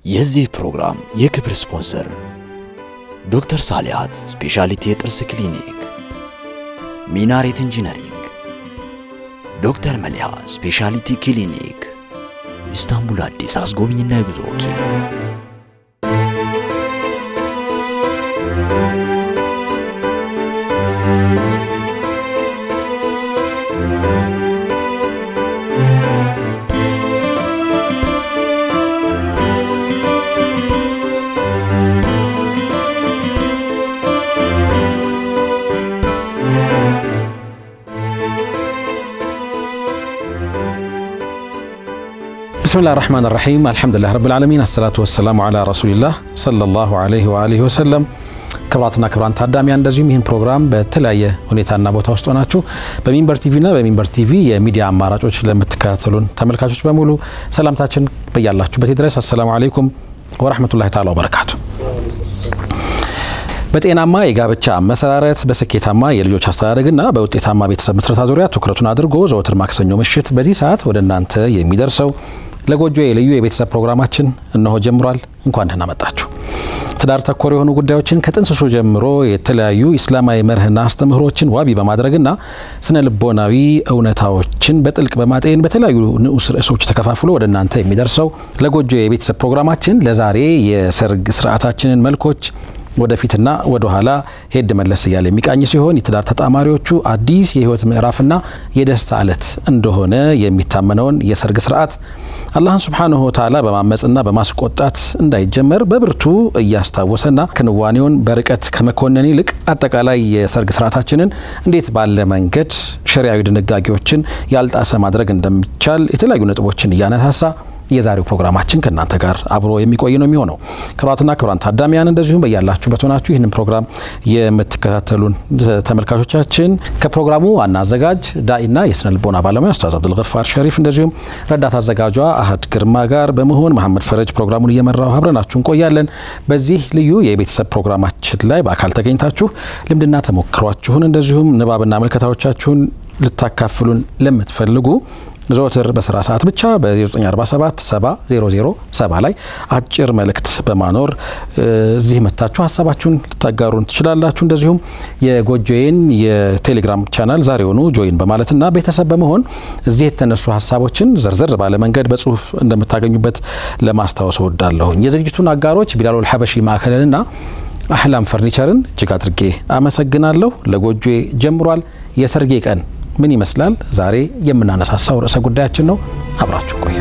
የዚህ ፕሮግራም የክብር ስፖንሰር ዶክተር ሳሊያት ስፔሻሊቲ የጥርስ ክሊኒክ፣ ሚናሬት ኢንጂነሪንግ፣ ዶክተር መሊሃ ስፔሻሊቲ ክሊኒክ፣ ኢስታንቡል አዲስ አስጎብኝና የጉዞ ወኪል ብስሚላህ ራሕማን ራሒም አልሐምዱሊላህ ረብል ዓለሚን አሰላቱ ወሰላሙ ዓላ ረሱሊላህ ሰለላሁ ዓለይሂ ወአሊሂ ወሰለም። ክብራትና ክብራን ታዳሚያን እንደዚሁም ይህን ፕሮግራም በተለያየ ሁኔታና ቦታ ውስጥ ሆናችሁ በሚንበር ቲቪና በሚንበር ቲቪ የሚዲያ አማራጮች ለምትከታተሉን ተመልካቾች በሙሉ ሰላምታችን በያላችሁበት ድረስ አሰላሙ አለይኩም ወረሕመቱላሂ ተዓላ ወበረካቱ። በጤናማ የጋብቻ መሰራረት በስኬታማ የልጆች አስተዳደግና በውጤታማ ቤተሰብ ምስረታ ዙሪያ ትኩረቱን አድርጎ ዘወትር ማክሰኞ ምሽት በዚህ ሰዓት ወደ እናንተ የሚደርሰው ለጎጆ የልዩ የቤተሰብ ፕሮግራማችን እነሆ ጀምሯል። እንኳን ደህና መጣችሁ። ትዳር ተኮር የሆኑ ጉዳዮችን ከጥንስሱ ጀምሮ የተለያዩ ኢስላማዊ መርህና አስተምህሮችን ዋቢ በማድረግና ስነ ልቦናዊ እውነታዎችን በጥልቅ በማጤን በተለያዩ ንዑስ ርዕሶች ተከፋፍሎ ወደ እናንተ የሚደርሰው ለጎጆ የቤተሰብ ፕሮግራማችን ለዛሬ የሰርግ ስርዓታችንን መልኮች ወደፊትና ወደ ኋላ ሄድ መለስ እያለ የሚቃኝ ሲሆን የትዳር ተጣማሪዎቹ አዲስ የህይወት ምዕራፍና የደስታ ዕለት እንደሆነ የሚታመነውን የሰርግ ስርዓት አላህን ሱብሓነሁ ወተዓላ በማመፅና በማስቆጣት እንዳይጀመር በብርቱ እያስታወሰና ክንዋኔውን በርቀት ከመኮነን ይልቅ አጠቃላይ የሰርግ ስርዓታችንን እንዴት ባለ መንገድ ሸሪያዊ ድንጋጌዎችን ያልጣሰ ማድረግ እንደሚቻል የተለያዩ ነጥቦችን እያነሳሳ የዛሬው ፕሮግራማችን ከእናንተ ጋር አብሮ የሚቆይ ነው የሚሆነው። ክቡራትና ክቡራን ታዳሚያን እንደዚሁም በያላችሁበት ሆናችሁ ይህንን ፕሮግራም የምትከታተሉን ተመልካቾቻችን ከፕሮግራሙ ዋና አዘጋጅ ዳኢና የስነ ልቦና ባለሙያ ኡስታዝ አብዱልገፋር ሸሪፍ እንደዚሁም ረዳት አዘጋጇ አህድ ግርማ ጋር በመሆን መሐመድ ፈረጅ ፕሮግራሙን እየመራው አብረናችሁ እንቆያለን። በዚህ ልዩ የቤተሰብ ፕሮግራማችን ላይ በአካል ተገኝታችሁ ልምድና ተሞክሯችሁን እንደዚሁም ንባብና መልከታዎቻችሁን ልታካፍሉን ለምትፈልጉ ዘወትር በስራ ሰዓት ብቻ በ0947 7007 ላይ አጭር መልእክት በማኖር እዚህ መታችሁ ሀሳባችሁን ልታጋሩን ትችላላችሁ። እንደዚሁም የጎጆዬን የቴሌግራም ቻናል ዛሬውኑ ጆይን በማለትና ቤተሰብ በመሆን እዚህ የተነሱ ሀሳቦችን ዘርዘር ባለ መንገድ በጽሁፍ እንደምታገኙበት ለማስታወስ እወዳለሁኝ። የዝግጅቱን አጋሮች ቢላሉል ሐበሺ ማዕከልንና አህላም ፈርኒቸርን እጅግ አድርጌ አመሰግናለሁ። ለጎጆዬ ጀምሯል። የሰርጌ ቀን ምን ይመስላል? ዛሬ የምናነሳሳው ርዕሰ ጉዳያችን ነው። አብራችሁ ቆዩ።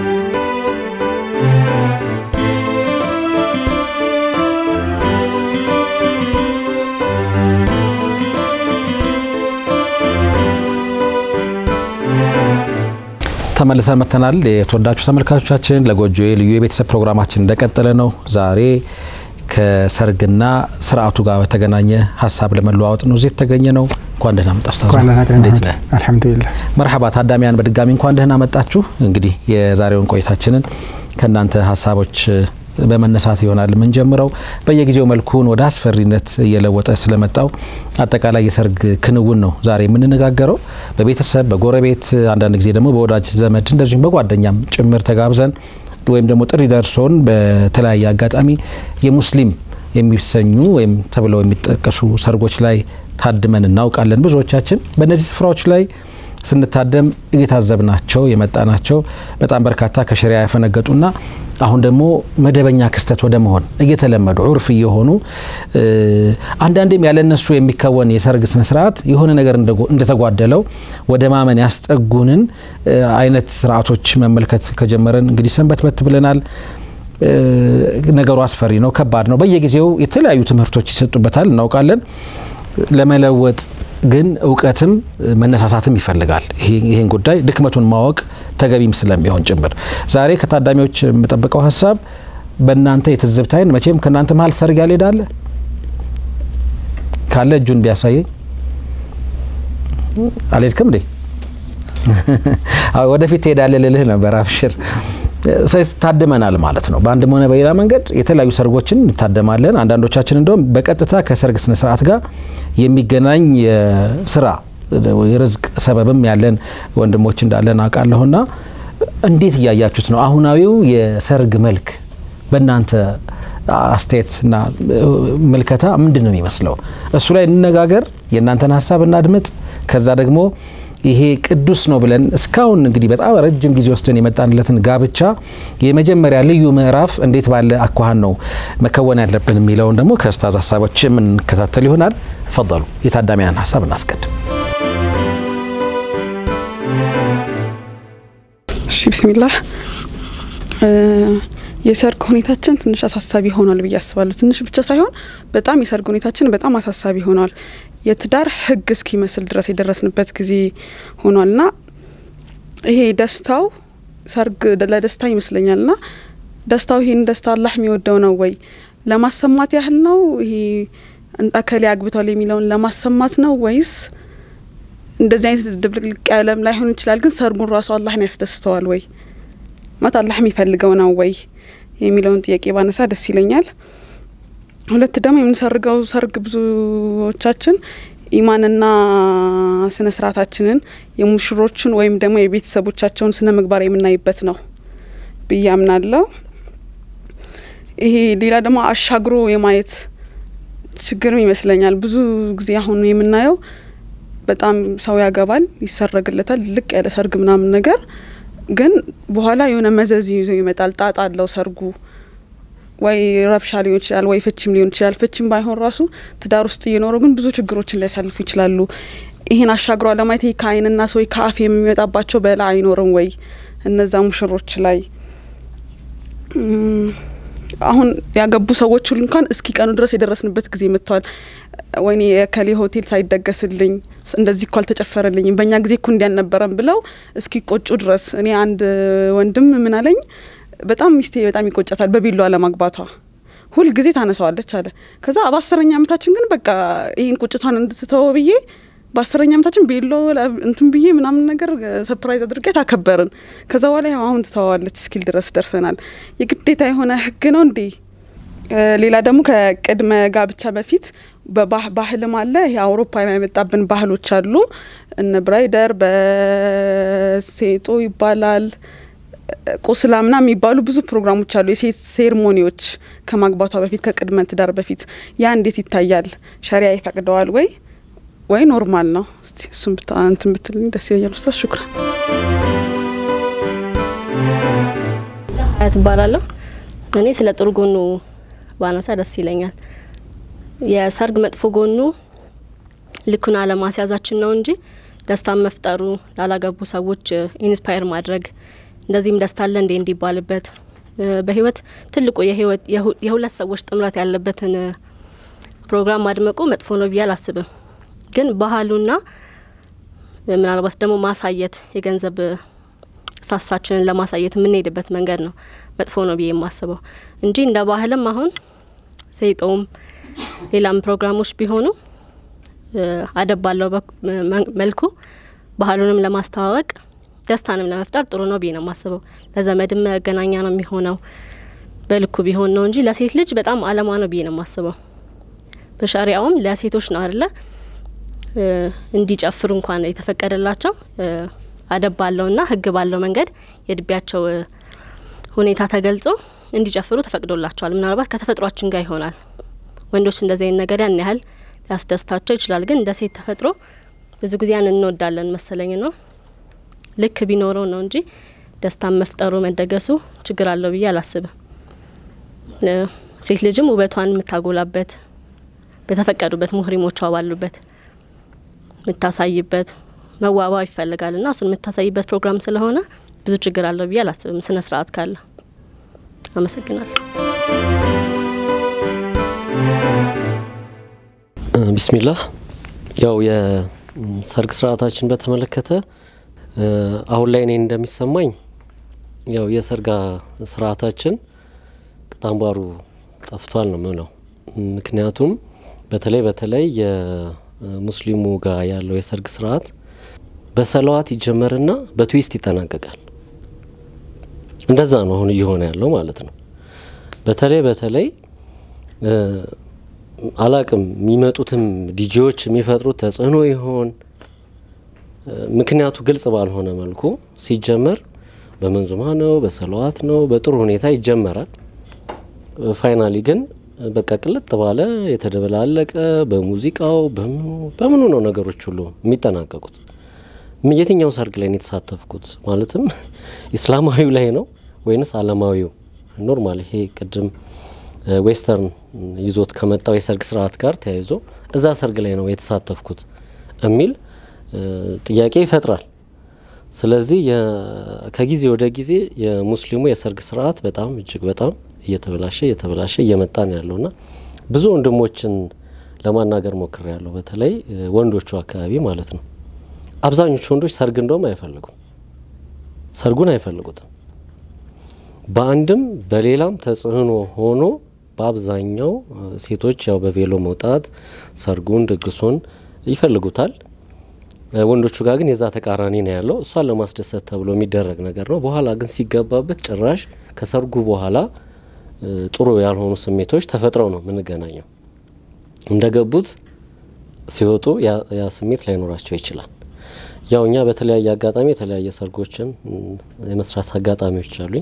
ተመልሰን መጥተናል። የተወዳችሁ ተመልካቾቻችን ለጎጆዬ ልዩ የቤተሰብ ፕሮግራማችን እንደቀጠለ ነው። ዛሬ ከሰርግና ስርዓቱ ጋር በተገናኘ ሀሳብ ለመለዋወጥ ነው እዚህ የተገኘ ነው። እንኳን ደህና መጣ ኡስታዝ። እንዴት ነህ? አልሐምዱሊላህ። መርሐባ ታዳሚያን በድጋሚ እንኳን ደህና መጣችሁ። እንግዲህ የዛሬውን ቆይታችንን ከእናንተ ሀሳቦች በመነሳት ይሆናል የምንጀምረው። በየጊዜው መልኩን ወደ አስፈሪነት እየለወጠ ስለመጣው አጠቃላይ የሰርግ ክንውን ነው ዛሬ የምንነጋገረው። በቤተሰብ በጎረቤት፣ አንዳንድ ጊዜ ደግሞ በወዳጅ ዘመድ እንደዚሁም በጓደኛም ጭምር ተጋብዘን ወይም ደግሞ ጥሪ ደርሶን በተለያየ አጋጣሚ የሙስሊም የሚሰኙ ወይም ተብለው የሚጠቀሱ ሰርጎች ላይ ታድመን እናውቃለን። ብዙዎቻችን በእነዚህ ስፍራዎች ላይ ስንታደም እየታዘብናቸው የመጣናቸው በጣም በርካታ ከሸሪያ ያፈነገጡና አሁን ደግሞ መደበኛ ክስተት ወደ መሆን እየተለመዱ ዑርፍ እየሆኑ አንዳንዴም ያለነሱ የሚከወን የሰርግ ስነስርዓት የሆነ ነገር እንደተጓደለው ወደ ማመን ያስጠጉንን አይነት ስርዓቶች መመልከት ከጀመረን እንግዲህ ሰንበትበት ብለናል። ነገሩ አስፈሪ ነው፣ ከባድ ነው። በየጊዜው የተለያዩ ትምህርቶች ይሰጡበታል፣ እናውቃለን። ለመለወጥ ግን እውቀትም መነሳሳትም ይፈልጋል። ይህን ጉዳይ ድክመቱን ማወቅ ተገቢም ስለሚሆን ጭምር ዛሬ ከታዳሚዎች የምጠብቀው ሀሳብ በእናንተ የትዝብት አይን መቼም ከእናንተ መሀል ሰርግ ያልሄዳለ ካለ እጁን ቢያሳየኝ። አልሄድክም እንዴ? ወደፊት ትሄዳለህ ልልህ ነበር። አብሽር ታድመናል ማለት ነው። በአንድም ሆነ በሌላ መንገድ የተለያዩ ሰርጎችን እንታደማለን። አንዳንዶቻችን እንደውም በቀጥታ ከሰርግ ስነ ስርዓት ጋር የሚገናኝ ስራ የርዝቅ ሰበብም ያለን ወንድሞች እንዳለን አውቃለሁና እንዴት እያያችሁት ነው? አሁናዊው የሰርግ መልክ በእናንተ አስተያየትና ምልከታ ምንድን ነው የሚመስለው? እሱ ላይ እንነጋገር፣ የእናንተን ሀሳብ እናድምጥ። ከዛ ደግሞ ይሄ ቅዱስ ነው ብለን እስካሁን እንግዲህ በጣም ረጅም ጊዜ ወስደን የመጣንለትን ጋብቻ የመጀመሪያ ልዩ ምዕራፍ እንዴት ባለ አኳኋን ነው መከወን ያለብን የሚለውን ደግሞ ከኡስታዝ ሀሳቦች የምንከታተል ይሆናል። ፈضሉ የታዳሚያን ሀሳብ እናስቀድም። እሺ ቢስሚላህ የሰርግ ሁኔታችን ትንሽ አሳሳቢ ሆኗል ብዬ አስባለሁ። ትንሽ ብቻ ሳይሆን በጣም የሰርግ ሁኔታችን በጣም አሳሳቢ ሆኗል። የትዳር ሕግ እስኪመስል ድረስ የደረስንበት ጊዜ ሆኗል እና ይሄ ደስታው ሰርግ ለደስታ ይመስለኛል እና ደስታው ይሄን ደስታ አላህ የሚወደው ነው ወይ ለማሰማት ያህል ነው? ይሄ እከሌ አግብቷል የሚለውን ለማሰማት ነው ወይስ እንደዚህ አይነት ድብልቅልቅ ያለም ላይሆን ይችላል፣ ግን ሰርጉን ራሱ አላህን ያስደስተዋል ወይ ማለት አላህ የሚፈልገው ነው ወይ የሚለውን ጥያቄ ባነሳ ደስ ይለኛል። ሁለት ደግሞ የምንሰርገው ሰርግ ብዙዎቻችን ኢማንና ስነ ስርዓታችንን የሙሽሮችን ወይም ደግሞ የቤተሰቦቻቸውን ስነ ምግባር የምናይበት ነው ብዬ አምናለሁ። ይሄ ሌላ ደግሞ አሻግሮ የማየት ችግርም ይመስለኛል። ብዙ ጊዜ አሁን የምናየው በጣም ሰው ያገባል፣ ይሰረግለታል፣ ልቅ ያለ ሰርግ ምናምን ነገር ግን በኋላ የሆነ መዘዝ ይዞ ይመጣል። ጣጣ አለው ሰርጉ። ወይ ረብሻ ሊሆን ይችላል፣ ወይ ፍችም ሊሆን ይችላል። ፍችም ባይሆን ራሱ ትዳር ውስጥ እየኖሩ ግን ብዙ ችግሮችን ሊያሳልፉ ይችላሉ። ይሄን አሻግሮ ለማየት ከአይንና ሰው ከአፍ የሚመጣባቸው በላ አይኖርም ወይ እነዛ ሙሽሮች ላይ አሁን ያገቡ ሰዎች ሁሉ እንኳን እስኪ ቀኑ ድረስ የደረስንበት ጊዜ መጥቷል። ወይኔ የከሌ ሆቴል ሳይደገስልኝ እንደዚህ እኮ አልተጨፈረልኝም፣ በእኛ ጊዜ እኮ እንዲህ አልነበረም ብለው እስኪ ቆጩ ድረስ። እኔ አንድ ወንድም ምን አለኝ፣ በጣም ሚስቴ በጣም ይቆጫታል በቢሎ አለማግባቷ ሁል ጊዜ ታነሳዋለች አለ። ከዛ በአስረኛ ዓመታችን ግን በቃ ይህን ቁጭቷን እንድትተወ ብዬ በአስረኛ ዓመታችን ቤሎ እንትን ብዬ ምናምን ነገር ሰፕራይዝ አድርጌት አከበርን። ከዛ በኋላ አሁን ትተዋዋለች እስኪል ድረስ ደርሰናል። የግዴታ የሆነ ህግ ነው እንዴ? ሌላ ደግሞ ከቅድመ ጋብቻ በፊት ባህልም አለ። ይሄ አውሮፓ የመጣብን ባህሎች አሉ። እነ ብራይደር በሴጦ ይባላል ቁስላ ምና የሚባሉ ብዙ ፕሮግራሞች አሉ። የሴት ሴርሞኒዎች ከማግባቷ በፊት ከቅድመ ትዳር በፊት ያ እንዴት ይታያል? ሸሪያ ይፈቅደዋል ወይ ወይ ኖርማል ነው? እስቲ እሱም እንትን ብትልኝ ደስ ይለኛል። ውስታ ሹክራን ትባላለሁ። እኔ ስለ ጥሩ ጎኑ ባነሳ ደስ ይለኛል። የሰርግ መጥፎ ጎኑ ልኩን አለማስያዛችን ነው እንጂ ደስታን መፍጠሩ ላላገቡ ሰዎች ኢንስፓየር ማድረግ እንደዚህም ደስታ አለ እንዴ እንዲባልበት በህይወት ትልቁ የሁለት ሰዎች ጥምረት ያለበትን ፕሮግራም ማድመቁ መጥፎ ነው ብዬ አላስብም። ግን ባህሉና ምናልባት ደግሞ ማሳየት የገንዘብ ስታሳችንን ለማሳየት የምንሄድበት መንገድ ነው መጥፎ ነው ብዬ የማስበው እንጂ እንደ ባህልም አሁን ሴጦም ሌላም ፕሮግራሞች ቢሆኑ አደብ ባለው መልኩ ባህሉንም ለማስተዋወቅ ደስታንም ለመፍጠር ጥሩ ነው ብዬ ነው የማስበው። ለዘመድም መገናኛ ነው የሚሆነው በልኩ ቢሆን ነው እንጂ ለሴት ልጅ በጣም አለማ ነው ብዬ ነው የማስበው። በሸሪያውም ለሴቶች ነው አደለ እንዲጨፍሩ እንኳን የተፈቀደላቸው አደብ ባለውና ሕግ ባለው መንገድ የእድሜያቸው ሁኔታ ተገልጾ እንዲጨፍሩ ተፈቅዶላቸዋል። ምናልባት ከተፈጥሯችን ጋር ይሆናል። ወንዶች እንደዚህ አይነት ነገር ያን ያህል ሊያስደስታቸው ይችላል። ግን እንደ ሴት ተፈጥሮ ብዙ ጊዜ ያን እንወዳለን መሰለኝ ነው ልክ ቢኖረው ነው እንጂ ደስታን መፍጠሩ መደገሱ ችግር አለው ብዬ አላስብም። ሴት ልጅም ውበቷን የምታጎላበት በተፈቀዱበት ሙህሪሞቿ ባሉበት የምታሳይበት መዋባ ይፈልጋል ና እሱን የምታሳይበት ፕሮግራም ስለሆነ ብዙ ችግር አለው ብዬ አላስብም። ስነ ስርዓት ካለ። አመሰግናለሁ። ቢስሚላህ ያው የሰርግ ስርዓታችን በተመለከተ አሁን ላይ እኔ እንደሚሰማኝ ያው የሰርጋ ስርዓታችን ቅጣምባሩ ጠፍቷል ነው ምለው። ምክንያቱም በተለይ በተለይ የሙስሊሙ ጋር ያለው የሰርግ ስርዓት በሰለዋት ይጀመርና በትዊስት ይጠናቀቃል። እንደዛ ነው አሁን እየሆነ ያለው ማለት ነው። በተለይ በተለይ አላቅም የሚመጡትም ዲጄዎች የሚፈጥሩት ተጽዕኖ ይሆን ምክንያቱ ግልጽ ባልሆነ መልኩ ሲጀመር በመንዙማ ነው፣ በሰለዋት ነው፣ በጥሩ ሁኔታ ይጀመራል። ፋይናሊ ግን በቃ ቅልጥ ባለ የተደበላለቀ በሙዚቃው በምኑ በምኑ ነው ነገሮች ሁሉ የሚጠናቀቁት። የትኛው ሰርግ ላይ ነው የተሳተፍኩት? ማለትም ኢስላማዊው ላይ ነው ወይንስ አለማዊው? ኖርማል ይሄ ቅድም ዌስተርን ይዞት ከመጣው የሰርግ ስርዓት ጋር ተያይዞ እዛ ሰርግ ላይ ነው የተሳተፍኩት የሚል ጥያቄ ይፈጥራል። ስለዚህ ከጊዜ ወደ ጊዜ የሙስሊሙ የሰርግ ስርዓት በጣም እጅግ በጣም እየተበላሸ እየተበላሸ እየመጣ ነው ያለውና ብዙ ወንድሞችን ለማናገር ሞክሬ ያለሁ በተለይ ወንዶቹ አካባቢ ማለት ነው። አብዛኞቹ ወንዶች ሰርግ እንደውም አይፈልጉም፣ ሰርጉን አይፈልጉትም። በአንድም በሌላም ተጽዕኖ ሆኖ በአብዛኛው ሴቶች ያው በቬሎ መውጣት ሰርጉን፣ ድግሱን ይፈልጉታል። ወንዶቹ ጋር ግን የዛ ተቃራኒ ነው ያለው። እሷን ለማስደሰት ተብሎ የሚደረግ ነገር ነው። በኋላ ግን ሲገባበት ጭራሽ ከሰርጉ በኋላ ጥሩ ያልሆኑ ስሜቶች ተፈጥረው ነው የምንገናኘው። እንደገቡት ሲወጡ ያ ስሜት ላይኖራቸው ይችላል። ያው እኛ በተለያየ አጋጣሚ የተለያየ ሰርጎችን የመስራት አጋጣሚዎች አሉኝ።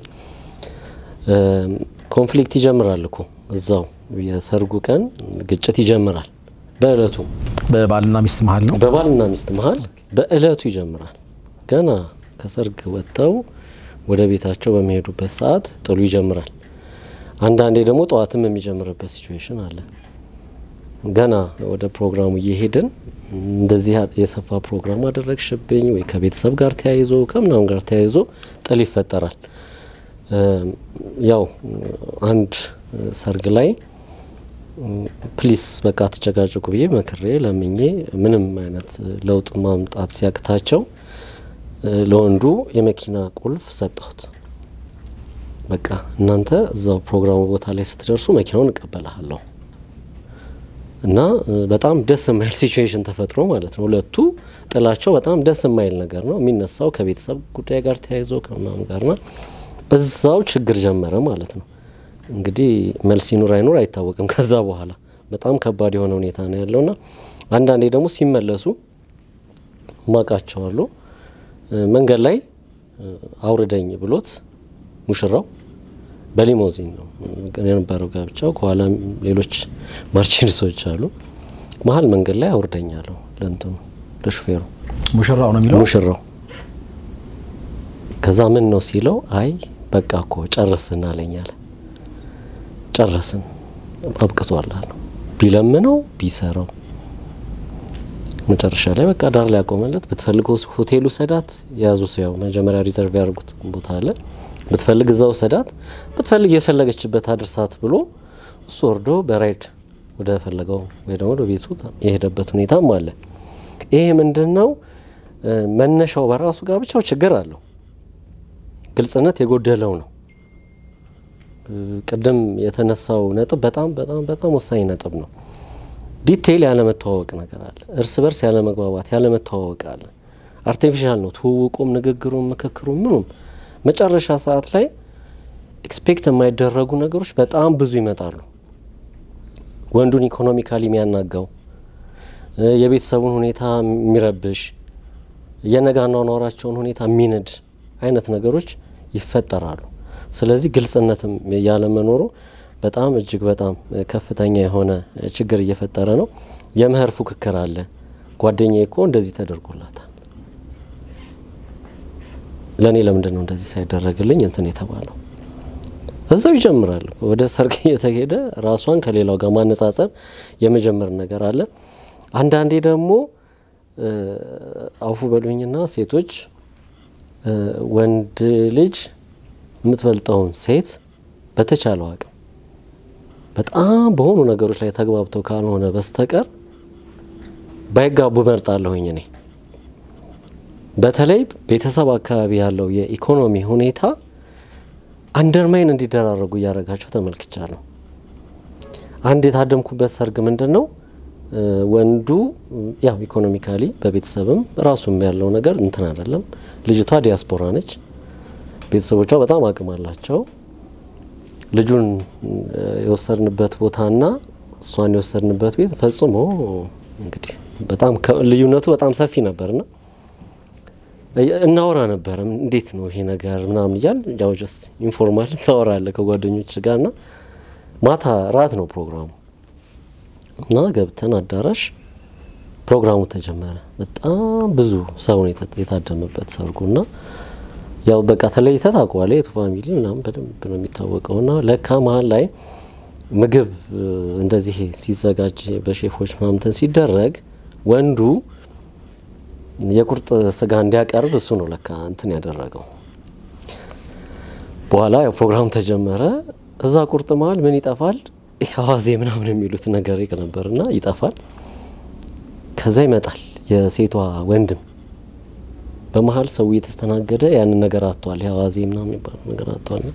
ኮንፍሊክት ይጀምራል እኮ እዛው የሰርጉ ቀን ግጭት ይጀምራል። በእለቱ በባልና ሚስት መሀል ነው። በባልና ሚስት መሀል በእለቱ ይጀምራል። ገና ከሰርግ ወጥተው ወደ ቤታቸው በሚሄዱበት ሰዓት ጥሉ ይጀምራል። አንዳንዴ ደግሞ ጠዋትም የሚጀምርበት ሲቹዌሽን አለ። ገና ወደ ፕሮግራሙ እየሄድን እንደዚህ የሰፋ ፕሮግራም አደረግሽብኝ ወይ ከቤተሰብ ጋር ተያይዞ ከምናምን ጋር ተያይዞ ጥል ይፈጠራል። ያው አንድ ሰርግ ላይ ፕሊስ በቃ ተጨቃጭቁ ብዬ መክሬ ለምኜ ምንም አይነት ለውጥ ማምጣት ሲያቅታቸው ለወንዱ የመኪና ቁልፍ ሰጠሁት። በቃ እናንተ እዛው ፕሮግራሙ ቦታ ላይ ስትደርሱ መኪናውን እቀበልሃለሁ እና በጣም ደስ የማይል ሲቹዌሽን ተፈጥሮ ማለት ነው። ሁለቱ ጥላቸው በጣም ደስ የማይል ነገር ነው የሚነሳው ከቤተሰብ ጉዳይ ጋር ተያይዞ ከምናምን ጋርና እዛው ችግር ጀመረ ማለት ነው። እንግዲህ መልስ ይኑር አይኑር አይታወቅም። ከዛ በኋላ በጣም ከባድ የሆነ ሁኔታ ነው ያለውና አንዳንዴ ደግሞ ሲመለሱ ማቃቸዋሉ መንገድ ላይ አውርደኝ ብሎት ሙሽራው በሊሞዚን ነው የነበረው ጋብቻው። ከኋላ ሌሎች ማርቼዲሶች አሉ። መሀል መንገድ ላይ አውርደኛለሁ ለእንትኑ ለሹፌሩ ሙሽራው ነው የሚለው ሙሽራው። ከዛ ምን ነው ሲለው አይ በቃ እኮ ጨረስን አለኝ አለ። ጨረስን አብቅቷል አለው። ቢለምነው ቢሰራው መጨረሻ ላይ በቃ ዳር ላይ ያቆመለት። ብትፈልገው ሆቴሉ ሰዳት የያዙ ሰው ያው መጀመሪያ ሪዘርቭ ያደርጉት ቦታ አለ። ብትፈልግ እዛው ሰዳት፣ ብትፈልግ የፈለገችበት አድርሳት ብሎ እሱ ወርዶ በራይድ ወደ ፈለገው ወይ ደግሞ ወደ ቤቱ የሄደበት ሁኔታም አለ። ይሄ ምንድን ነው መነሻው በራሱ ጋር ብቻው ችግር አለው። ግልጽነት የጎደለው ነው። ቅድም የተነሳው ነጥብ በጣም በጣም በጣም ወሳኝ ነጥብ ነው። ዲቴይል ያለመተዋወቅ ነገር አለ። እርስ በርስ ያለመግባባት ያለመተዋወቅ አለ። አርቲፊሻል ነው ትውውቁም፣ ንግግሩም፣ ምክክሩም ምኑም መጨረሻ ሰዓት ላይ ኤክስፔክት የማይደረጉ ነገሮች በጣም ብዙ ይመጣሉ። ወንዱን ኢኮኖሚካሊ የሚያናጋው የቤተሰቡን ሁኔታ የሚረብሽ የነገ አኗኗራቸውን ሁኔታ የሚንድ አይነት ነገሮች ይፈጠራሉ። ስለዚህ ግልጽነትም ያለመኖሩ በጣም እጅግ በጣም ከፍተኛ የሆነ ችግር እየፈጠረ ነው። የመኸር ፉክክር አለ። ጓደኛዬ እኮ እንደዚህ ተደርጎላታል፣ ለእኔ ለምንድን ነው እንደዚህ ሳይደረግልኝ እንትን የተባለው? እዛው ይጀምራል። ወደ ሰርግ እየተሄደ ራሷን ከሌላው ጋር ማነጻጸር የመጀመር ነገር አለ። አንዳንዴ ደግሞ አውፉ በሉኝና ሴቶች ወንድ ልጅ የምትበልጠውን ሴት በተቻለው አቅም በጣም በሆኑ ነገሮች ላይ ተግባብተው ካልሆነ በስተቀር ባይጋቡ መርጣለሁኝ። እኔ በተለይ ቤተሰብ አካባቢ ያለው የኢኮኖሚ ሁኔታ አንደርማይን እንዲደራረጉ እያደረጋቸው ተመልክቻለሁ። አንድ የታደምኩበት ሰርግ ምንድን ነው ወንዱ ያው ኢኮኖሚካሊ በቤተሰብም ራሱም ያለው ነገር እንትን አይደለም። ልጅቷ ዲያስፖራ ነች። ቤተሰቦቿ በጣም አቅም አላቸው። ልጁን የወሰድንበት ቦታና እሷን የወሰድንበት ቤት ፈጽሞ እንግዲህ በጣም ልዩነቱ በጣም ሰፊ ነበርና እናወራ ነበረ። እንዴት ነው ይሄ ነገር ምናምን እያል ያው ጀስት ኢንፎርማል ታወራለ ከጓደኞች ጋርና ማታ ራት ነው ፕሮግራሙ እና ገብተን አዳራሽ ፕሮግራሙ ተጀመረ። በጣም ብዙ ሰው ነው የታደመበት ሰርጉ እና ያው በቃ ተለይተ ታውቀዋለህ። የቱ ፋሚሊ ምናምን በደንብ ነው የሚታወቀው እና ለካ መሀል ላይ ምግብ እንደዚህ ሲዘጋጅ በሼፎች ምናምንትን ሲደረግ ወንዱ የቁርጥ ስጋ እንዲያቀርብ እሱ ነው ለካ እንትን ያደረገው። በኋላ ያው ፕሮግራም ተጀመረ። እዛ ቁርጥ መሀል ምን ይጠፋል? አዋዜ ምናምን የሚሉት ነገር ነበርና ይጠፋል። ከዛ ይመጣል የሴቷ ወንድም በመሀል ሰው እየተስተናገደ ያንን ነገር አጥቷል። አዋዜ ምናምን የሚባለው ነገር አጥቷልና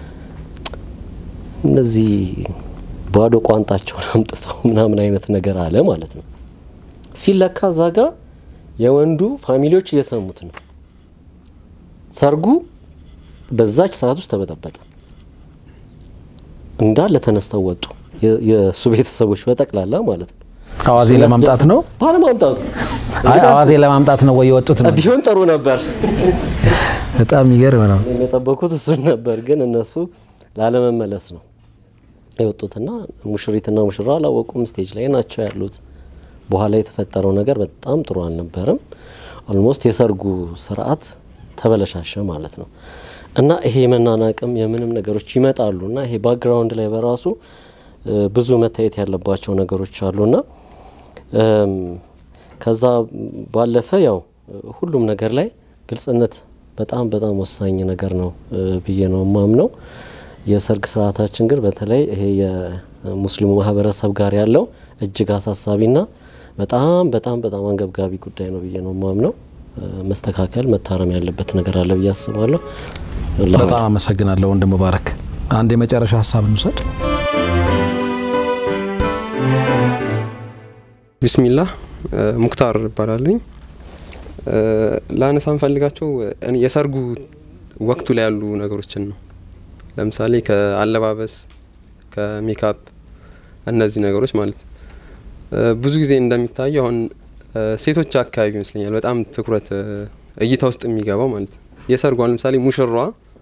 እነዚህ ባዶ ቋንጣቸውን አምጥተው ምናምን አይነት ነገር አለ ማለት ነው። ሲለካ እዛ ጋ የወንዱ ፋሚሊዎች እየሰሙት ነው። ሰርጉ በዛች ሰዓት ውስጥ ተበጠበጠ። እንዳለ ተነስተው ወጡ። የእሱ ቤተሰቦች በጠቅላላ ማለት ነው። አዋዜ ለማምጣት ነው ባለማምጣቱ አይ አዋዜ ለማምጣት ነው ወይ የወጡት ነው? ቢሆን ጥሩ ነበር። በጣም የሚገርም ነው። የጠበቁት እሱን ነበር፣ ግን እነሱ ላለመመለስ ነው የወጡትና ሙሽሪትና ሙሽራ አላወቁም። ስቴጅ ላይ ናቸው ያሉት። በኋላ የተፈጠረው ነገር በጣም ጥሩ አልነበረም። ኦልሞስት የሰርጉ ስርዓት ተበለሻሸ ማለት ነው። እና ይሄ የመናናቅም የምንም ነገሮች ይመጣሉ እና ይሄ ባክግራውንድ ላይ በራሱ ብዙ መታየት ያለባቸው ነገሮች አሉና ከዛ ባለፈ ያው ሁሉም ነገር ላይ ግልጽነት በጣም በጣም ወሳኝ ነገር ነው ብዬ ነው የማምነው። የሰርግ ስርዓታችን ግን በተለይ ይሄ የሙስሊሙ ማህበረሰብ ጋር ያለው እጅግ አሳሳቢና በጣም በጣም በጣም አንገብጋቢ ጉዳይ ነው ብዬ ነው የማምነው። መስተካከል መታረም ያለበት ነገር አለ ብዬ አስባለሁ። በጣም አመሰግናለሁ ወንድም ሙባረክ። አንድ የመጨረሻ ሀሳብ እንውሰድ። ቢስሚላህ ሙክታር እባላለኝ። ላነሳ ምፈልጋቸው የሰርጉ ወቅቱ ላይ ያሉ ነገሮችን ነው። ለምሳሌ ከአለባበስ፣ ከሜካፕ እነዚህ ነገሮች ማለት ብዙ ጊዜ እንደሚታየው አሁን ሴቶች አካባቢ ይመስለኛል በጣም ትኩረት እይታ ውስጥ የሚገባው ማለት ነው። የሰርጉ አሁን ለምሳሌ ሙሽሯ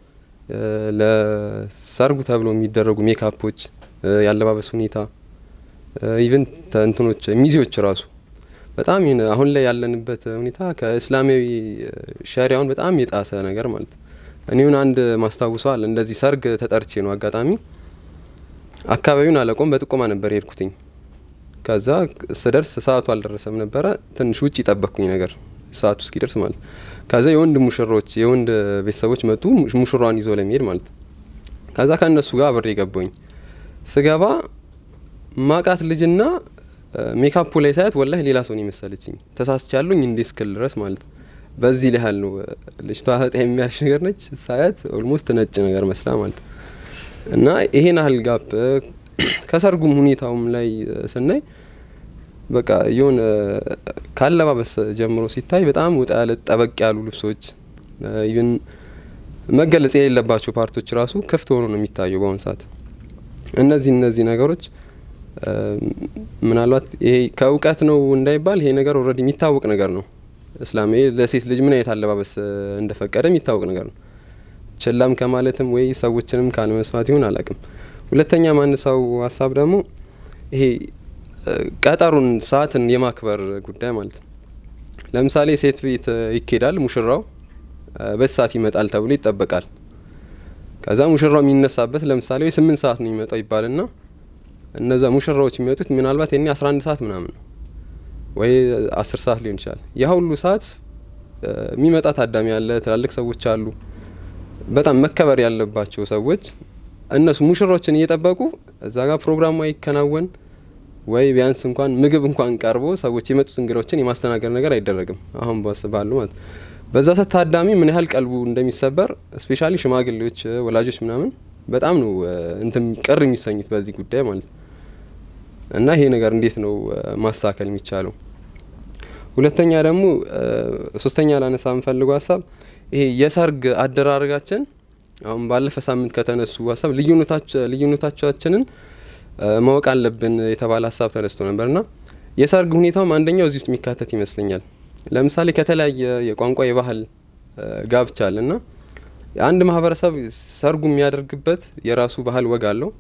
ለሰርጉ ተብሎ የሚደረጉ ሜካፖች፣ የአለባበስ ሁኔታ ኢቨን እንትኖች ሚዜዎች ራሱ በጣም ይህን አሁን ላይ ያለንበት ሁኔታ ከእስላማዊ ሸሪያውን በጣም የጣሰ ነገር ማለት ነው። እኔውን አንድ ማስታውሰዋል እንደዚህ ሰርግ ተጠርቼ ነው አጋጣሚ አካባቢውን አለቆም በጥቆማ ነበር የሄድኩትኝ። ከዛ ስደርስ ሰዓቱ አልደረሰም ነበረ። ትንሽ ውጭ ይጠበቅኩኝ ነገር ሰዓቱ እስኪደርስ ማለት ከዛ የወንድ ሙሽሮች የወንድ ቤተሰቦች መጡ ሙሽሯን ይዞ ለመሄድ ማለት ከዛ ከእነሱ ጋር አብሬ ገባኝ። ስገባ ማቃት ልጅና ሜካፑ ላይ ሳያት ወላሂ ሌላ ሰውን የመሰለችኝ ተሳስቻለሁኝ እንዴ እስክል ድረስ ማለት በዚህ ላይ ያህል ነው። ልጅቷ ህጣ የሚያልሽ ነገር ነች። ሳያት ኦልሞስት ነጭ ነገር መስላ ማለት እና ይሄን ያህል ጋፕ ከሰርጉም ሁኔታውም ላይ ስናይ በቃ የሆነ ካለባበስ ጀምሮ ሲታይ በጣም ወጣ ያለ ጠበቅ ያሉ ልብሶች ይህን መገለጽ የሌለባቸው ፓርቶች ራሱ ክፍት ሆኖ ነው የሚታየው በአሁኑ ሰዓት። እነዚህ እነዚህ ነገሮች ምናልባት ይሄ ከእውቀት ነው እንዳይባል ይሄ ነገር ኦልሬዲ የሚታወቅ ነገር ነው። እስላማዊ ለሴት ልጅ ምን አይነት አለባበስ እንደፈቀደ የሚታወቅ ነገር ነው። ችላም ከማለትም ወይ ሰዎችንም ካለመስማት ይሆን አላቅም። ሁለተኛ ማንሳው ሀሳብ ደግሞ ይሄ ቀጠሩን ሰዓትን የማክበር ጉዳይ ማለት ነው። ለምሳሌ ሴት ቤት ይኬዳል፣ ሙሽራው በዚህ ሰዓት ይመጣል ተብሎ ይጠበቃል። ከዛ ሙሽራው የሚነሳበት ለምሳሌ ወይ ስምንት ሰዓት ነው የሚመጣው ይባልና እነዛ ሙሽራዎች የሚመጡት ምናልባት የኔ አስራ አንድ ሰዓት ምናምን ነው ወይ አስር ሰዓት ሊሆን ይችላል። ያ ሁሉ ሰዓት የሚመጣ ታዳሚ አለ፣ ትላልቅ ሰዎች አሉ፣ በጣም መከበር ያለባቸው ሰዎች እነሱ ሙሽሮችን እየጠበቁ እዛ ጋር ፕሮግራሙ አይከናወን ወይ ቢያንስ እንኳን ምግብ እንኳን ቀርቦ ሰዎች የመጡት እንግዶችን የማስተናገድ ነገር አይደረግም። አሁን ባሉ ማለት በዛ ሰት ታዳሚ ምን ያህል ቀልቡ እንደሚሰበር ስፔሻሊ ሽማግሌዎች፣ ወላጆች ምናምን በጣም ነው እንትን ቅር የሚሰኙት በዚህ ጉዳይ ማለት እና ይሄ ነገር እንዴት ነው ማስተካከል የሚቻለው? ሁለተኛ ደግሞ ሶስተኛ ላነሳ የምፈልገው ሀሳብ ይሄ የሰርግ አደራረጋችን አሁን ባለፈ ሳምንት ከተነሱ ሀሳብ ልዩነታቻችንን ማወቅ አለብን የተባለ ሀሳብ ተነስቶ ነበርና የሰርግ ሁኔታውም አንደኛው እዚህ ውስጥ የሚካተት ይመስለኛል። ለምሳሌ ከተለያየ የቋንቋ የባህል ጋብቻ አለና አንድ ማህበረሰብ ሰርጉ የሚያደርግበት የራሱ ባህል ወግ አለው።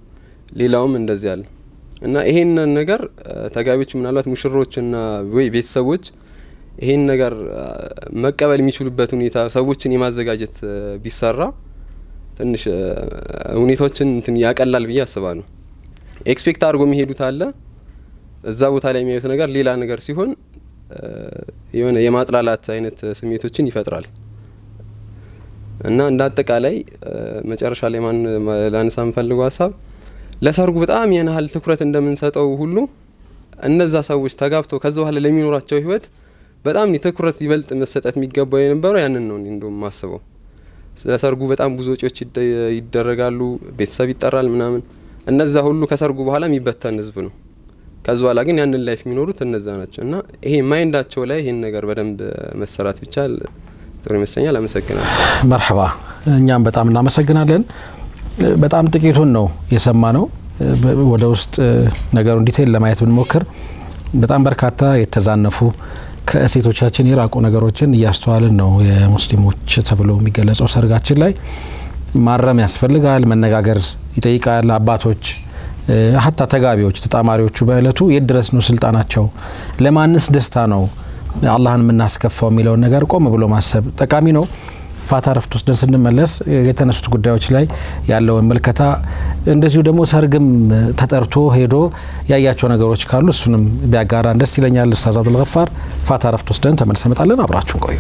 ሌላውም እንደዚህ አለ እና ይሄንን ነገር ተጋቢዎች ምናልባት ሙሽሮችና ወይ ቤተሰቦች ይሄን ነገር መቀበል የሚችሉበት ሁኔታ ሰዎችን የማዘጋጀት ቢሰራ ትንሽ ሁኔታዎችን እንትን ያቀላል ብዬ አስባለሁ። ኤክስፔክት አድርጎ የሚሄዱት አለ እዛ ቦታ ላይ የሚያዩት ነገር ሌላ ነገር ሲሆን የሆነ የማጥላላት አይነት ስሜቶችን ይፈጥራል እና እንደ አጠቃላይ መጨረሻ ላይ ማን ላነሳ የምፈልገው ሀሳብ ለሰርጉ በጣም ያን ያህል ትኩረት እንደምንሰጠው ሁሉ እነዛ ሰዎች ተጋብተው ከዛ በኋላ ለሚኖራቸው ህይወት በጣም ትኩረት ይበልጥ መሰጠት የሚገባው የነበረው ያንን ነው እንደም ማስበው። ስለ ሰርጉ በጣም ብዙ ወጪዎች ይደረጋሉ፣ ቤተሰብ ይጠራል ምናምን። እነዛ ሁሉ ከሰርጉ በኋላ የሚበተን ህዝብ ነው። ከዚ በኋላ ግን ያንን ላይፍ የሚኖሩት እነዛ ናቸው እና ይሄ ማይንዳቸው ላይ ይህን ነገር በደንብ መሰራት ቢቻል ጥሩ ይመስለኛል። አመሰግናለሁ። መርሐባ። እኛም በጣም እናመሰግናለን። በጣም ጥቂቱን ነው የሰማ ነው። ወደ ውስጥ ነገሩን ዲቴይል ለማየት ብንሞክር በጣም በርካታ የተዛነፉ ከእሴቶቻችን የራቁ ነገሮችን እያስተዋልን ነው። የሙስሊሞች ተብሎ የሚገለጸው ሰርጋችን ላይ ማረም ያስፈልጋል፣ መነጋገር ይጠይቃል። አባቶች ሀታ ተጋቢዎች፣ ተጣማሪዎቹ በእለቱ የት ድረስ ነው ስልጣናቸው፣ ለማንስ ደስታ ነው አላህን የምናስከፋው የሚለውን ነገር ቆም ብሎ ማሰብ ጠቃሚ ነው። ፋታ ረፍት ወስደን ስንመለስ የተነሱት ጉዳዮች ላይ ያለውን ምልከታ እንደዚሁ ደግሞ ሰርግም ተጠርቶ ሄዶ ያያቸው ነገሮች ካሉ እሱንም ቢያጋራን ደስ ይለኛል። ኡስታዝ አብዱል ገፋር ፋታ ረፍት ወስደን ተመልሰን እንመጣለን። አብራችሁን ቆዩ።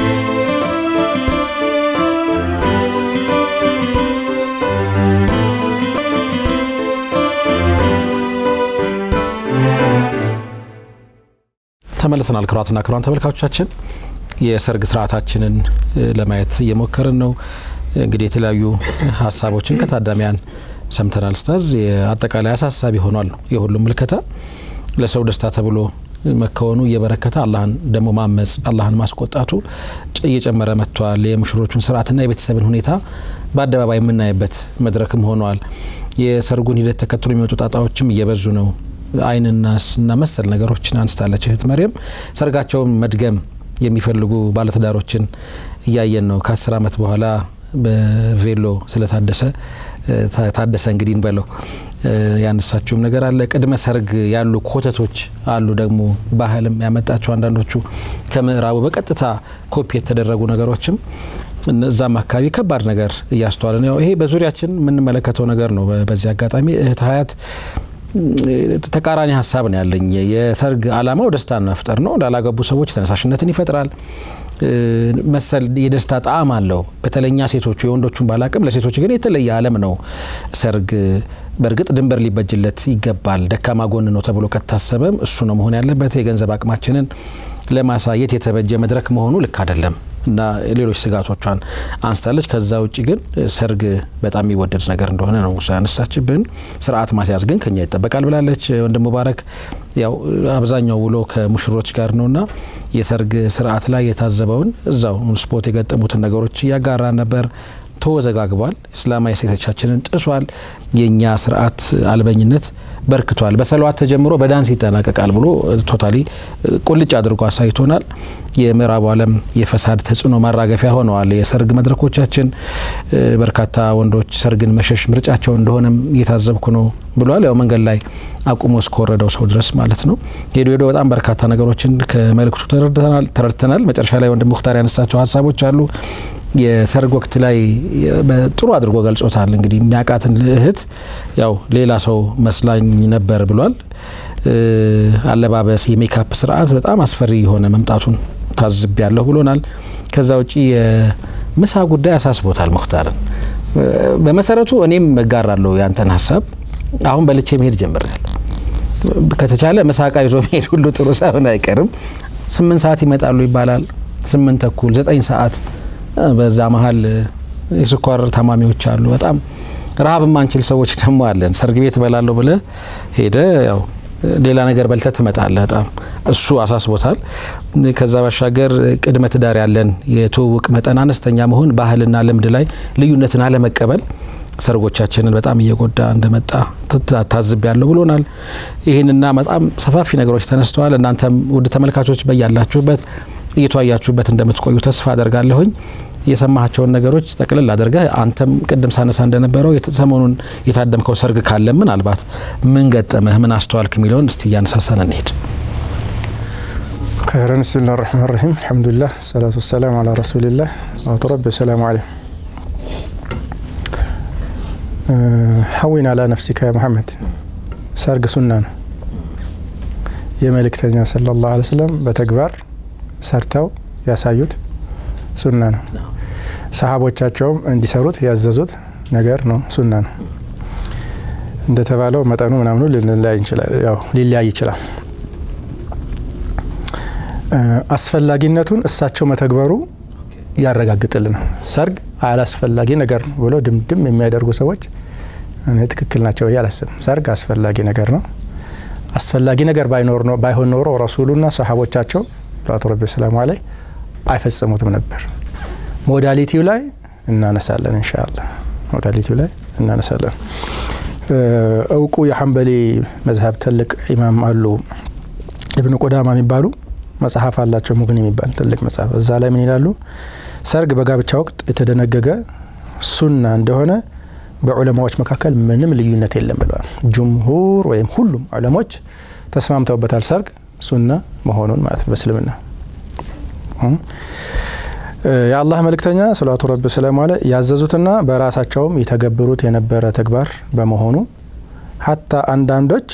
ተመልሰናል። ክቡራትና ክቡራን ተመልካቾቻችን የሰርግ ስርዓታችንን ለማየት እየሞከርን ነው። እንግዲህ የተለያዩ ሀሳቦችን ከታዳሚያን ሰምተናል። ኡስታዝ አጠቃላይ አሳሳቢ ሆኗል ነው የሁሉም ምልከታ። ለሰው ደስታ ተብሎ መከወኑ እየበረከተ አላህን ደግሞ ማመጽ አላህን ማስቆጣቱ እየጨመረ መጥቷል። የሙሽሮቹን ስርዓትና የቤተሰብን ሁኔታ በአደባባይ የምናይበት መድረክም ሆኗል። የሰርጉን ሂደት ተከትሎ የሚወጡ ጣጣዎችም እየበዙ ነው። አይንናስ እና መሰል ነገሮችን አንስታለች እህት መሪየም። ሰርጋቸውን መድገም የሚፈልጉ ባለትዳሮችን እያየን ነው። ከአስር አመት በኋላ በቬሎ ስለታደሰ ታደሰ እንግዲህ እንበለው ያነሳችውም ነገር አለ። ቅድመ ሰርግ ያሉ ኮተቶች አሉ። ደግሞ ባህልም ያመጣቸው አንዳንዶቹ ከምዕራቡ በቀጥታ ኮፒ የተደረጉ ነገሮችም እዛም አካባቢ ከባድ ነገር እያስተዋለ ነው። ይሄ በዙሪያችን የምንመለከተው ነገር ነው። በዚህ አጋጣሚ እህት ሀያት ተቃራኒ ሀሳብ ነው ያለኝ። የሰርግ አላማው ደስታን መፍጠር ነው። ላላገቡ ሰዎች ተነሳሽነትን ይፈጥራል። መሰል የደስታ ጣዕም አለው። በተለኛ ሴቶቹ የወንዶቹን ባላቅም ለሴቶች ግን የተለየ ዓለም ነው ሰርግ። በእርግጥ ድንበር ሊበጅለት ይገባል። ደካማ ጎን ነው ተብሎ ከታሰበም እሱ ነው መሆን ያለበት። የገንዘብ አቅማችንን ለማሳየት የተበጀ መድረክ መሆኑ ልክ አይደለም እና ሌሎች ስጋቶቿን አንስታለች። ከዛ ውጭ ግን ሰርግ በጣም የሚወደድ ነገር እንደሆነ ነው ያነሳችብን። ስርዓት ማስያዝ ግን ከኛ ይጠበቃል ብላለች። ወንድም ሙባረክ ያው አብዛኛው ውሎ ከሙሽሮች ጋር ነውና የሰርግ ስርዓት ላይ የታዘበውን እዛው ስፖት የገጠሙትን ነገሮች እያጋራ ነበር። ተወዘጋግቧል። እስላማዊ ሴቶቻችንን ጥሷል። የእኛ ስርዓት አልበኝነት በርክቷል። በሰለዋት ተጀምሮ በዳንስ ይጠናቀቃል ብሎ ቶታሊ ቁልጭ አድርጎ አሳይቶናል። የምዕራቡ ዓለም የፈሳድ ተጽዕኖ ማራገፊያ ሆነዋል የሰርግ መድረኮቻችን። በርካታ ወንዶች ሰርግን መሸሽ ምርጫቸው እንደሆነም እየታዘብኩ ነው ብሏል። ያው መንገድ ላይ አቁሞ እስከወረደው ሰው ድረስ ማለት ነው። ሄዶ ሄዶ በጣም በርካታ ነገሮችን ከመልእክቱ ተረድተናል። መጨረሻ ላይ ወንድም ሙክታር ያነሳቸው ሀሳቦች አሉ። የሰርግ ወቅት ላይ ጥሩ አድርጎ ገልጾታል። እንግዲህ የሚያውቃትን እህት ያው ሌላ ሰው መስላኝ ነበር ብሏል። አለባበስ፣ የሜካፕ ስርዓት በጣም አስፈሪ የሆነ መምጣቱን ታዝብ ያለሁ ብሎናል። ከዛ ውጪ የምሳ ጉዳይ አሳስቦታል ሙክታርን። በመሰረቱ እኔም እጋራለሁ ያንተን ሀሳብ። አሁን በልቼ መሄድ ጀምሬያለሁ። ከተቻለ ምሳቃ ይዞ መሄድ ሁሉ ጥሩ ሳይሆን አይቀርም። ስምንት ሰዓት ይመጣሉ ይባላል። ስምንት ተኩል ዘጠኝ ሰዓት በዛ መሀል የስኳር ታማሚዎች አሉ። በጣም ረሀብ ማንችል ሰዎች ደግሞ አለን። ሰርግ ቤት እበላለሁ ብለ ሄደ ያው ሌላ ነገር በልተ ትመጣለ። በጣም እሱ አሳስቦታል። ከዛ ባሻገር ቅድመ ትዳር ያለን የትውውቅ መጠን አነስተኛ መሆን፣ ባህልና ልምድ ላይ ልዩነትን አለመቀበል ሰርጎቻችንን በጣም እየጎዳ እንደመጣ ታዝብ ያለው ብሎናል። ይህንና በጣም ሰፋፊ ነገሮች ተነስተዋል። እናንተም ውድ ተመልካቾች በያላችሁበት እየተወያያችሁበት እንደምትቆዩ ተስፋ አደርጋለሁኝ። የሰማቸውን ነገሮች ጠቅልል አድርገህ አንተም ቅድም ሳነሳ እንደነበረው ሰሞኑን የታደምከው ሰርግ ካለ ምናልባት ምን ገጠመህ፣ ምን አስተዋልክ የሚለውን እስቲ እያነሳሳን እንሄድ። خيرا بسم الله الرحمن الرحيم الحمد لله الصلاة والسلام على رسول الله صلوات ربي السلام عليه ሀዊን አላ ነፍሲካ ያ መሐመድ ሰርግ ሱና ነው። የመልእክተኛው ሰለላሁ ዐለይሂ ወሰለም በተግባር ሰርተው ያሳዩት ሱና ነው። ሰሃቦቻቸውም እንዲሰሩት ያዘዙት ነገር ነው፣ ሱና ነው። እንደተባለው መጠኑ ምናምኑ ሊለያይ ይችላል። አስፈላጊነቱን እሳቸው መተግበሩ ያረጋግጥልናል። ሰርግ አላስፈላጊ ነገር ነው ብሎ ድምድም የሚያደርጉ ሰዎች እኔ ትክክል ናቸው ብዬ አላስብም። ሰርግ አስፈላጊ ነገር ነው። አስፈላጊ ነገር ባይሆን ኖሮ ረሱሉና ሰሃቦቻቸው ሰላቱ ረቢ ሰላሙ አለይ አይፈጽሙትም ነበር። ሞዳሊቲው ላይ እናነሳለን እንሻላ ሞዳሊቲው ላይ እናነሳለን። እውቁ የሐንበሊ መዝሀብ ትልቅ ኢማም አሉ ኢብኑ ቁዳማ የሚባሉ መጽሐፍ አላቸው ሙግኒ የሚባል ትልቅ መጽሐፍ። እዛ ላይ ምን ይላሉ? ሰርግ በጋብቻ ወቅት የተደነገገ ሱና እንደሆነ በዑለማዎች መካከል ምንም ልዩነት የለም ብለዋል። ጅምሁር ወይም ሁሉም ዑለሞች ተስማምተውበታል ሰርግ ሱና መሆኑን ማለት ነው በእስልምና። የአላህ መልእክተኛ ሰላቱ ረቢ ሰላሙ አለ ያዘዙትና በራሳቸውም የተገብሩት የነበረ ተግባር በመሆኑ ሀታ አንዳንዶች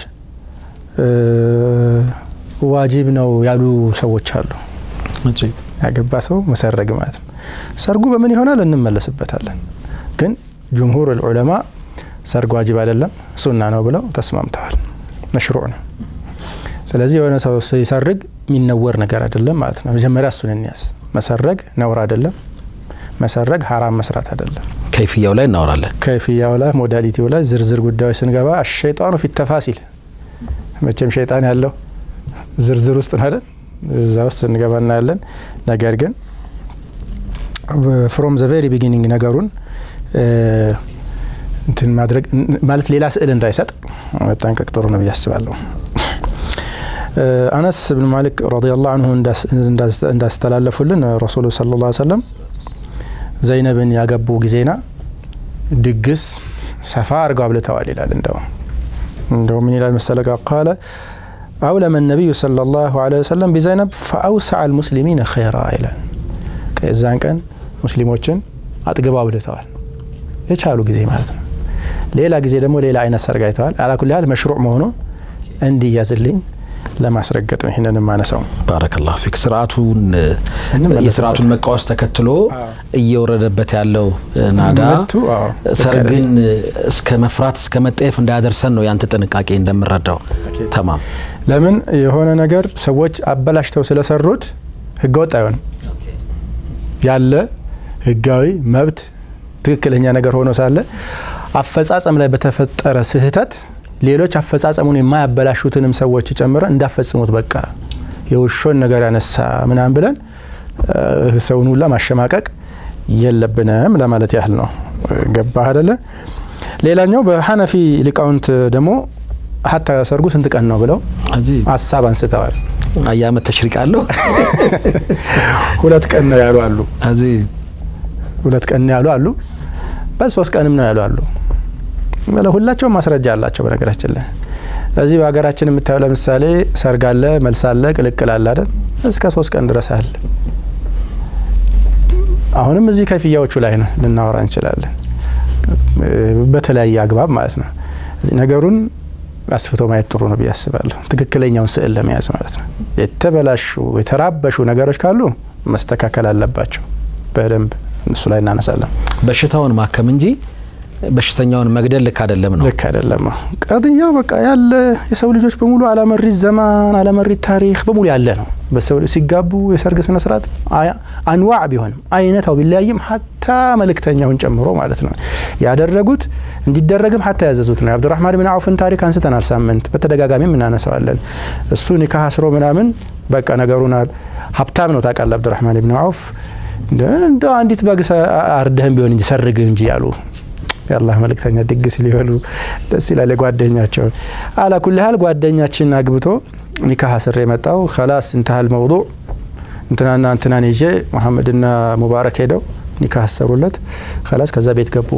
ዋጂብ ነው ያሉ ሰዎች አሉ። ያገባ ሰው መሰረግ ማለት ነው። ሰርጉ በምን ይሆናል እንመለስበታለን። ግን ጅምሁር ዑለማ ሰርግ ዋጅብ አይደለም ሱና ነው ብለው ተስማምተዋል። መሽሩዕ ነው። ስለዚህ የሆነ ሰው ሲሰርግ የሚነወር ነገር አይደለም ማለት ነው። መጀመሪያ እሱን እንያዝ። መሰረግ ነውር አይደለም። መሰረግ ሀራም መስራት አይደለም። ከይፍያው ላይ እናወራለን። ከይፍያው ላይ ሞዳሊቲው ላይ ዝርዝር ጉዳዮች ስንገባ አሸይጣኑ ፊት ተፋሲል መቼም ሸይጣን ያለው ዝርዝር ውስጥ ነው አይደል? እዛ ውስጥ ስንገባ እናያለን። ነገር ግን ፍሮም ዘ ቬሪ ቢጊኒንግ ነገሩን እንትን ማድረግ ማለት ሌላ ስዕል እንዳይሰጥ መጠንቀቅ ጥሩ ነው ብዬ አስባለሁ። አነስ ብን ማሊክ ረዲየላሁ አንሁ እንዳስተላለፉልን ረሱሉ ሰለላሁ ዐለይሂ ወሰለም ዘይነብን ያገቡ ጊዜና ድግስ ሰፋ አድርገው አብልተዋል ይላል። እንደው እንደው ምን ይላል መሰለ ቃለ አውለመ ነቢዩ ሰለላሁ ዐለይሂ ወሰለም ቢዘይነብ ፈአውሰዐ አልሙስሊሚነ ኸይራ ይላል። የዛን ቀን ሙስሊሞችን አጥግበው አብልተዋል የቻሉ ጊዜ ማለት ነው። ሌላ ጊዜ ደግሞ ሌላ አይነት ሰርግ አይተዋል። አላኩል ያህል መሽሩዕ መሆኑ እንዲያዝልኝ ለማስረገጥ ነው ይህንን የማነሳው። ባረከላሁ ፊክ። ስርዓቱን የስርዓቱን መቃወስ ተከትሎ እየወረደበት ያለው ናዳ ሰርግን እስከ መፍራት እስከ መጠየፍ እንዳያደርሰን ነው ያንተ ጥንቃቄ እንደምረዳው። ተማም ለምን የሆነ ነገር ሰዎች አበላሽተው ስለሰሩት ህገወጥ አይሆንም። ያለ ህጋዊ መብት ትክክለኛ ነገር ሆኖ ሳለ አፈጻጸም ላይ በተፈጠረ ስህተት ሌሎች አፈጻጸሙን የማያበላሹትንም ሰዎች ጨምረን እንዳፈጽሙት በቃ የውሾን ነገር ያነሳ ምናምን ብለን ሰውን ሁላ ማሸማቀቅ የለብንም ለማለት ያህል ነው። ገባህ አደለ? ሌላኛው በሐነፊ ሊቃውንት ደግሞ ሀታ ሰርጉ ስንት ቀን ነው ብለው ሀሳብ አንስተዋል። አያመት ተሽሪቅ አለው ሁለት ቀን ነው ያሉ አሉ። ሁለት ቀን ነው ያሉ አሉ። በሶስት ቀንም ነው ያሉ አሉ። ሁላቸውም ማስረጃ አላቸው። በነገራችን ላይ እዚህ በሀገራችን የምታየው ለምሳሌ ሰርግ አለ፣ መልስ አለ፣ ቅልቅል አለ አይደል? እስከ ሶስት ቀን ድረስ አለ። አሁንም እዚህ ከፍያዎቹ ላይ ነው ልናወራ እንችላለን፣ በተለያየ አግባብ ማለት ነው። ነገሩን አስፍቶ ማየት ጥሩ ነው ብዬ አስባለሁ። ትክክለኛውን ስዕል ለመያዝ ማለት ነው። የተበላሹ የተራበሹ ነገሮች ካሉ መስተካከል አለባቸው። በደንብ እሱ ላይ እናነሳለን። በሽታውን ማከም እንጂ በሽተኛውን መግደል ልክ አይደለም ነው። ልክ አይደለም። ቀጥያው በቃ ያለ የሰው ልጆች በሙሉ አላመሪት ዘማን አላመሪት ታሪክ በሙሉ ያለ ነው። በሰው ሲጋቡ የሰርግ ስነ ስርዓት አንዋዕ ቢሆንም አይነታው ቢለያይም ሀታ መልእክተኛውን ጨምሮ ማለት ነው ያደረጉት እንዲደረግም ሀታ ያዘዙት ነው። የአብዱራህማን ብን አውፍን ታሪክ አንስተናል። ሳምንት በተደጋጋሚም እናነሳዋለን። እሱ ኒካህ አስሮ ምናምን በቃ ነገሩን ሀብታም ነው ታውቃለህ። አብዱራህማን ብን አውፍ እንደ አንዲት በግ አርደህም ቢሆን እንጂ ሰርግ እንጂ ያሉ የአላህ መልእክተኛ ድግስ ሊበሉ ደስ ይላል። የጓደኛቸው አላኩል ያህል ጓደኛችን አግብቶ ኒካህ ስር የመጣው ከላስ እንትሃል መውዱዕ እንትናና እንትናን ይዤ መሐመድና ሙባረክ ሄደው ኒካህ አሰሩለት ከላስ ከዛ ቤት ገቡ።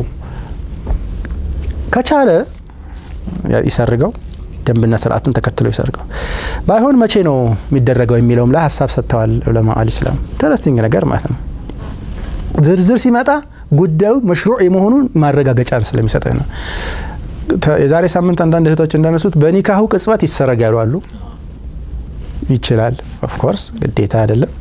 ከቻለ ይሰርገው ደንብና ስርዓቱን ተከትሎ ይሰርገው። ባይሆን መቼ ነው የሚደረገው የሚለውም ላይ ሀሳብ ሰጥተዋል ዑለማ አልኢስላም። ኢንተረስቲንግ ነገር ማለት ነው። ዝርዝር ሲመጣ ጉዳዩ መሽሩዕ የመሆኑን ማረጋገጫ ስለሚሰጥህ ነው። የዛሬ ሳምንት አንዳንድ እህቶች እንዳነሱት በኒካሁ ቅጽበት ይሰረግ ያሉ አሉ። ይችላል፣ ኦፍኮርስ ግዴታ አይደለም።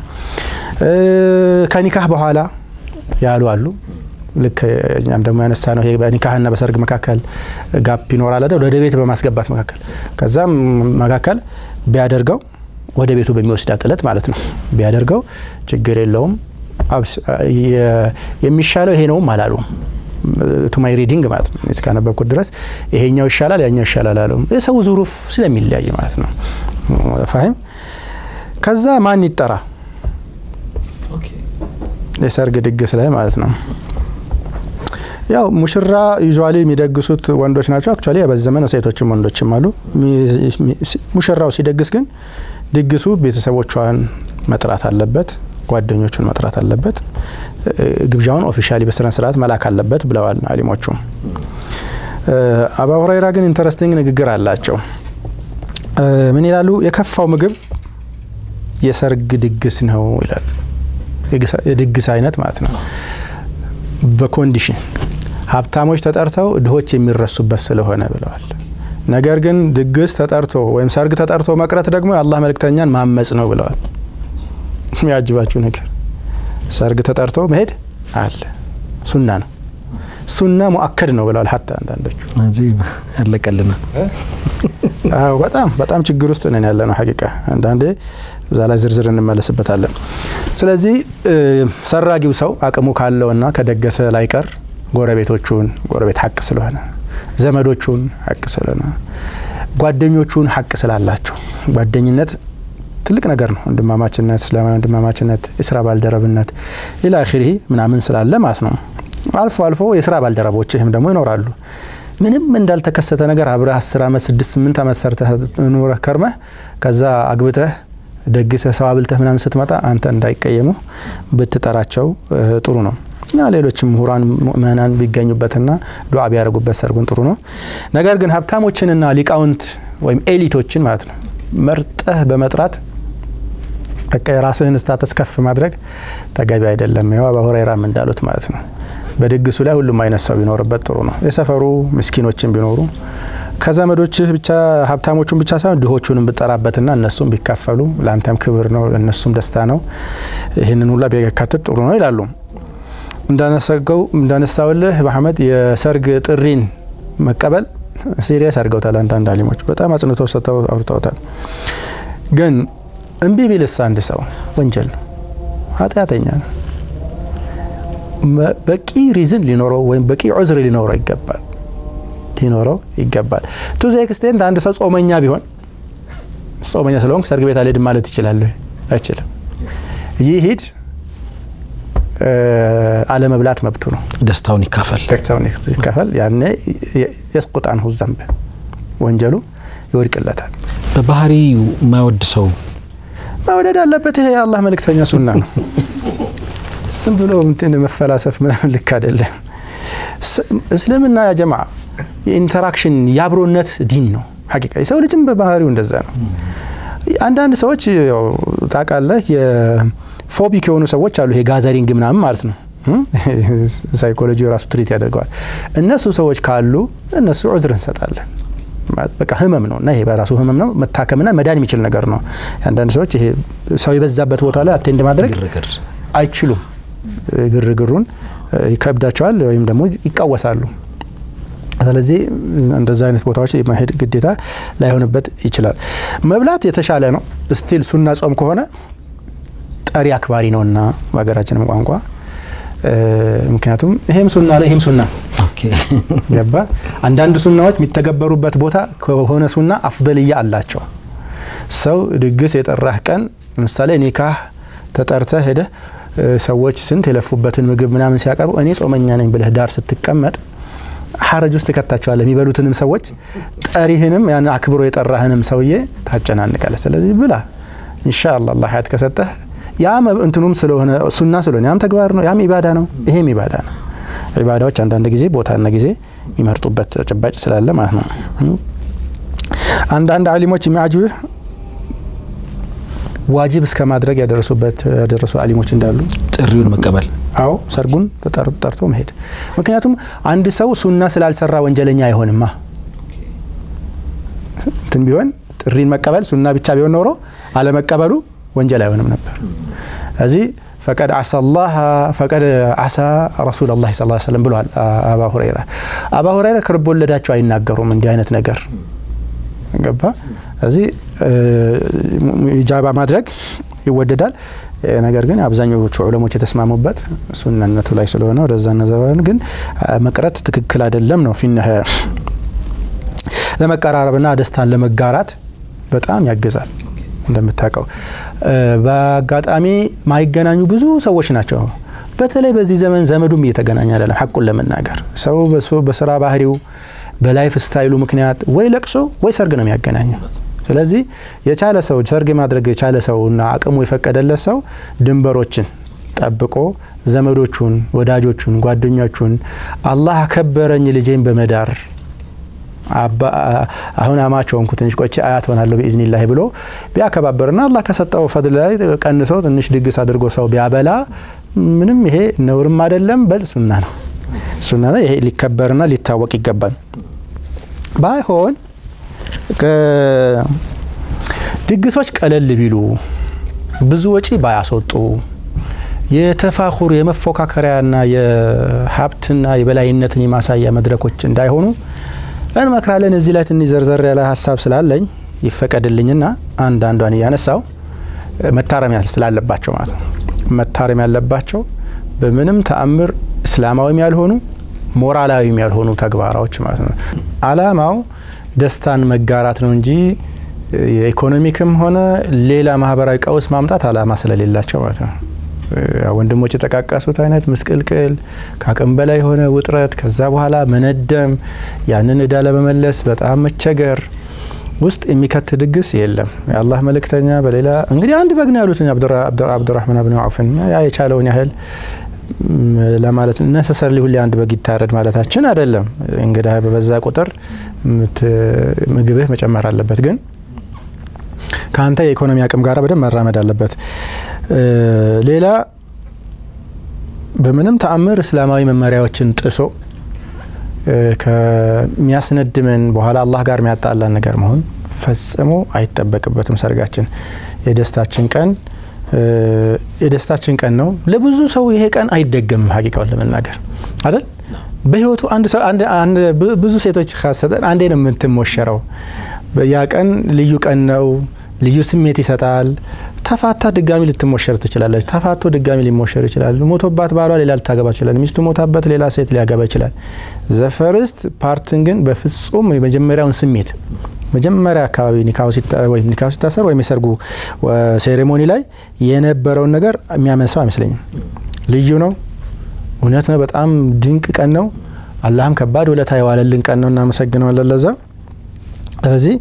ከኒካህ በኋላ ያሉ አሉ። ልክ እኛም ደግሞ ያነሳ ነው ይሄ በኒካህና በሰርግ መካከል ጋፕ ይኖራል አይደል? ወደ ቤት በማስገባት መካከል ከዛም መካከል ቢያደርገው ወደ ቤቱ በሚወስዳት እለት ማለት ነው ቢያደርገው ችግር የለውም። የሚሻለው ይሄ ነውም አላሉ ቱማይ ሪዲንግ ማለት ነው እስካነበብኩት ድረስ ይሄኛው ይሻላል ያኛው ይሻላል አሉ። የሰው ዙሩፍ ስለሚለያይ ማለት ነው ፋሂም። ከዛ ማን ይጠራ የሰርግ ድግስ ላይ ማለት ነው። ያው ሙሽራ ዩዥዋሊ የሚደግሱት ወንዶች ናቸው። አክቹዋሊ በዚህ ዘመን ሴቶችም ወንዶችም አሉ። ሙሽራው ሲደግስ ግን ድግሱ ቤተሰቦቿን መጥራት አለበት፣ ጓደኞቹን መጥራት አለበት፣ ግብዣውን ኦፊሻሊ በስነ ስርዓት መላክ አለበት ብለዋል አሊሞቹ። አባ ሁረይራ ግን ኢንተረስቲንግ ንግግር አላቸው። ምን ይላሉ? የከፋው ምግብ የሰርግ ድግስ ነው ይላል። የድግስ አይነት ማለት ነው በኮንዲሽን ሀብታሞች ተጠርተው ድሆች የሚረሱበት ስለሆነ ብለዋል። ነገር ግን ድግስ ተጠርቶ ወይም ሰርግ ተጠርቶ መቅረት ደግሞ የአላህ መልእክተኛን ማመጽ ነው ብለዋል። የሚያጅባችሁ ነገር ሰርግ ተጠርቶ መሄድ አለ ሱና ነው። ሱና ሙአከድ ነው ብለዋል። ሀታ አንዳንዶቹ ያለቀልና በጣም በጣም ችግር ውስጥ ነን ያለ ነው ሀቂቃ አንዳንዴ እዛ ላይ ዝርዝር እንመለስበታለን። ስለዚህ ሰራጊው ሰው አቅሙ ካለውና ከደገሰ ላይቀር ጎረቤቶቹን ጎረቤት ሀቅ ስለሆነ ዘመዶቹን ሀቅ ስለሆነ ጓደኞቹን ሀቅ ስላላቸው ጓደኝነት ትልቅ ነገር ነው። ወንድማማችነት፣ እስላማዊ ወንድማማችነት፣ የስራ ባልደረብነት ኢላ አኺሪ ምናምን ስላለ ማለት ነው። አልፎ አልፎ የስራ ባልደረቦችህም ደግሞ ይኖራሉ። ምንም እንዳልተከሰተ ነገር አብረህ አስር አመት ስድስት ስምንት አመት ሰርተህ ኑረህ ከርመህ ከዛ አግብተህ ደግሰህ ሰው አብልተህ ምናምን ስትመጣ አንተ እንዳይቀየሙ ብትጠራቸው ጥሩ ነው እና ሌሎችም ምሁራን ምእመናን ቢገኙበትና ዱዓ ቢያደርጉበት ሰርጉን ጥሩ ነው። ነገር ግን ሀብታሞችንና ሊቃውንት ወይም ኤሊቶችን ማለት ነው መርጠህ በመጥራት በቃ የራስህን ስታተስ ከፍ ማድረግ ተገቢ አይደለም። ይኸው አባ ሁረይራም እንዳሉት ማለት ነው። በድግሱ ላይ ሁሉም አይነት ሰው ቢኖርበት ጥሩ ነው። የሰፈሩ ምስኪኖችን ቢኖሩ ከዘመዶችህ ብቻ ሀብታሞቹን ብቻ ሳይሆን ድሆቹንም ብጠራበትና እነሱም ቢካፈሉ ለአንተም ክብር ነው፣ ለእነሱም ደስታ ነው። ይህንን ሁላ ቢያካትት ጥሩ ነው ይላሉ። እንዳነሰገው እንዳነሳውልህ መሐመድ የሰርግ ጥሪን መቀበል ሲሪየስ አድርገውታል። አንዳንድ አሊሞች በጣም አጽንተው ሰጥተው አውርተውታል። ግን እምቢ ቢልስ አንድ ሰው ወንጀል ነው፣ ኃጢአተኛ ነው። በቂ ሪዝን ሊኖረው ወይም በቂ ዑዝር ሊኖረው ይገባል ሊኖረው ይገባል። ቱ ዘ ኤክስቴንት አንድ ሰው ጾመኛ ቢሆን ጾመኛ ስለሆንኩ ሰርግ ቤት አልሄድም ማለት ይችላል? አይችልም። ይሂድ አለመብላት መብቱ ነው። ደስታውን ይካፈል ደስታውን ይካፈል። ያኔ የስቁጥ አንሁ ዘንብ ወንጀሉ ይወድቅለታል። በባህሪ የማይወድ ሰው መውደድ አለበት። ይሄ የአላህ መልእክተኛ ሱና ነው። ዝም ብሎ እንትን መፈላሰፍ ምናምን ልክ አይደለም። እስልምና ያ ጀማ የኢንተራክሽን የአብሮነት ዲን ነው። ሀቂቃ የሰው ልጅም በባህሪው እንደዛ ነው። አንዳንድ ሰዎች ታውቃለህ ፎቢክ የሆኑ ሰዎች አሉ። ይሄ ጋዘሪንግ ምናምን ማለት ነው። ሳይኮሎጂ ራሱ ትሪት ያደርገዋል። እነሱ ሰዎች ካሉ እነሱ ዑዝር እንሰጣለን። በቃ ህመም ነው እና ይሄ በራሱ ህመም ነው፣ መታከምና መዳን የሚችል ነገር ነው። አንዳንድ ሰዎች ይሄ ሰው የበዛበት ቦታ ላይ አቴንድ ማድረግ አይችሉም። ግርግሩን ይከብዳቸዋል ወይም ደግሞ ይቃወሳሉ። ስለዚህ እንደዛ አይነት ቦታዎች የማሄድ ግዴታ ላይሆንበት ይችላል። መብላት የተሻለ ነው። ስቲል ሱና ጾም ከሆነ ጠሪ አክባሪ ነውና በሀገራችንም ቋንቋ ምክንያቱም ይሄም ሱና ላይ ይሄም ሱና ገባ። አንዳንድ ሱናዎች የሚተገበሩበት ቦታ ከሆነ ሱና አፍደልያ አላቸው። ሰው ድግስ የጠራህ ቀን ለምሳሌ ኒካህ ተጠርተህ ሄደህ ሰዎች ስንት የለፉበትን ምግብ ምናምን ሲያቀርቡ እኔ ጾመኛ ነኝ ብለህ ዳር ስትቀመጥ ሀረጅ ውስጥ ትከታቸዋለህ። የሚበሉትንም ሰዎች ጠሪህንም ያን አክብሮ የጠራህንም ሰውዬ ታጨናንቃለህ። ስለዚህ ብላ ኢንሻአላህ አላህ ሀያት ከሰጠህ ያ እንትኑም ስለሆነ ሱና ስለሆነ ያም ተግባር ነው፣ ያም ኢባዳ ነው፣ ይሄም ኢባዳ ነው። ኢባዳዎች አንዳንድ ጊዜ ቦታና ጊዜ የሚመርጡበት ተጨባጭ ስላለ ማለት ነው። አንዳንድ አሊሞች የሚያጅብህ ዋጅብ እስከ ማድረግ ያደረሱበት ያደረሱ አሊሞች እንዳሉ ጥሪውን መቀበል አዎ ሰርጉን ጠርቶ መሄድ። ምክንያቱም አንድ ሰው ሱና ስላልሰራ ወንጀለኛ አይሆንማ። እንትን ቢሆን ጥሪን መቀበል ሱና ብቻ ቢሆን ኖሮ አለመቀበሉ ወንጀል አይሆንም ነበር። እዚህ ፈቀድ አሳ ላህ ፈቀድ አሳ ረሱል ላ ስ ሰለም ብለዋል አባ ሁረይራ። አባ ሁረይራ ከልብ ወለዳቸው አይናገሩም እንዲህ አይነት ነገር ገባ። እዚህ ኢጃባ ማድረግ ይወደዳል። ነገር ግን አብዛኞቹ ዑለሞች የተስማሙበት ሱናነቱ ላይ ስለሆነ ወደዛ ነዘባን ግን መቅረት ትክክል አይደለም ነው ፊነ ለመቀራረብና ደስታን ለመጋራት በጣም ያግዛል። እንደምታውቀው በአጋጣሚ ማይገናኙ ብዙ ሰዎች ናቸው። በተለይ በዚህ ዘመን ዘመዱም እየተገናኘ አይደለም። ሐቁን ለመናገር ሰው በስራ ባህሪው በላይፍ ስታይሉ ምክንያት ወይ ለቅሶ ወይ ሰርግ ነው የሚያገናኘው። ስለዚህ የቻለ ሰው ሰርግ ማድረግ የቻለ ሰው እና አቅሙ የፈቀደለት ሰው ድንበሮችን ጠብቆ ዘመዶቹን፣ ወዳጆቹን፣ ጓደኞቹን አላህ አከበረኝ ልጄን በመዳር አሁን አማቸው ሆንኩ ትንሽ ቆይቼ አያት ሆናለሁ ቢኢዝኒላህ ብሎ ቢያከባበርና አላህ ከሰጠው ፈድል ላይ ቀንሶ ትንሽ ድግስ አድርጎ ሰው ቢያበላ ምንም ይሄ ነውርም አይደለም፣ በል ሱና ነው። ሱና ነው። ይሄ ሊከበርና ሊታወቅ ይገባል። ባይሆን ድግሶች ቀለል ቢሉ ብዙ ወጪ ባያስወጡ የተፋኹር የመፎካከሪያና የሀብትና የበላይነትን የማሳያ መድረኮች እንዳይሆኑ እንመክራለን። እዚህ ላይ ትንሽ ዘርዘር ያለ ሀሳብ ስላለኝ ይፈቀድልኝና አንዳንዷን እያነሳው መታረም ስላለባቸው ማለት ነው። መታረም ያለባቸው በምንም ተአምር እስላማዊም ያልሆኑ ሞራላዊም ያልሆኑ ተግባራዎች ማለት ነው። አላማው ደስታን መጋራት ነው እንጂ የኢኮኖሚክም ሆነ ሌላ ማህበራዊ ቀውስ ማምጣት አላማ ስለሌላቸው ማለት ነው። ወንድሞች የጠቃቀሱት አይነት ምስቅልቅል፣ ከአቅም በላይ የሆነ ውጥረት፣ ከዛ በኋላ መነደም፣ ያንን እዳ ለመመለስ በጣም መቸገር ውስጥ የሚከት ድግስ የለም። የአላህ መልእክተኛ በሌላ እንግዲህ አንድ በግ ነው ያሉት አብዱራህማን ብን አውፍን ያ የቻለውን ያህል ለማለት ነሰሰርሊ ሁሌ አንድ በግ ይታረድ ማለታችን አይደለም። እንግዳ በበዛ ቁጥር ምግብህ መጨመር አለበት፣ ግን ከአንተ የኢኮኖሚ አቅም ጋር በደንብ መራመድ አለበት። ሌላ በምንም ተአምር እስላማዊ መመሪያዎችን ጥሶ ከሚያስነድመን በኋላ አላህ ጋር የሚያጣላን ነገር መሆን ፈጽሞ አይጠበቅበትም። ሰርጋችን የደስታችን ቀን የደስታችን ቀን ነው። ለብዙ ሰው ይሄ ቀን አይደገምም። ሀቂቃውን ለመናገር አይደል በህይወቱ አንድ ሰው ብዙ ሴቶች ካሰጠን አንዴ ነው የምትሞሸረው። ያ ቀን ልዩ ቀን ነው። ልዩ ስሜት ይሰጣል። ተፋታ ድጋሚ ልትሞሸር ትችላለች። ተፋቶ ድጋሚ ሊሞሸር ይችላል። ሞቶባት ባሏ ሌላ ልታገባ ይችላል። ሚስቱ ሞታበት ሌላ ሴት ሊያገባ ይችላል። ዘፈርስት ፓርትን ግን በፍጹም የመጀመሪያውን ስሜት መጀመሪያ አካባቢ ኒካሁ ሲታሰር ወይም የሰርጉ ሴሬሞኒ ላይ የነበረውን ነገር የሚያመንሰው አይመስለኝም። ልዩ ነው። እውነት ነው። በጣም ድንቅ ቀን ነው። አላህም ከባድ ውለታ የዋለልን ቀን ነው። እናመሰግነዋለን ለዛ። ስለዚህ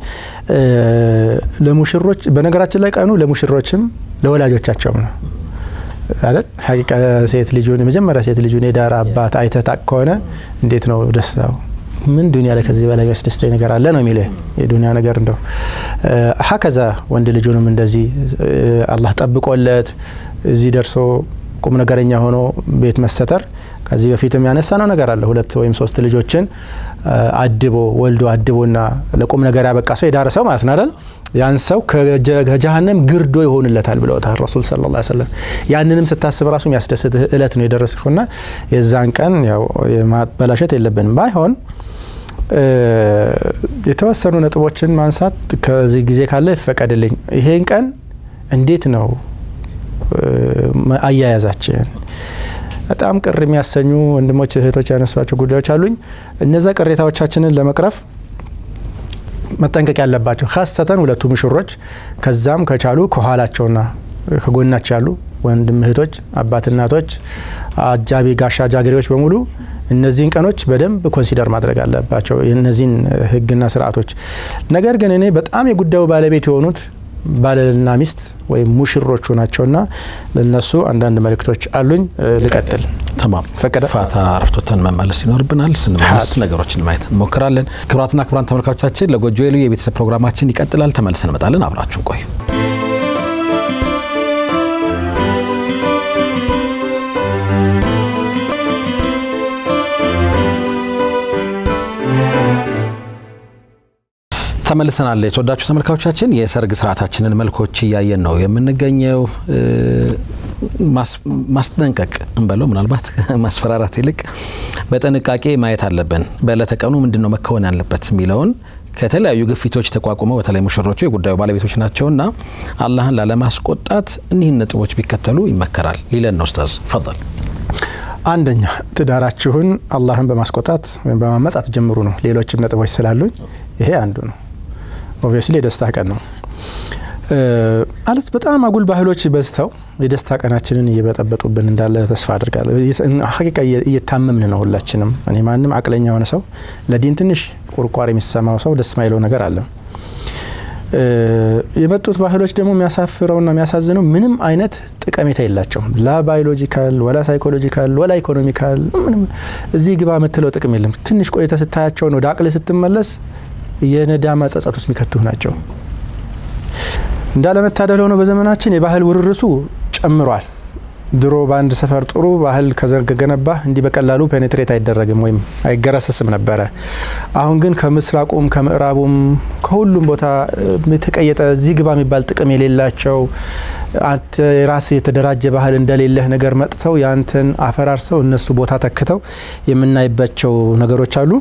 ለሙሽሮች በነገራችን ላይ ቀኑ ለሙሽሮችም ለወላጆቻቸውም ነው አይደል? ሀቂቃ ሴት ልጁን የመጀመሪያ ሴት ልጁን የዳር አባት አይተህ ታቅ ከሆነ እንዴት ነው ደስታው? ምን ዱኒያ ላይ ከዚህ በላይ የሚያስደስተኝ ነገር አለ ነው የሚልህ የዱኒያ ነገር እንደው ሀከዛ ወንድ ልጁንም እንደዚህ አላህ ጠብቆለት እዚህ ደርሶ ቁም ነገረኛ ሆኖ ቤት መሰተር ከዚህ በፊትም ያነሳ ነው ነገር አለ። ሁለት ወይም ሶስት ልጆችን አድቦ ወልዶ አድቦና ለቁም ነገር ያበቃ ሰው የዳረ ሰው ማለት ነው አይደል? ያን ሰው ከጀሀነም ግርዶ ይሆንለታል ብለውታል ረሱል ሰለላሁ ዐለይሂ ወሰለም። ያንንም ስታስብ ራሱ የሚያስደስት እለት ነው የደረስኩና የዛን ቀን ያው ማበላሸት የለብንም ባይሆን የተወሰኑ ነጥቦችን ማንሳት ከዚህ ጊዜ ካለ ይፈቀድልኝ። ይሄን ቀን እንዴት ነው አያያዛችን? በጣም ቅር የሚያሰኙ ወንድሞች እህቶች ያነሷቸው ጉዳዮች አሉኝ። እነዛ ቅሬታዎቻችንን ለመቅረፍ መጠንቀቅ ያለባቸው ካሰተን ሁለቱ ሙሽሮች ከዛም ከቻሉ ከኋላቸውና ከጎናቸው ያሉ ወንድም እህቶች፣ አባት እናቶች፣ አጃቢ ጋሻ ጃግሬዎች በሙሉ እነዚህን ቀኖች በደንብ ኮንሲደር ማድረግ አለባቸው፣ እነዚህን ህግና ስርዓቶች። ነገር ግን እኔ በጣም የጉዳዩ ባለቤት የሆኑት ባልና ሚስት ወይም ሙሽሮቹ ናቸውና ለነሱ አንዳንድ መልእክቶች አሉኝ። ልቀጥል። ተማም ፈቀደ? ፋታ አረፍቶተን መመለስ ይኖርብናል። ስንመለስ ነገሮችን ማየት እንሞክራለን። ክቡራትና ክቡራን ተመልካቾቻችን ለጎጆ ልዩ የቤተሰብ ፕሮግራማችን ይቀጥላል። ተመልሰን እንመጣለን። አብራችሁን ቆዩ። ተመልሰናል። የተወዳችሁ ተመልካቾቻችን የሰርግ ስርዓታችንን መልኮች እያየን ነው የምንገኘው። ማስጠንቀቅ እንበለው ምናልባት ማስፈራራት ይልቅ በጥንቃቄ ማየት አለብን። በዕለተ ቀኑ ምንድን ነው መከወን ያለበት የሚለውን ከተለያዩ ግፊቶች ተቋቁመው በተለይ ሙሽሮቹ የጉዳዩ ባለቤቶች ናቸውና አላህን ላለማስቆጣት እኒህን ነጥቦች ቢከተሉ ይመከራል ሊለን ነው ኡስታዝ ፈል አንደኛ ትዳራችሁን አላህን በማስቆጣት ወይም በማመፅ አትጀምሩ ነው። ሌሎችም ነጥቦች ስላሉኝ ይሄ አንዱ ነው። ኦብቪየስሊ የደስታ ቀን ነው ማለት በጣም አጉል ባህሎች በዝተው የደስታ ቀናችንን እየበጠበጡብን እንዳለ ተስፋ አድርጋለሁ። ሀቂቃ እየታመምን ነው ሁላችንም። እኔ ማንም አቅለኛ የሆነ ሰው ለዲን ትንሽ ቁርቋር የሚሰማው ሰው ደስ ማይለው ነገር አለ። የመጡት ባህሎች ደግሞ የሚያሳፍረውና የሚያሳዝነው ምንም አይነት ጠቀሜታ የላቸውም። ላ ባዮሎጂካል ወላ ሳይኮሎጂካል ወላ ኢኮኖሚካል ምንም እዚህ ግባ የምትለው ጥቅም የለም። ትንሽ ቆይተ ስታያቸውን ወደ አቅል ስትመለስ የነዳማ ጸጸት ውስጥ የሚከቱህ ናቸው። እንዳለመታደል ሆኖ በዘመናችን የባህል ውርርሱ ጨምሯል። ድሮ በአንድ ሰፈር ጥሩ ባህል ከገነባ እንዲህ በቀላሉ ፔኔትሬት አይደረግም ወይም አይገረሰስም ነበረ። አሁን ግን ከምስራቁም ከምዕራቡም ከሁሉም ቦታ የተቀየጠ እዚህ ግባ የሚባል ጥቅም የሌላቸው አንተ የራስ የተደራጀ ባህል እንደሌለህ ነገር መጥተው ያንተን አፈራርሰው እነሱ ቦታ ተክተው የምናይባቸው ነገሮች አሉ።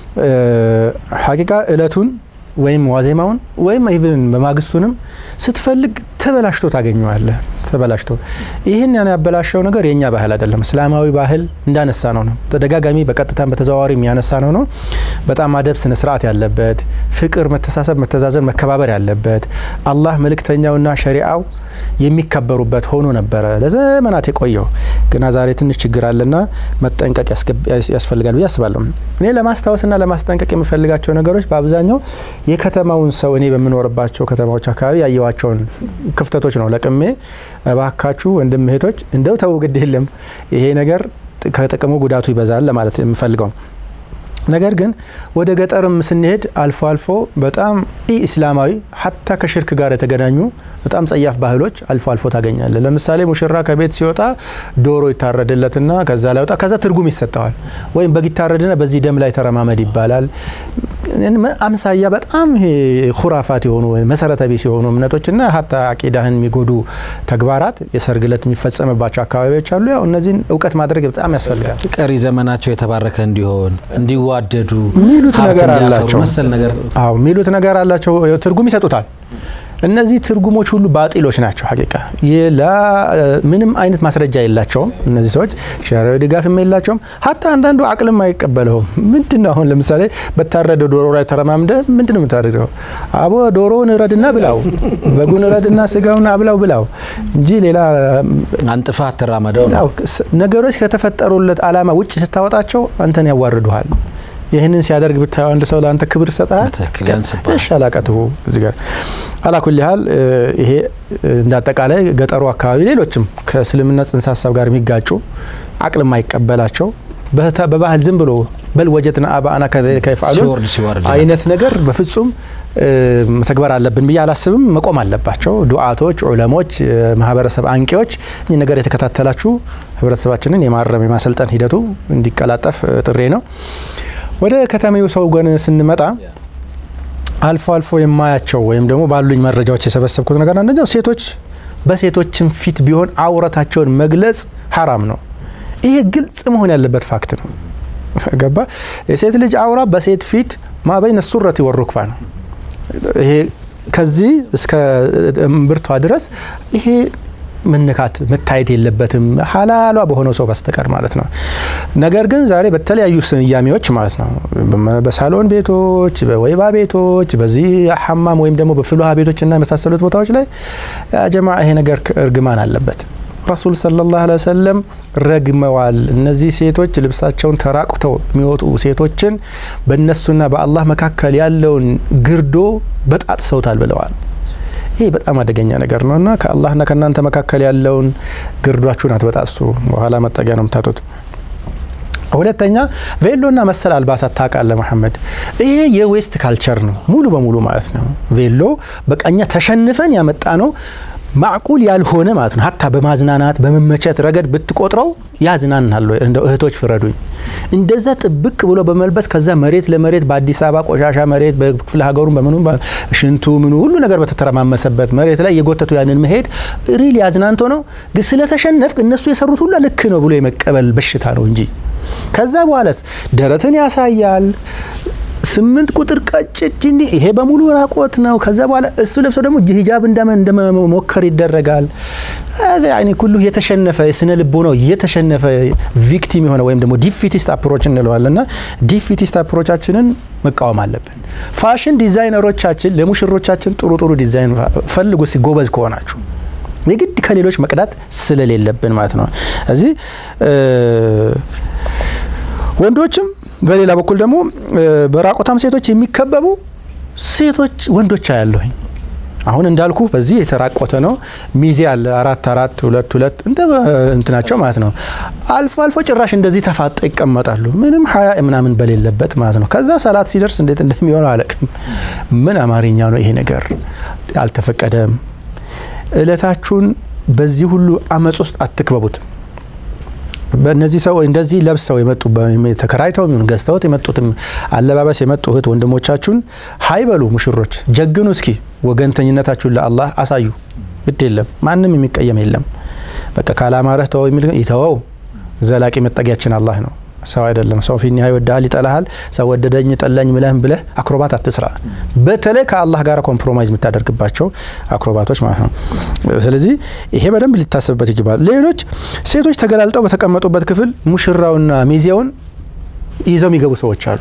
ሀቂቃ እለቱን ወይም ዋዜማውን ወይም ኢቭን በማግስቱንም ስትፈልግ ተበላሽቶ ታገኘዋለህ። ተበላሽቶ ይህን ያን ያበላሸው ነገር የእኛ ባህል አይደለም። እስላማዊ ባህል እንዳነሳ ነው ነው ተደጋጋሚ በቀጥታም በተዘዋዋሪ የሚያነሳ ነው ነው በጣም አደብ፣ ስነ ስርዓት ያለበት ፍቅር፣ መተሳሰብ፣ መተዛዘን፣ መከባበር ያለበት አላህ መልእክተኛውና ሸሪአው የሚከበሩበት ሆኖ ነበረ ለዘመናት የቆየው። ግና ዛሬ ትንሽ ችግር አለና መጠንቀቅ ያስፈልጋል ብዬ አስባለሁ። እኔ ለማስታወስና ለማስጠንቀቅ የምፈልጋቸው ነገሮች በአብዛኛው የከተማውን ሰው እኔ በምኖርባቸው ከተማዎች አካባቢ ያየዋቸውን ክፍተቶች ነው ለቅሜ እባካችሁ ወንድም እህቶች እንደው ተው ግድ የለም ይሄ ነገር ከጥቅሙ ጉዳቱ ይበዛል ለማለት የምፈልገው ነገር ግን ወደ ገጠርም ስንሄድ አልፎ አልፎ በጣም ኢ ኢስላማዊ ሀታ ከሽርክ ጋር የተገናኙ በጣም ጸያፍ ባህሎች አልፎ አልፎ ታገኛለ። ለምሳሌ ሙሽራ ከቤት ሲወጣ ዶሮ ይታረድለትና ከዛ ላይ ወጣ ከዛ ትርጉም ይሰጠዋል። ወይም በግ ይታረድና በዚህ ደም ላይ ተረማመድ ይባላል። አምሳያ በጣም ኩራፋት የሆኑ መሰረተ ቢስ የሆኑ እምነቶችና ሀታ አቂዳህን የሚጎዱ ተግባራት የሰርግ ዕለት የሚፈጸምባቸው አካባቢዎች አሉ። ያው እነዚህን እውቀት ማድረግ በጣም ያስፈልጋል። ቀሪ ዘመናቸው የተባረከ እንዲሆን እንዲዋደዱ ሚሉት ነገር ሀብት እንዲያፈሩ አላቸው። መሰል ነገር አዎ ሚሉት ነገር አላቸው። ትርጉም ይሰጡታል። እነዚህ ትርጉሞች ሁሉ ባጢሎች ናቸው። ሀቂቃ ላ ምንም አይነት ማስረጃ የላቸውም። እነዚህ ሰዎች ሸሪዓዊ ድጋፍም የላቸውም። ሀታ አንዳንዱ አቅልም አይቀበለውም። ምንድን ነው አሁን ለምሳሌ በታረደ ዶሮ ላይ ተረማምደ ምንድን ነው የምታደርገው? አቦ ዶሮውን እረድና ብላው፣ በጉን እረድና ስጋውን አብላው ብላው እንጂ ሌላ አንጥፋ አትራመደው ነው። ያው ነገሮች ከተፈጠሩለት ዓላማ ውጭ ስታወጣቸው አንተን ያዋርዱሃል። ይህንን ሲያደርግ ብታየው አንድ ሰው ለአንተ ክብር ይሰጣል። በትክክል ያንስብሃል። እሺ አላቀትሁ እዚህ ጋር አላኩል ያህል ይሄ እንደ አጠቃላይ ገጠሩ አካባቢ ሌሎችም ከእስልምና ጽንሰ ሀሳብ ጋር የሚጋጩ አቅል የማይቀበላቸው በታ- በባህል ዝም ብሎ በል ወጀትና አባአና ከይፍዓሉን ሲወርድ ሲወርድ አይነት ነገር በፍጹም እ፣ መተግበር አለብን ብዬ አላስብም። መቆም አለባቸው። ዱዓቶች፣ ዑለሞች፣ ማህበረሰብ አንቂዎች ይህ ነገር የተከታተላችሁ ህብረተሰባችንን የማረም የማሰልጠን ሂደቱ እንዲቀላጠፍ እ፣ ጥሬ ነው። ወደ ከተማው ሰው ግን ስንመጣ አልፎ አልፎ የማያቸው ወይም ደግሞ ባሉኝ መረጃዎች የሰበሰብኩት ነገር አንደኛው ሴቶች በሴቶችም ፊት ቢሆን አውረታቸውን መግለጽ ሀራም ነው። ይሄ ግልጽ መሆን ያለበት ፋክት ነው። ገባ? የሴት ልጅ አውራ በሴት ፊት ማበይነ ሱረት ወሩክባ ነው። ይሄ ከዚህ እስከ እምብርቷ ድረስ ይሄ መነካት መታየት የለበትም ሀላሏ በሆነው ሰው በስተቀር ማለት ነው። ነገር ግን ዛሬ በተለያዩ ስያሜዎች ማለት ነው በሳሎን ቤቶች፣ በወይባ ቤቶች፣ በዚህ ሐማም ወይም ደግሞ በፍልውሃ ቤቶችና የመሳሰሉት ቦታዎች ላይ ጀማ ይሄ ነገር እርግማን አለበት። ረሱል ሰለላሁ ዐለይሂ ወሰለም ረግመዋል። እነዚህ ሴቶች ልብሳቸውን ተራቁተው የሚወጡ ሴቶችን በእነሱና በአላህ መካከል ያለውን ግርዶ በጣጥሰውታል ብለዋል። ይህ በጣም አደገኛ ነገር ነው እና ከአላህና ከእናንተ መካከል ያለውን ግርዷችሁን አትበጣሱ። በኋላ መጠጊያ ነው የምታጡት። ሁለተኛ ቬሎና መሰል አልባሳት ታውቃለህ መሐመድ፣ ይሄ የዌስት ካልቸር ነው ሙሉ በሙሉ ማለት ነው። ቬሎ በቀኛ ተሸንፈን ያመጣ ነው ማዕቁል ያልሆነ ማለት ነው። ሀታ በማዝናናት በመመቸት ረገድ ብትቆጥረው ያዝናናል ወይ? እንደው እህቶች ፍረዱኝ። እንደዛ ጥብቅ ብሎ በመልበስ ከዛ መሬት ለመሬት በአዲስ አበባ ቆሻሻ መሬት በክፍለ ሀገሩን በምኑ ሽንቱ ምኑ ሁሉ ነገር በተተረማመሰበት መሬት ላይ የጎተቱ ያንን መሄድ ሪል ያዝናንቶ ነው። ግን ስለተሸነፍክ እነሱ የሰሩት ሁላ ልክ ነው ብሎ የመቀበል በሽታ ነው እንጂ ከዛ በኋላ ደረትን ያሳያል ስምንት ቁጥር ቀጭን ይሄ በሙሉ ራቆት ነው። ከዛ በኋላ እሱ ለብሰው ደግሞ ሂጃብ እንደመሞከር ይደረጋል። ያኔ ሁሉ የተሸነፈ የስነ ልቦ ነው የተሸነፈ ቪክቲም የሆነ ወይም ደግሞ ዲፊቲስት አፕሮች እንለዋለን እና ዲፊቲስት አፕሮቻችንን መቃወም አለብን። ፋሽን ዲዛይነሮቻችን ለሙሽሮቻችን ጥሩ ጥሩ ዲዛይን ፈልጉ እስቲ ጎበዝ ከሆናችሁ የግድ ከሌሎች መቅዳት ስለሌለብን ማለት ነው። እዚህ ወንዶችም በሌላ በኩል ደግሞ በራቆታም ሴቶች የሚከበቡ ሴቶች ወንዶች አያለሁኝ። አሁን እንዳልኩ በዚህ የተራቆተ ነው ሚዜ አለ አራት አራት ሁለት ሁለት እንደ እንትናቸው ማለት ነው። አልፎ አልፎ ጭራሽ እንደዚህ ተፋጠ ይቀመጣሉ ምንም ሀያ ምናምን በሌለበት ማለት ነው። ከዛ ሰላት ሲደርስ እንዴት እንደሚሆነው አለቅም። ምን አማርኛ ነው ይሄ ነገር? አልተፈቀደም። እለታችሁን በዚህ ሁሉ አመፅ ውስጥ አትክበቡት። በእነዚህ ሰው እንደዚህ ለብሰው የመጡ ተከራይተው የሚሆን ገዝተውት የመጡትም አለባበስ የመጡ እህት ወንድሞቻችሁን ሀይበሉ ሙሽሮች ጀግኑ። እስኪ ወገንተኝነታችሁን ለአላህ አሳዩ። ግድ የለም ማንም የሚቀየም የለም። በቃ ካላማረህ ተወው የሚል ይተወው። ዘላቂ መጠጊያችን አላህ ነው፣ ሰው አይደለም። ሰው ፊኒሃ ይወድሃል፣ ይጠላሃል። ሰው ወደደኝ ጠላኝ ምለህም ብለህ አክሮባት አትስራ። በተለይ ከአላህ ጋር ኮምፕሮማይዝ የምታደርግባቸው አክሮባቶች ማለት ነው። ስለዚህ ይሄ በደንብ ሊታሰብበት ይገባል። ሌሎች ሴቶች ተገላልጠው በተቀመጡበት ክፍል ሙሽራውና ሚዜውን ይዘው የሚገቡ ሰዎች አሉ።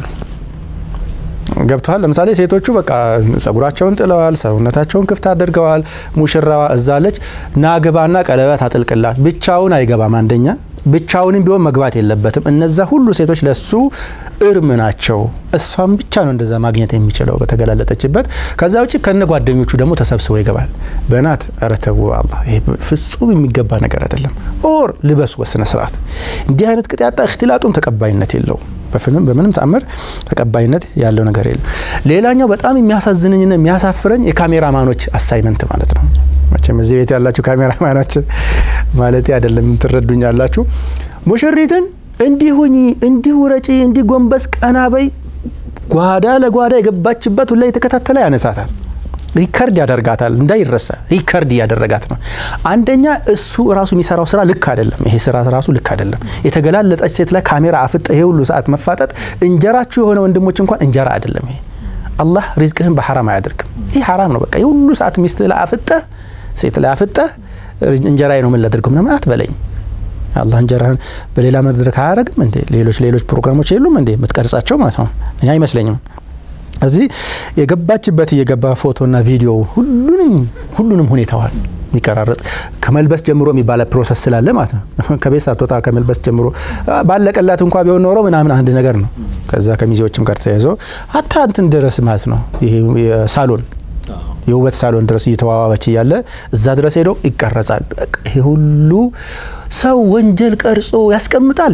ገብተዋል። ለምሳሌ ሴቶቹ በቃ ጸጉራቸውን ጥለዋል፣ ሰውነታቸውን ክፍት አድርገዋል። ሙሽራዋ እዛለች። ናግባና ቀለበት አጥልቅላት። ብቻውን አይገባም። አንደኛ ብቻውንም ቢሆን መግባት የለበትም። እነዛ ሁሉ ሴቶች ለሱ እርም ናቸው። እሷም ብቻ ነው እንደዛ ማግኘት የሚችለው በተገላለጠችበት። ከዛ ውጭ ከነ ጓደኞቹ ደግሞ ተሰብስቦ ይገባል። በናት ኧረ ተው አላህ፣ ይሄ ፍጹም የሚገባ ነገር አይደለም። ኦር ልበሱ በስነ ስርዓት። እንዲህ አይነት ቅጥ ያጣ እክትላጡም ተቀባይነት የለውም። በፍንም በምንም ተአምር ተቀባይነት ያለው ነገር የለም። ሌላኛው በጣም የሚያሳዝነኝና የሚያሳፍረኝ የካሜራማኖች አሳይመንት ማለት ነው። መቼም እዚህ ቤት ያላችሁ ካሜራማኖች ማለት አይደለም ትረዱኛላችሁ። ሙሽሪትን እንዲህ ሁኚ፣ እንዲህ ውረጪ፣ እንዲህ ጎንበስ ቀና በይ፣ ጓዳ ለጓዳ የገባችበት ሁላ የተከታተለ ያነሳታል፣ ሪከርድ ያደርጋታል፣ እንዳይረሳ ሪከርድ እያደረጋት ነው። አንደኛ እሱ ራሱ የሚሰራው ስራ ልክ አይደለም። ይሄ ስራ ራሱ ልክ አይደለም። የተገላለጠች ሴት ላይ ካሜራ አፍጠ ይሄ ሁሉ ሰዓት መፋጠጥ እንጀራችሁ የሆነ ወንድሞች እንኳን እንጀራ አይደለም ይሄ። አላህ ሪዝቅህን በሐራም አያደርግም። ይህ ሐራም ነው። በቃ የሁሉ ሰዓት ሚስት ላይ አፍጠህ ሴት ላይ አፍጠህ እንጀራዬ ነው ምን ላደርገው ምናምን አትበለኝ። አላህ እንጀራህን በሌላ መድረክ አያደርግም እንዴ? ሌሎች ሌሎች ፕሮግራሞች የሉም እንዴ የምትቀርጻቸው ማለት ነው? እኔ አይመስለኝም። እዚህ የገባችበት እየገባ ፎቶና ቪዲዮ ሁሉንም ሁሉንም ሁኔታዋል የሚቀራረጽ ከመልበስ ጀምሮ የሚባለ ፕሮሰስ ስላለ ማለት ነው። ከቤት ሳትወጣ ከመልበስ ጀምሮ ባለቀላት እንኳ ቢሆን ኖሮ ምናምን አንድ ነገር ነው። ከዛ ከሚዜዎችም ጋር ተያይዞ ሀታ እንትን ድረስ ማለት ነው ይሄ ሳሎን የውበት ሳሎን ድረስ እየተዋዋበች እያለ እዛ ድረስ ሄዶ ይቀረጻል። ይሄ ሁሉ ሰው ወንጀል ቀርጾ ያስቀምጣል።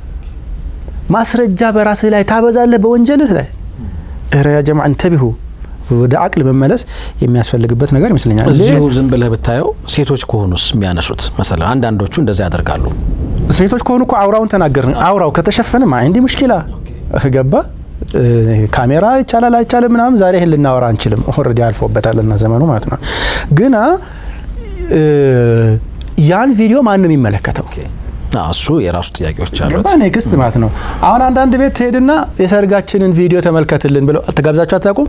ማስረጃ በራስህ ላይ ታበዛለህ በወንጀልህ ላይ። እረ ያ ጀማ እንተቢሁ ወደ አቅል መመለስ የሚያስፈልግበት ነገር ይመስለኛል። እዚሁ ዝም ብለህ ብታየው ሴቶች ከሆኑስ የሚያነሱት መሰለ አንዳንዶቹ እንደዚያ ያደርጋሉ። ሴቶች ከሆኑ እኮ አውራውን ተናገርን። አውራው ከተሸፈነ ማ እንዲህ ሙሽኪላ ገባ ካሜራ ይቻላል አይቻልም ምናምን ዛሬ ይህን ልናወራ አንችልም። ኦልሬዲ አልፎበታልና ዘመኑ ማለት ነው። ግና ያን ቪዲዮ ማን ነው የሚመለከተው? እሱ የራሱ ጥያቄዎች አሉት። ገባ ኔክስት ማለት ነው። አሁን አንዳንድ ቤት ትሄድና የሰርጋችንን ቪዲዮ ተመልከትልን ብለው ተጋብዛችሁ አታውቁም?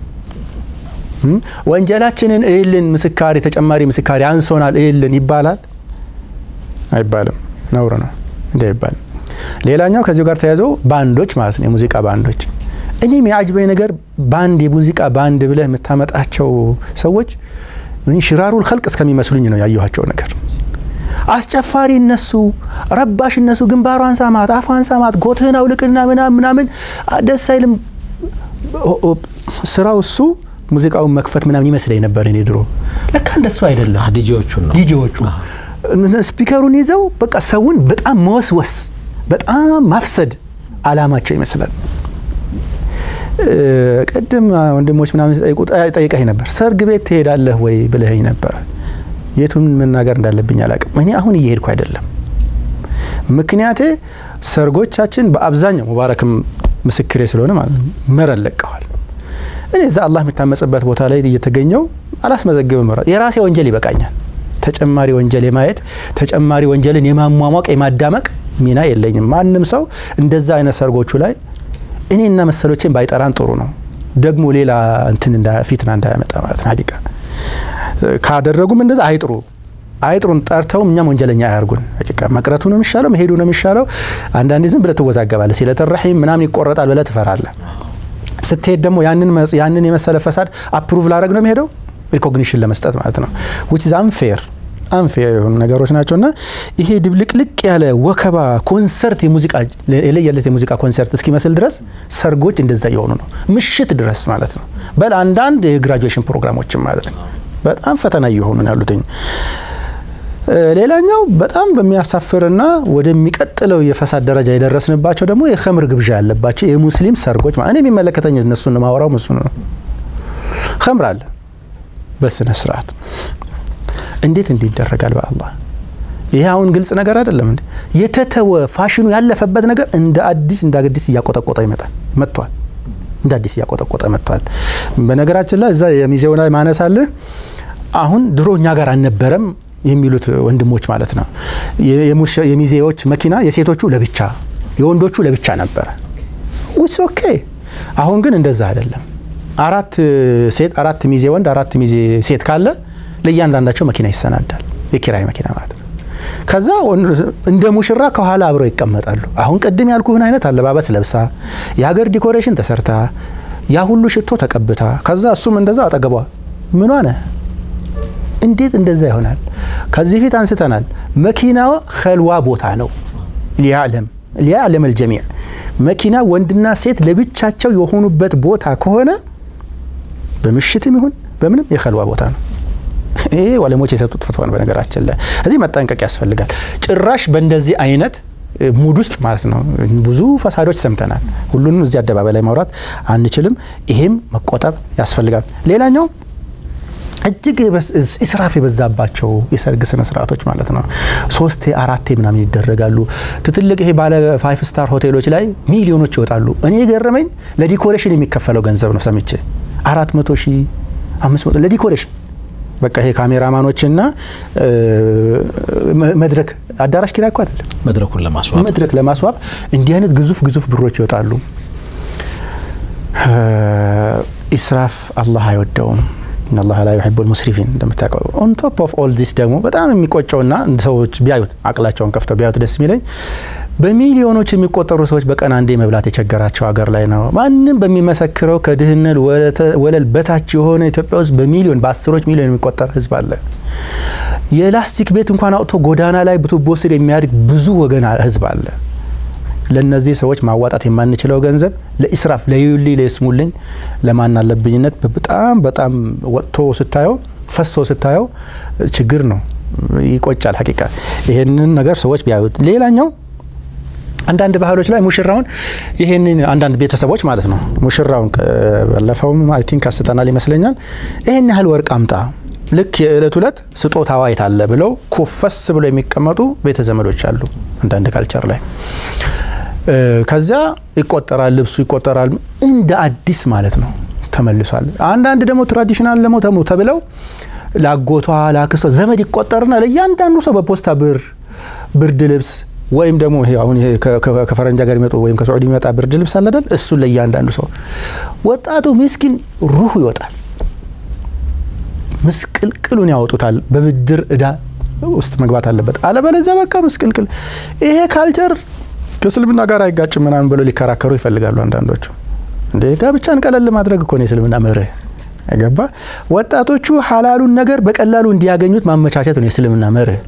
ወንጀላችንን እይልን፣ ምስካሪ ተጨማሪ ምስካሪ አንሶናል እይልን ይባላል አይባልም? ነውር ነው እንዲ አይባልም። ሌላኛው ከዚሁ ጋር ተያይዞ ባንዶች ማለት ነው፣ የሙዚቃ ባንዶች። እኔ የሚያጅበኝ ነገር ባንድ የሙዚቃ ባንድ ብለህ የምታመጣቸው ሰዎች ሽራሩል ኸልቅ እስከሚመስሉኝ ነው ያየኋቸው ነገር። አስጨፋሪ እነሱ፣ ረባሽ እነሱ፣ ግንባሯን ሳማት፣ አፏን ሳማት፣ ጎትህን አውልቅና ምናምን ምናምን ደስ አይልም። ስራው እሱ ሙዚቃውን መክፈት ምናምን ይመስለኝ ነበር እኔ ድሮ። ለካ እንደሱ አይደለም። ዲጄዎቹን ነው ዲጄዎቹ ስፒከሩን ይዘው በቃ ሰውን በጣም መወስወስ፣ በጣም ማፍሰድ አላማቸው ይመስላል። ቅድም ወንድሞች ምናምን ሲጠይቁ ጠይቀኝ ነበር። ሰርግ ቤት ትሄዳለህ ወይ ብለኸኝ ነበር። የቱን መናገር እንዳለብኝ አላውቅም። እኔ አሁን እየሄድኩ አይደለም። ምክንያቴ ሰርጎቻችን በአብዛኛው ሙባረክም ምስክሬ ስለሆነ ማለት ነው መረን ለቀዋል። እኔ እዛ አላህ የሚታመጽበት ቦታ ላይ እየተገኘው አላስመዘግብም። የራሴ ወንጀል ይበቃኛል። ተጨማሪ ወንጀል የማየት ተጨማሪ ወንጀልን የማሟሟቅ የማዳመቅ ሚና የለኝም። ማንም ሰው እንደዛ አይነት ሰርጎቹ ላይ እኔና መሰሎችን ባይጠራን ጥሩ ነው። ደግሞ ሌላ እንትን ፊትና እንዳያመጣ ማለት ነው። ሀቂቃ ካደረጉም እንደዛ አይጥሩ አይጥሩን ጠርተውም እኛም ወንጀለኛ አያርጉን። ሀቂቃ መቅረቱ ነው የሚሻለው፣ መሄዱ ነው የሚሻለው። አንዳንዴ ዝም ብለህ ትወዛገባለህ። ሲለተራሒም ምናምን ይቆረጣል ብለህ ትፈራለህ። ስትሄድ ደግሞ ያንን የመሰለ ፈሳድ አፕሩቭ ላረግ ነው የሚሄደው ሪኮግኒሽን ለመስጠት ማለት ነው። ዊች ኢዝ አንፌር አንፌር የሆኑ ነገሮች ናቸው እና ይሄ ድብልቅልቅ ያለ ወከባ ኮንሰርት የሙዚቃ የለየለት የሙዚቃ ኮንሰርት እስኪመስል ድረስ ሰርጎች እንደዛ እየሆኑ ነው፣ ምሽት ድረስ ማለት ነው። በል አንዳንድ የግራጁዌሽን ፕሮግራሞችም ማለት ነው በጣም ፈተና እየሆኑ ነው ያሉትኝ። ሌላኛው በጣም በሚያሳፍርና ወደሚቀጥለው የፈሳድ ደረጃ የደረስንባቸው ደግሞ የኸምር ግብዣ ያለባቸው የሙስሊም ሰርጎች እኔ የሚመለከተኝ እነሱን ማውራው እሱ ነው። ኸምር አለ በስነ ስርዓት እንዴት እንዲህ ይደረጋል? በአላህ ይሄ አሁን ግልጽ ነገር አይደለም እንዴ? የተተወ ፋሽኑ ያለፈበት ነገር እንደ አዲስ እንደ አዲስ እያቆጠቆጠ ይመጣል መጥቷል። እንደ አዲስ እያቆጠቆጠ መጥቷል። በነገራችን ላይ እዛ የሚዜው ላይ ማነሳለ አሁን ድሮ እኛ ጋር አልነበረም የሚሉት ወንድሞች ማለት ነው። የሚዜዎች መኪና የሴቶቹ ለብቻ የወንዶቹ ለብቻ ነበረ። ውስ ኦኬ። አሁን ግን እንደዛ አይደለም። አራት ሴት አራት ሚዜ ወንድ አራት ሚዜ ሴት ካለ ለእያንዳንዳቸው መኪና ይሰናዳል። የኪራይ መኪና ማለት ነው። ከዛ እንደ ሙሽራ ከኋላ አብረው ይቀመጣሉ። አሁን ቅድም ያልኩህን አይነት አለባበስ ለብሳ የሀገር ዲኮሬሽን ተሰርታ ያ ሁሉ ሽቶ ተቀብታ ከዛ እሱም እንደዛ አጠገቧ ምን ሆነ? እንዴት እንደዛ ይሆናል? ከዚህ ፊት አንስተናል። መኪናው ከልዋ ቦታ ነው። ሊያለም ሊያለም አልጀሚዕ መኪና ወንድና ሴት ለብቻቸው የሆኑበት ቦታ ከሆነ በምሽትም ይሁን በምንም የከልዋ ቦታ ነው። ይሄ ዋለሞች የሰጡት ፍትዋ ነው። በነገራችን ላይ እዚህ መጠንቀቅ ያስፈልጋል። ጭራሽ በእንደዚህ አይነት ሙድ ውስጥ ማለት ነው ብዙ ፈሳዶች ሰምተናል። ሁሉንም እዚህ አደባባይ ላይ ማውራት አንችልም። ይሄም መቆጠብ ያስፈልጋል። ሌላኛው እጅግ ኢስራፍ የበዛባቸው የሰርግ ስነ ስርዓቶች ማለት ነው። ሶስቴ አራቴ ምናምን ይደረጋሉ። ትትልቅ ይሄ ባለ ፋይፍ ስታር ሆቴሎች ላይ ሚሊዮኖች ይወጣሉ። እኔ የገረመኝ ለዲኮሬሽን የሚከፈለው ገንዘብ ነው ሰምቼ አራት መቶ ሺህ አምስት መቶ ለዲኮሬሽን በቃ ይሄ ካሜራማኖችና መድረክ አዳራሽ ኪራይ እኮ አይደለም መድረኩን ለማስዋብ መድረክ ለማስዋብ እንዲህ አይነት ግዙፍ ግዙፍ ብሮች ይወጣሉ። ኢስራፍ አላህ አይወደውም። ኢነላህ ላ ዩሒቡል ሙስሪፊን እንደምታውቀው። ኦን ቶፕ ኦፍ ኦል ዲስ ደግሞ በጣም የሚቆጨውና ሰዎች ቢያዩት አቅላቸውን ከፍተው ቢያዩት ደስ የሚለኝ በሚሊዮኖች የሚቆጠሩ ሰዎች በቀን አንዴ መብላት የቸገራቸው ሀገር ላይ ነው። ማንም በሚመሰክረው ከድህነት ወለል በታች የሆነ ኢትዮጵያ ውስጥ በሚሊዮን በአስሮች ሚሊዮን የሚቆጠር ህዝብ አለ። የላስቲክ ቤት እንኳን አውጥቶ ጎዳና ላይ በቱቦ ስር የሚያድግ ብዙ ወገን ህዝብ አለ። ለእነዚህ ሰዎች ማዋጣት የማንችለው ገንዘብ ለኢስራፍ ለዩሊ ለስሙልኝ ለማን አለብኝነት በጣም በጣም ወጥቶ ስታየው ፈሶ ስታየው ችግር ነው፣ ይቆጫል። ሀቂቃ ይሄንን ነገር ሰዎች ቢያዩት። ሌላኛው አንዳንድ ባህሎች ላይ ሙሽራውን ይሄንን አንዳንድ ቤተሰቦች ማለት ነው ሙሽራውን ባለፈውም አይ ቲንክ አስተናል ይመስለኛል ይሄን ያህል ወርቅ አምጣ ልክ የእለት ሁለት ስጦታዋ የታለ ብለው ኮፈስ ብለው የሚቀመጡ ቤተ ዘመዶች አሉ አንዳንድ ካልቸር ላይ ከዚያ ይቆጠራል፣ ልብሱ ይቆጠራል። እንደ አዲስ ማለት ነው ተመልሷል። አንዳንድ ደግሞ ትራዲሽናል ደግሞ ተሙ ተብለው ላጎቷ ላክስቷ ዘመድ ይቆጠርና ለእያንዳንዱ ሰው በፖስታ ብር ብርድ ልብስ ወይም ደግሞ አሁን ከፈረንጅ ሀገር የሚመጡ ወይም ከሳዑዲ የሚመጣ ብርድ ልብስ አለ አይደል? እሱን ለእያንዳንዱ ሰው ወጣቱ ምስኪን ሩሁ ይወጣል። ምስቅልቅሉን ያወጡታል። በብድር እዳ ውስጥ መግባት አለበት። አለበለዚያ በቃ ምስቅልቅል። ይሄ ካልቸር ከእስልምና ጋር አይጋጭም ምናምን ብለው ሊከራከሩ ይፈልጋሉ አንዳንዶቹ። እንደ ጋብቻን ቀለል ማድረግ እኮ ነው የእስልምና መርህ። ገባ ወጣቶቹ ሀላሉን ነገር በቀላሉ እንዲያገኙት ማመቻቸት ነው የእስልምና መርህ።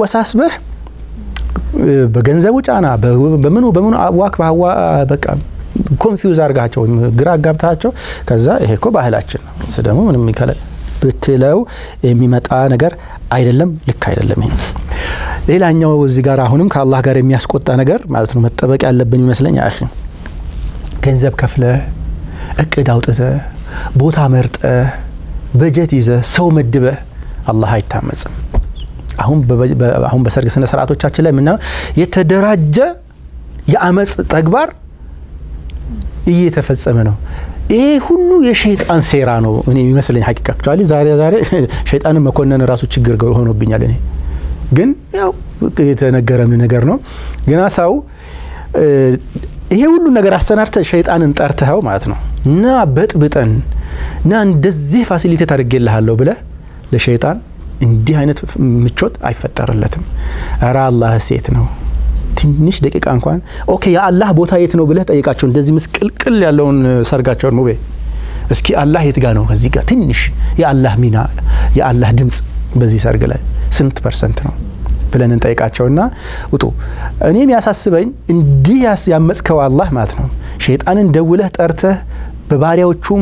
አወሳስበህ በገንዘቡ ጫና በምኑ በምኑ ዋክ በሀዋ በቃ ኮንፊውዝ አርጋቸው ወይም ግራ አጋብታቸው ከዛ ይሄ እኮ ባህላችን ነው እሱ ደግሞ ምንም ይከለ ብትለው የሚመጣ ነገር አይደለም። ልክ አይደለም። ይሄ ሌላኛው እዚህ ጋር አሁንም ከአላህ ጋር የሚያስቆጣ ነገር ማለት ነው መጠበቅ ያለብን ይመስለኝ አኺ ገንዘብ ከፍለ እቅድ አውጥተ ቦታ መርጠ በጀት ይዘ ሰው መድበ አላህ አይታመጽም። አሁን አሁን በሰርግ ስነ ስርዓቶቻችን ላይ የምናየው የተደራጀ የአመፅ ተግባር እየተፈጸመ ነው። ይሄ ሁሉ የሸይጣን ሴራ ነው እኔ የሚመስለኝ ሀቂቃ አክቹዋሊ ዛሬ ዛሬ ሸይጣንን መኮነን ራሱ ችግር ሆኖብኛል። እኔ ግን ያው የተነገረም ነገር ነው። ግና ሰው ይሄ ሁሉ ነገር አሰናድተ ሸይጣንን ጠርተኸው ማለት ነው እና በጥብጠን እና እንደዚህ ፋሲሊቴት አድርጌልሃለሁ ብለህ ለሸይጣን እንዲህ አይነት ምቾት አይፈጠርለትም። እረ አላህ ሴት ነው ትንሽ ደቂቃ እንኳን ኦኬ የአላህ ቦታ የት ነው ብለህ ጠይቃቸው። እንደዚህ ምስቅልቅል ያለውን ሰርጋቸውን ሙቤ እስኪ አላህ የት ጋ ነው? ከዚህ ጋር ትንሽ የአላህ ሚና የአላህ ድምፅ በዚህ ሰርግ ላይ ስንት ፐርሰንት ነው ብለን እንጠይቃቸውና ውጡ። እኔም ያሳስበኝ እንዲህ ያመፅከው አላህ ማለት ነው ሸይጣንን ደውለህ ጠርተህ በባሪያዎቹም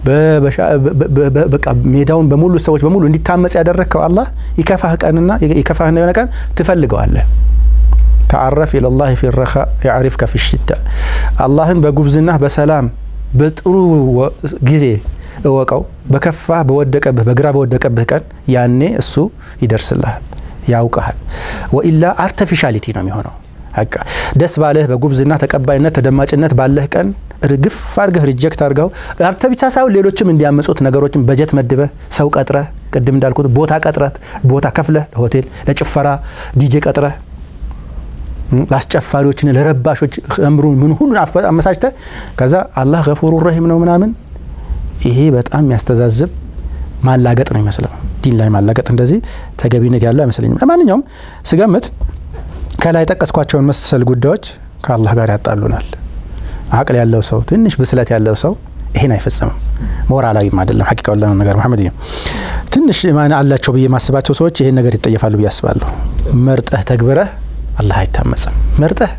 በቃ ሜዳውን በሙሉ ሰዎች በሙሉ እንዲታመጽ ያደረግከው አላህ ይከፋህ ቀንና ይከፋህና የሆነ ቀን ትፈልገዋለህ። ተዓረፍ ኢለላህ ፊ ረኻ ያዕሪፍከ ፊ ሽዳ አላህን በጉብዝና በሰላም በጥሩ ጊዜ እወቀው። በከፋህ በወደቀብህ በግራ በወደቀብህ ቀን ያኔ እሱ ይደርስልሃል፣ ያውቀሃል። ወኢላ አርቲፊሻሊቲ ነው የሚሆነው። በቃ ደስ ባለህ በጉብዝና ተቀባይነት ተደማጭነት ባለህ ቀን ርግፍ አድርገህ ሪጀክት አድርገው አንተ ብቻ ሳይሆን ሌሎችም እንዲያመጹት ነገሮችን በጀት መድበህ ሰው ቀጥረህ ቅድም እንዳልኩት ቦታ ቀጥረህ ቦታ ከፍለህ ለሆቴል ለጭፈራ ዲጄ ቀጥረህ ለአስጨፋሪዎችን ለረባሾች እምሩን ምን ሁሉን አመሳጭተ ከዛ አላህ ገፉሩ ረሂም ነው ምናምን ይሄ በጣም የሚያስተዛዝብ ማላገጥ ነው ይመስለው። ዲን ላይ ማላገጥ እንደዚህ ተገቢነት ያለው አይመስለኝም። ለማንኛውም ስገምት ከላይ ጠቀስኳቸውን መሰል ጉዳዮች ከአላህ ጋር ያጣሉናል። አቅል ያለው ሰው ትንሽ ብስለት ያለው ሰው ይሄን አይፈጽምም። ሞራላዊም አይደለም። ሀቂቃው ለ ነገር መሐመድ ትንሽ ማን አላቸው ብዬ ማስባቸው ሰዎች ይሄን ነገር ይጠየፋሉ ብዬ አስባለሁ። መርጠህ ተግብረህ አላህ አይታመጽም። መርጠህ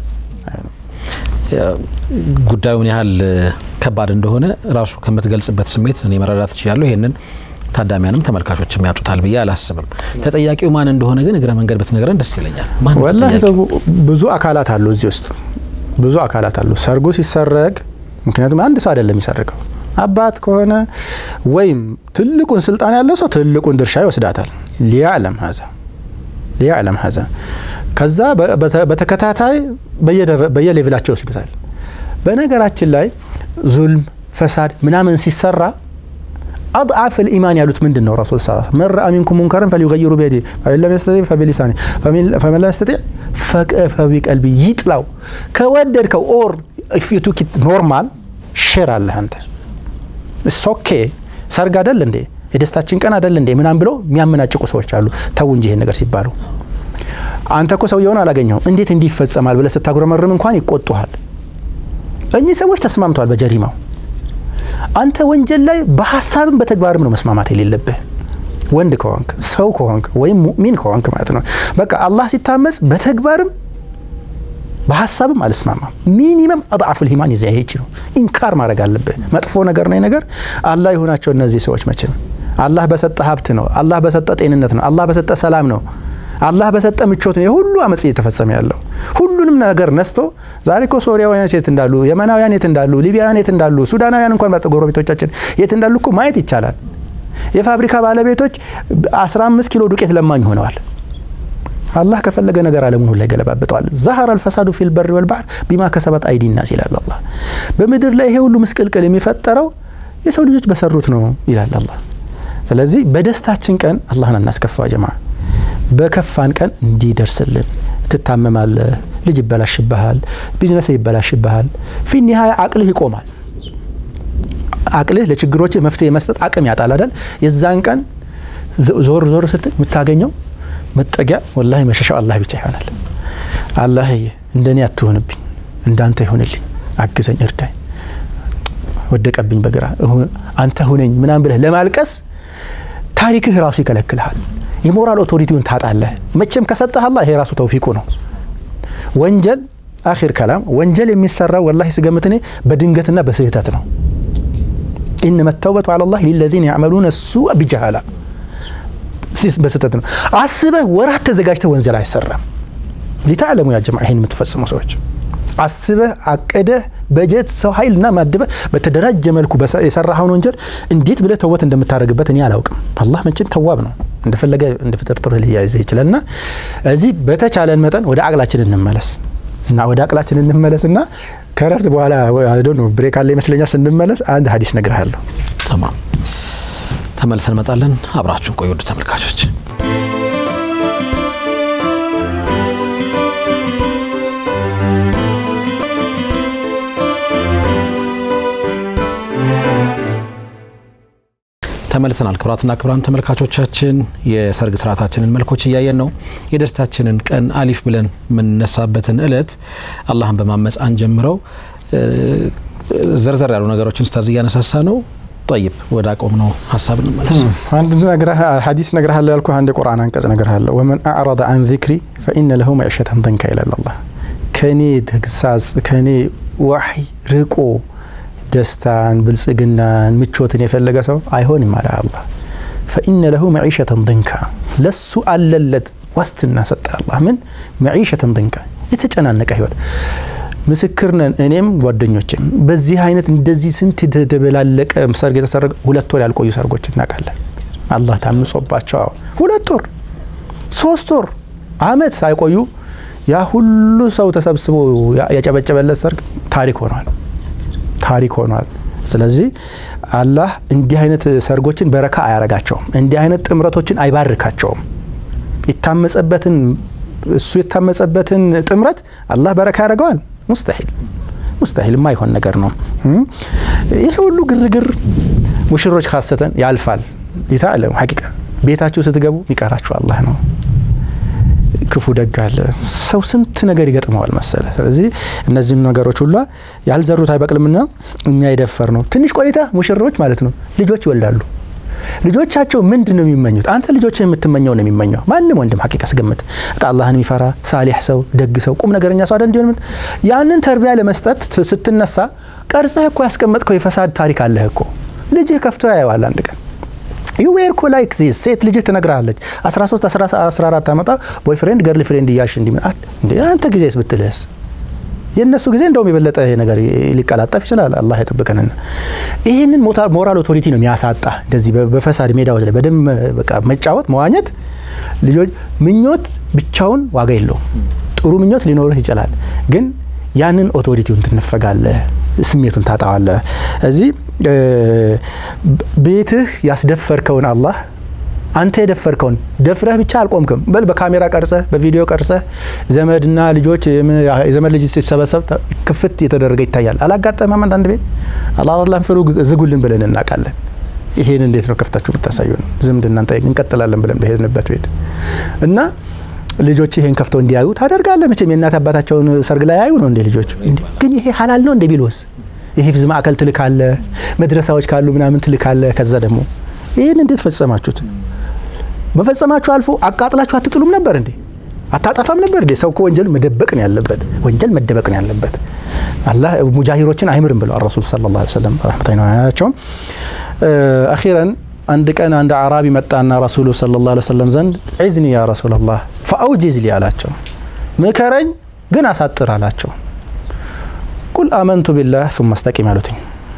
ጉዳዩ ምን ያህል ከባድ እንደሆነ ራሱ ከምትገልጽበት ስሜት እኔ መረዳት እችላለሁ። ይሄንን ታዳሚያንም ተመልካቾችም ያጡታል ብዬ አላስብም። ተጠያቂው ማን እንደሆነ ግን እግረ መንገድ ብትነግረን ደስ ይለኛል። ማን ወላሂ ብዙ አካላት አሉ እዚህ ውስጥ ብዙ አካላት አሉ። ሰርጉ ሲሰረግ ምክንያቱም አንድ ሰው አይደለም የሚሰርገው አባት ከሆነ ወይም ትልቁን ስልጣን ያለው ሰው ትልቁን ድርሻ ይወስዳታል። ሊያዕለም ሀዛ ሊያዕለም ሀዛ ከዛ በተከታታይ በየሌቭላቸው ይወስዱታል። በነገራችን ላይ ዙልም፣ ፈሳድ ምናምን ሲሰራ አድዓፍ ልኢማን ያሉት ምንድን ነው? ረሱል ስ መን ረአ ሚንኩም ሙንከረን ፈሊዩገይሩ ቢየዲ ፈኢን ለም የስተጢዕ ፈቢሊሳኒ ፈመን ለም የስተጢዕ ፈቢቀልቢ ይጥላው። ከወደድከው ኦር ኢፍ ዩ ቱክ ኢት ኖርማል ሼር አለህ አንተ እስ ኦኬ ሰርግ አደል እንዴ የደስታችን ቀን አደል እንዴ ምናም ብለው የሚያመናጭቁ ሰዎች አሉ። ተው እንጂ ይሄን ነገር ሲባሉ አንተ እኮ ሰውየውን አላገኘውም እንዴት እንዲህ ይፈጸማል ብለህ ስታጉረመርም እንኳን ይቆጡሃል። እኚህ ሰዎች ተስማምተዋል በጀሪማው። አንተ ወንጀል ላይ በሀሳብም በተግባርም ነው መስማማት የሌለብህ ወንድ ከሆንክ ሰው ከሆንክ ወይም ሙእሚን ከሆንክ ማለት ነው። በቃ አላህ ሲታመጽ በተግባርም በሀሳብም አልስማማም። ሚኒመም አድዓፉል ኢማን ይዘ ይሄ ነው ኢንካር ማድረግ አለብህ። መጥፎ ነገር ነው ነገር አላህ የሆናቸው እነዚህ ሰዎች መቼም አላህ በሰጠ ሀብት ነው። አላህ በሰጠ ጤንነት ነው። አላህ በሰጠ ሰላም ነው። አላህ በሰጠ ምቾት ነው የሁሉ አመፅ እየተፈጸመ ያለው። ሁሉንም ነገር ነስቶ ዛሬ እኮ ሶሪያውያን የት እንዳሉ፣ የመናውያን የት እንዳሉ፣ ሊቢያውያን የት እንዳሉ፣ ሱዳናውያን እንኳን ጎረቤቶቻችን የት እንዳሉ እኮ ማየት ይቻላል። የፋብሪካ ባለቤቶች 15 ኪሎ ዱቄት ለማኝ ሆነዋል። አላህ ከፈለገ ነገር አለሙን ሁላ ይገለባብጠዋል። ዛሀረ አልፈሳዱ ፊል በሪ ወልባህር ቢማ ከሰበት አይዲ ናስ ይላል አላህ። በምድር ላይ ይሄ ሁሉ ምስቅልቅል የሚፈጠረው የሰው ልጆች በሰሩት ነው ይላል አላህ። ስለዚህ በደስታችን ቀን አላህን እናስከፋ ጀማ በከፋን ቀን እንዲደርስልን ትታመማለህ፣ ልጅ ይበላሽብሃል፣ ቢዝነስ ይበላሽብሃል። ፊ ኒሀያ አቅልህ ይቆማል። አቅልህ ለችግሮች መፍትሄ መስጠት አቅም ያጣል አይደል? የዛን ቀን ዞር ዞር ስትል የምታገኘው መጠጊያ ወላሂ መሸሻው አላህ ብቻ ይሆናል። አላህዬ እንደኔ አትሆንብኝ፣ እንዳንተ ይሆንልኝ፣ አግዘኝ፣ እርዳኝ፣ ወደቀብኝ በግራ አንተ ሁነኝ ምናምን ብለህ ለማልቀስ ታሪክህ ራሱ ይከለክልሃል። የሞራል ኦቶሪቲውን ታጣለህ። መቼም ከሰጠህ አላህ ይሄ ራሱ ተውፊቁ ነው። ወንጀል አኺር ከላም ወንጀል የሚሰራው ወላሂ ስገምት እኔ በድንገትና በስህተት ነው። ኢነመ ተውበቱ ዐለላህ ሊለዚነ ያዕመሉነ ሱአ ቢጀሃላ በስህተት ነው። አስበህ ወራት ተዘጋጅተህ ወንጀል አይሰራም። ሊታዕለሙ ያ ጀማ ይህን የምትፈጽሙ ሰዎች አስበህ አቅደህ በጀት ሰው ኃይል እና ማድበህ በተደራጀ መልኩ የሰራኸውን ወንጀል እንዴት ብለህ ተወት እንደምታደርግበት እኔ አላውቅም። አላህ መቼም ተዋብ ነው፣ እንደፈለገ እንደ ፍጥርጥር ሊያይዝህ ይችላል። እና እዚህ በተቻለን መጠን ወደ አቅላችን እንመለስ እና ወደ አቅላችን እንመለስ እና ከረፍት በኋላ ነው ብሬክ አለ ይመስለኛል። ስንመለስ አንድ ሀዲስ ነግርሃለሁ። ተማም ተመልሰን እንመጣለን። አብራችሁን ቆዩ ውድ ተመልካቾች። ተመልሰናል። ክቡራትና ክቡራን ተመልካቾቻችን የሰርግ ስርዓታችንን መልኮች እያየን ነው። የደስታችንን ቀን አሊፍ ብለን የምንነሳበትን እለት አላህን በማመፅ አንጀምረው ዘርዘር ያሉ ነገሮችን ስታዝ እያነሳሳ ነው። ጠይብ ወደ አቆም ነው ሀሳብ እንመለስ። አንድ ሀዲስ ነግርሃለሁ ያልኩህ አንድ ቁርአን አንቀጽ ነግርሃለሁ። ወመን አዕረض አን ዚክሪ ፈኢነ ለሁ መዕሸተን ደንካ ይላል አላህ። ከኔ ተግሳጽ ከኔ ዋሕይ ርቆ ደስታን፣ ብልጽግናን፣ ምቾትን የፈለገ ሰው አይሆንም አለ አላህ። ፈኢነ ለሁ መዒሸተን ድንካ ለሱ አለለት ዋስትና ሰጠ አላህ። ምን መዒሸተን ድንካ የተጨናነቀ ህይወት። ምስክር ነን እኔም ጓደኞችም በዚህ አይነት እንደዚህ ስንት የተደበላለቀ ሰርግ የተሰረገ ሁለት ወር ያልቆዩ ሰርጎች እናውቃለን። አላህ ታምጾባቸው ሁለት ወር ሶስት ወር አመት ሳይቆዩ ያ ሁሉ ሰው ተሰብስቦ ያጨበጨበለት ሰርግ ታሪክ ሆኗል ታሪክ ሆኗል። ስለዚህ አላህ እንዲህ አይነት ሰርጎችን በረካ አያረጋቸውም። እንዲህ አይነት ጥምረቶችን አይባርካቸውም። የታመጸበትን እሱ የታመጸበትን ጥምረት አላህ በረካ ያደርገዋል? ሙስተሂል ሙስተሂል የማይሆን ነገር ነው። ይህ ሁሉ ግርግር ሙሽሮች ካሰተን ያልፋል። ይታለም ሐቂቃ ቤታችሁ ስትገቡ የሚቀራችሁ አላህ ነው። ክፉ ደግ አለ። ሰው ስንት ነገር ይገጥመዋል መሰለ። ስለዚህ እነዚህን ነገሮች ሁላ ያልዘሩት አይበቅልምና እኛ የደፈር ነው። ትንሽ ቆይታ ሙሽሮች ማለት ነው ልጆች ይወልዳሉ። ልጆቻቸው ምንድን ነው የሚመኙት? አንተ ልጆች የምትመኘው ነው የሚመኘው ማንም ወንድም ሐቂቃ ስገምት አላህን የሚፈራ ሳሊሕ ሰው፣ ደግ ሰው፣ ቁም ነገረኛ ሰው አይደል እንዲሆን ያንን ተርቢያ ለመስጠት ስትነሳ ቀርጸህ እኮ ያስቀመጥከው የፈሳድ ታሪክ አለህ እኮ ልጅህ ከፍቶ ያየዋል አንድ ቀን ዩ ዌር ኮ ላይክ ዚስ ሴት ልጅህ ትነግርሃለች 13 14 ዓመጣ ቦይፍሬንድ ገርል ፍሬንድ እያልሽ እንዲምጣት እንዴ አንተ ጊዜስ ብትልህስ የእነሱ ጊዜ እንደውም የበለጠ ይሄ ነገር ሊቀላጠፍ ይችላል። አላህ የጠብቀንና ይህንን ሞራል ኦቶሪቲ ነው የሚያሳጣ። እንደዚህ በፈሳድ ሜዳዎች ላይ በደንብ በቃ መጫወት መዋኘት፣ ልጆች ምኞት ብቻውን ዋጋ የለውም። ጥሩ ምኞት ሊኖርህ ይችላል፣ ግን ያንን ኦቶሪቲውን ትነፈጋለህ፣ ስሜቱን ታጣዋለህ። እዚህ ቤትህ ያስደፈርከውን አላህ አንተ የደፈርከውን ደፍረህ ብቻ አልቆምክም። በል በካሜራ ቀርጸህ በቪዲዮ ቀርጸህ ዘመድና ልጆች የዘመድ ልጅ ሲሰበሰብ ክፍት የተደረገ ይታያል። አላጋጠመም? አንዳንድ ቤት አላላህን ፍሩ ዝጉልን ብለን እናውቃለን። ይሄን እንዴት ነው ከፍታችሁ የምታሳዩ ነው? ዝምድና እንቀጥላለን ብለን በሄድንበት ቤት እና ልጆች ይሄን ከፍተው እንዲያዩ ታደርጋለህ። መቼም የእናት አባታቸውን ሰርግ ላይ ያዩ ነው እንዴ ልጆች? ግን ይሄ ሀላል ነው እንደ ቢልወስ የሂፍዝ ማዕከል ትልካለ፣ መድረሳዎች ካሉ ምናምን ትልካለ። ከዛ ደግሞ ይህን እንዴት ፈጸማችሁት? መፈጸማችሁ አልፎ አቃጥላችሁ አትጥሉም ነበር እንዴ? አታጠፋም ነበር እንዴ? ሰው ከወንጀል መደበቅ ነው ያለበት። ወንጀል መደበቅ ነው ያለበት። አላህ ሙጃሂሮችን አይምርም ብለው ረሱል ሰለላሁ ዐለይሂ ወሰለም ረህመቱላሂ ዐለይሂም። አኺረን አንድ ቀን አንድ አዕራቢ መጣና ረሱሉ ሰለላሁ ዐለይሂ ወሰለም ዘንድ ዒዝኒ ያ ረሱላላህ ፈአውጂዝ ሊ አላቸው። ምከረኝ ግን አሳጥር አላቸው። ቁል አመንቱ ቢላህ ሱመ አስተቂም አሉትኝ።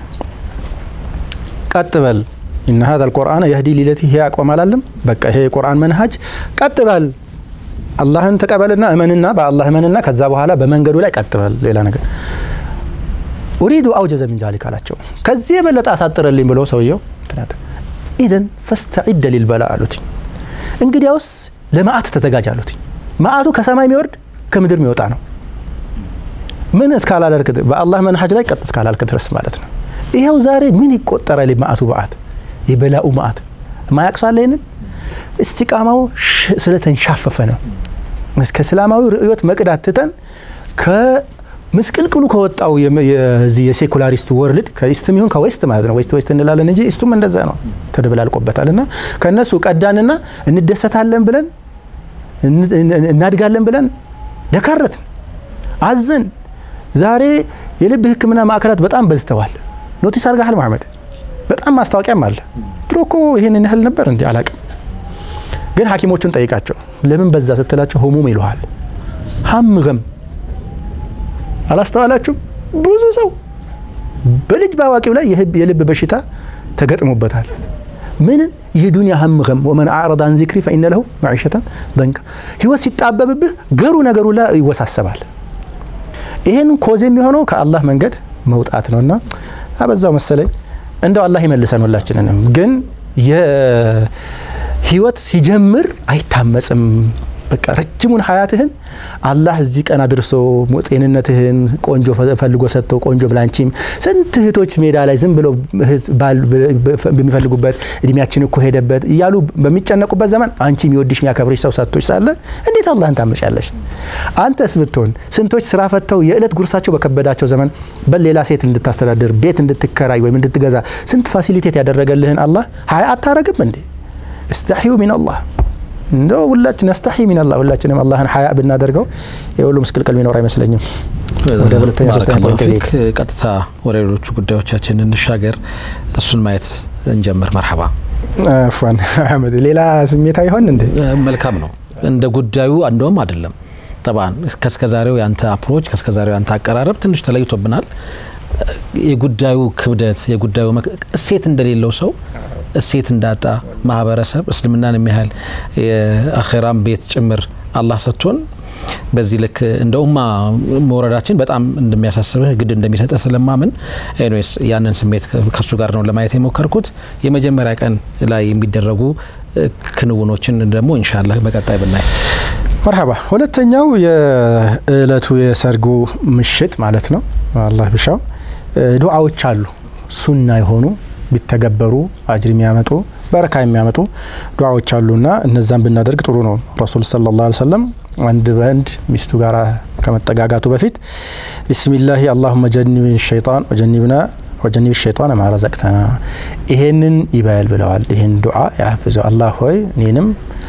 ቀጥ በል ኢነ ሀዛ ልቁርአን የህዲ ሊለቲ ይሄ አቋም አላለም። በቃ ይሄ የቁርአን መንሀጅ ቀጥ በል አላህን ተቀበልና እመንና በአላህ እመንና ከዛ በኋላ በመንገዱ ላይ ቀጥ በል ሌላ ነገር ኡሪዱ አውጀዘ ሚን ዛሊክ አላቸው። ከዚህ የበለጠ አሳጥረልኝ ብሎ ሰውየው ኢዘን ፈስተዒደ ሊልበላ አሉትኝ። እንግዲያውስ ለመዓት ተዘጋጅ አሉትኝ። መዓቱ ከሰማይ የሚወርድ ከምድር የሚወጣ ነው። ምን እስካላልክ በአላህ መንሀጅ ላይ ቀጥ እስካላልክ ድረስ ማለት ነው። ይኸው ዛሬ ምን ይቆጠራል? የመዓቱ መዓት የበላኡ መዓት ማያቅሷለ ይንን እስቲቃማው ስለተንሻፈፈ ነው። እስከ እስላማዊ ርዕዮት መቅዳት ትተን ከምስቅልቅሉ ከወጣው የሴኩላሪስቱ ወርልድ ከኢስትም ይሁን ከዌስት ማለት ነው። ዌስት ዌስት እንላለን እንጂ ኢስቱም እንደዛ ነው፣ ተደበላልቆበታል። እና ከእነሱ ቀዳንና እንደሰታለን ብለን እናድጋለን ብለን ደካረትን። አዝን። ዛሬ የልብ ሕክምና ማዕከላት በጣም በዝተዋል። ኖቲስ አድርገሃል መሐመድ? በጣም ማስታወቂያም አለ። ድሮ እኮ ይህንን ያህል ነበር እንዲ አላቅም። ግን ሐኪሞቹን ጠይቃቸው ለምን በዛ ስትላቸው ህሙም ይሉሃል። ሀም ገም አላስተዋላችሁም? ብዙ ሰው በልጅ በአዋቂው ላይ የልብ በሽታ ተገጥሞበታል። ምንም ይህ ዱንያ ሀም ገም ወመን አዕረض አን ዚክሪ ፈኢነ ለሁ መዒሸተን ደንቃ። ህይወት ሲጣበብብህ ገሩ ነገሩ ላይ ይወሳሰባል። ይህን ኮዝ የሚሆነው ከአላህ መንገድ መውጣት ነውና አበዛው መሰለኝ። እንደው አላህ ይመልሰን ሁላችንንም። ግን የህይወት ሲጀምር አይታመጽም። በቃ ረጅሙን ሀያትህን አላህ እዚህ ቀን አድርሶ ጤንነትህን ቆንጆ ፈልጎ ሰጥቶ ቆንጆ ብላንቺም ስንት እህቶች ሜዳ ላይ ዝም ብለው ባል በሚፈልጉበት እድሜያችን እኮ ሄደበት እያሉ በሚጨነቁበት ዘመን አንቺ የሚወድሽ የሚያከብርሽ ሰው ሰጥቶች ሳለ እንዴት አላህን ታመጫለሽ? አንተስ ብትሆን ስንቶች ስራ ፈተው የዕለት ጉርሳቸው በከበዳቸው ዘመን በሌላ ሴት እንድታስተዳድር ቤት እንድትከራይ ወይም እንድትገዛ ስንት ፋሲሊቴት ያደረገልህን አላህ ሀያ አታረግም እንዴ? እስተሕዩ ሚን አላህ እንደው ሁላችን ነስተሒ ሚን አላህ ሁላችንም አላህን ሀያ ብናደርገው የሁሉ ምስቅልቅል ሚኖር አይመስለኝም። ወደ ሁለተኛ ሶስተኛ ፖይንት ልሂድ። ቀጥታ ወደ ሌሎቹ ጉዳዮቻችን እንሻገር። እሱን ማየት እንጀምር። መርሐባ አፏን አህመድ፣ ሌላ ስሜት አይሆን እንዴ? መልካም ነው። እንደ ጉዳዩ እንደውም አይደለም ጠባን ከስከዛሬው ያንተ አፕሮች ከስከዛሬው ያንተ አቀራረብ ትንሽ ተለይቶብናል። የጉዳዩ ክብደት የጉዳዩ እሴት እንደሌለው ሰው እሴት እንዳጣ ማህበረሰብ እስልምናን የሚያህል የአኼራም ቤት ጭምር አላህ ሰጥቶን በዚህ ልክ እንደ ኡማ መውረዳችን በጣም እንደሚያሳስብህ ግድ እንደሚሰጠህ ስለማምን ኤኒዌይስ ያንን ስሜት ከሱ ጋር ነው ለማየት የሞከርኩት። የመጀመሪያ ቀን ላይ የሚደረጉ ክንውኖችን ደግሞ ኢንሻላህ በቀጣይ ብናይ መርሐባ። ሁለተኛው የእለቱ የሰርጉ ምሽት ማለት ነው። አላህ ቢሻው ዱዓዎች አሉ ሱና የሆኑ ቢተገበሩ አጅር የሚያመጡ በረካ የሚያመጡ ዱዓዎች አሉና እነዛን ብናደርግ ጥሩ ነው። ረሱል ሰለላሁ ዐለይሂ ወሰለም አንድ በአንድ ሚስቱ ጋር ከመጠጋጋቱ በፊት ቢስሚላሂ አላሁመ ጀኒብ ሸይጣን ወጀኒብና ወጀኒብ ሸይጣን ማ ረዘቅተና ይሄንን ይበል ብለዋል። ይህን ዱዓ ያፍዘው አላህ ሆይ እኔንም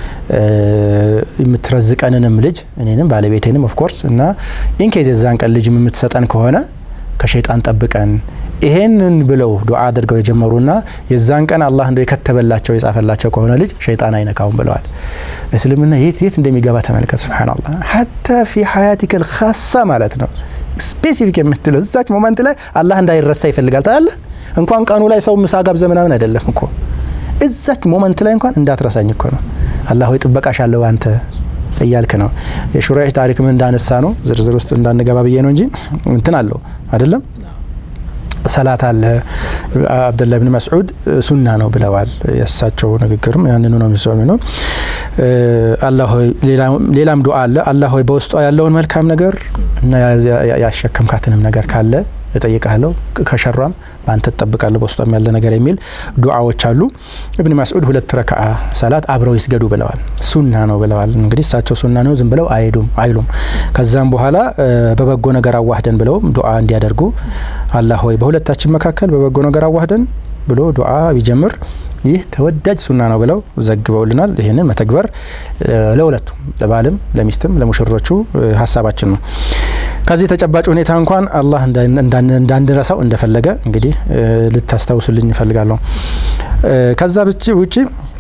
የምትረዝቀንንም ልጅ እኔንም ባለቤቴንም ኦፍኮርስ እና ኢንኬዝ የዛን ቀን ልጅ የምትሰጠን ከሆነ ከሸይጣን ጠብቀን ይሄንን ብለው ዱዓ አድርገው የጀመሩና የዛን ቀን አላህ እንደው የከተበላቸው የጻፈላቸው ከሆነ ልጅ ሸይጣን አይነካውም ብለዋል። እስልምና የት የት እንደሚገባ ተመልከት። ሱብሃነላህ ሀታ ፊ ሀያቲከ ልካሳ ማለት ነው ስፔሲፊክ የምትለው እዛች ሞመንት ላይ አላህ እንዳይረሳ ይፈልጋል። ታያለህ እንኳን ቀኑ ላይ ሰው ምሳ ጋብዘ ምናምን አይደለም እኮ እዛች ሞመንት ላይ እንኳን እንዳትረሳኝ እኮ ነው። አላህ ሆይ ጥበቃሽ አለው አንተ እያልክ ነው። የሹራይህ ታሪክም እንዳነሳ ነው ዝርዝር ውስጥ እንዳንገባ ብዬ ነው እንጂ እንትን አለው አይደለም ሰላት አለ። አብደላህ ብን መስዑድ ሱና ነው ብለዋል። የእሳቸው ንግግርም ያንኑ ነው የሚሰሚ ነው። አላህ ሆይ ሌላም ዱዓ አለ። አላህ ሆይ በውስጧ ያለውን መልካም ነገር እና ያሸከምካትንም ነገር ካለ እጠይቃለሁ ከሸሯም በአንተ ትጠብቃለሁ በውስጧም ያለ ነገር የሚል ዱዓዎች አሉ። እብን መስዑድ ሁለት ረክዓ ሰላት አብረው ይስገዱ ብለዋል። ሱና ነው ብለዋል። እንግዲህ እሳቸው ሱና ነው ዝም ብለው አይሄዱም አይሉም። ከዛም በኋላ በበጎ ነገር አዋህደን ብለውም ዱዓ እንዲያደርጉ አላህ ሆይ በሁለታችን መካከል በበጎ ነገር አዋህደን ብሎ ዱዓ ቢጀምር ይህ ተወዳጅ ሱና ነው ብለው ዘግበውልናል። ይህንን መተግበር ለሁለቱም ለባልም ለሚስትም ለሙሽሮቹ ሀሳባችን ነው። ከዚህ ተጨባጭ ሁኔታ እንኳን አላህ እንዳንረሳው እንደፈለገ እንግዲህ ልታስታውሱልኝ እፈልጋለሁ። ከዛ ውጪ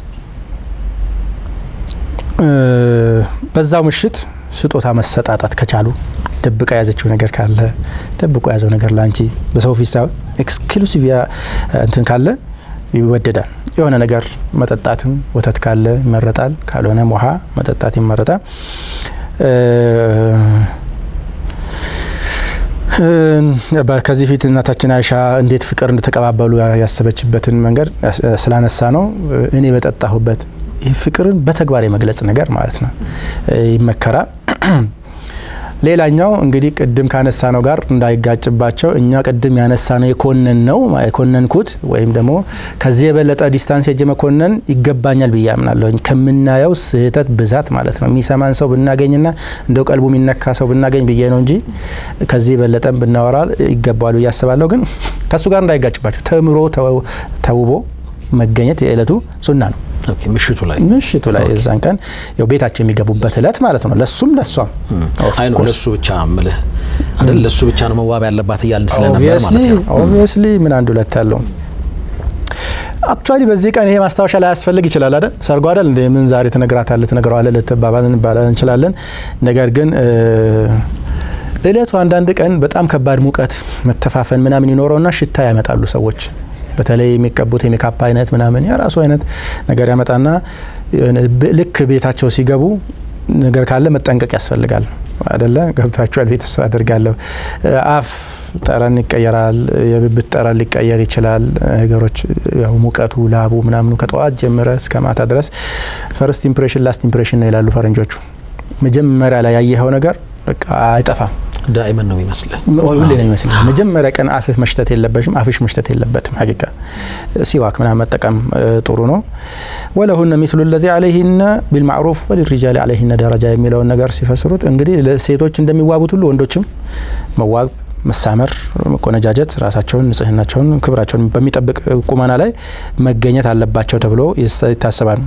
በዛው ምሽት ስጦታ መሰጣጣት ከቻሉ ደብቃ የያዘችው ነገር ካለ ደብቆ የያዘው ነገር ለአንቺ በሰው ፊት ሳይሆን ኤክስክሉሲቭ እንትን ካለ ይወደዳል። የሆነ ነገር መጠጣትም ወተት ካለ ይመረጣል። ካልሆነም ውሃ መጠጣት ይመረጣል። ከዚህ ፊት እናታችን አይሻ እንዴት ፍቅር እንደተቀባበሉ ያሰበችበትን መንገድ ስላነሳ ነው። እኔ በጠጣሁበት ይህ ፍቅርን በተግባር የመግለጽ ነገር ማለት ነው ይመከራል። ሌላኛው እንግዲህ ቅድም ካነሳ ነው ጋር እንዳይጋጭባቸው እኛ ቅድም ያነሳ ነው የኮነን ነው የኮነንኩት ወይም ደግሞ ከዚህ የበለጠ ዲስታንስ ሄጄ መኮነን ይገባኛል ብዬ አምናለሁ። ከምናየው ስህተት ብዛት ማለት ነው የሚሰማን ሰው ብናገኝና እንደው ቀልቡ የሚነካ ሰው ብናገኝ ብዬ ነው እንጂ ከዚህ የበለጠም ብናወራ ይገባዋል ብዬ አስባለሁ። ግን ከእሱ ጋር እንዳይጋጭባቸው ተምሮ ተውቦ መገኘት የዕለቱ ሱና ነው። ኦኬ፣ ምሽቱ ላይ ምሽቱ ላይ የዛን ቀን ያው ቤታቸው የሚገቡበት እለት ማለት ነው። ለሱም ለሷም አይ ነው ለሱ ብቻ ምልህ አይደል? ለሱ ብቻ ነው መዋብ ያለባት እያልን ስለነበር ኦብቪየስሊ ማለት ነው። ኦብቪየስሊ ምን አንድ ሁለት ያለው አክቹዋሊ በዚህ ቀን ይሄ ማስታወሻ ላይ ያስፈልግ ይችላል አይደል? ሰርጓ አይደል እንደ ምን ዛሬ ትነግራታለህ ትነግረዋለህ ልትባባል እንባላለን እንችላለን። ነገር ግን እ፣ እለቱ አንዳንድ ቀን በጣም ከባድ ሙቀት መተፋፈን ምናምን ይኖረውና ሽታ ያመጣሉ ሰዎች በተለይ የሚቀቡት የሜካፕ አይነት ምናምን የራሱ አይነት ነገር ያመጣና የሆነ ብ- ልክ ቤታቸው ሲገቡ ነገር ካለ መጠንቀቅ ያስፈልጋል አደለ ገብታችኋል ቤት ተስፋ አድርጋለሁ እ፣ አፍ ጠረን ይቀየራል የብብት ጠረን ሊቀየር ይችላል ነገሮች ያው ሙቀቱ ላቡ ምናምኑ ከጠዋት ጀምረ እስከ ማታ ድረስ ፈርስት ኢምፕሬሽን ላስት ኢምፕሬሽን ነው ይላሉ ፈረንጆቹ መጀመሪያ ላይ ያየኸው ነገር በቃ አይጠፋም ዳይመን ነው የሚመስልህ። ሁሌ ነው ይመስል መጀመሪያ ቀን አፍህ መሽተት የለበሽም አፍሽ መሽተት የለበትም ሀቂቃ ሲዋክ ምናምን መጠቀም እ፣ ጥሩ ነው ወለሁነ ሚስሉ ለዚ አለይህነ ቢልማዕሩፍ ወሊሪጃል አለይህነ ደረጃ የሚለውን ነገር ሲፈስሩት እንግዲህ ለሴቶች እንደሚዋቡት ሁሉ ወንዶችም መዋብ መሳመር መቆነጃጀት ራሳቸውን ንጽህናቸውን ክብራቸውን በሚጠብቅ ቁመና ላይ መገኘት አለባቸው ተብሎ ይስ- ይታሰባል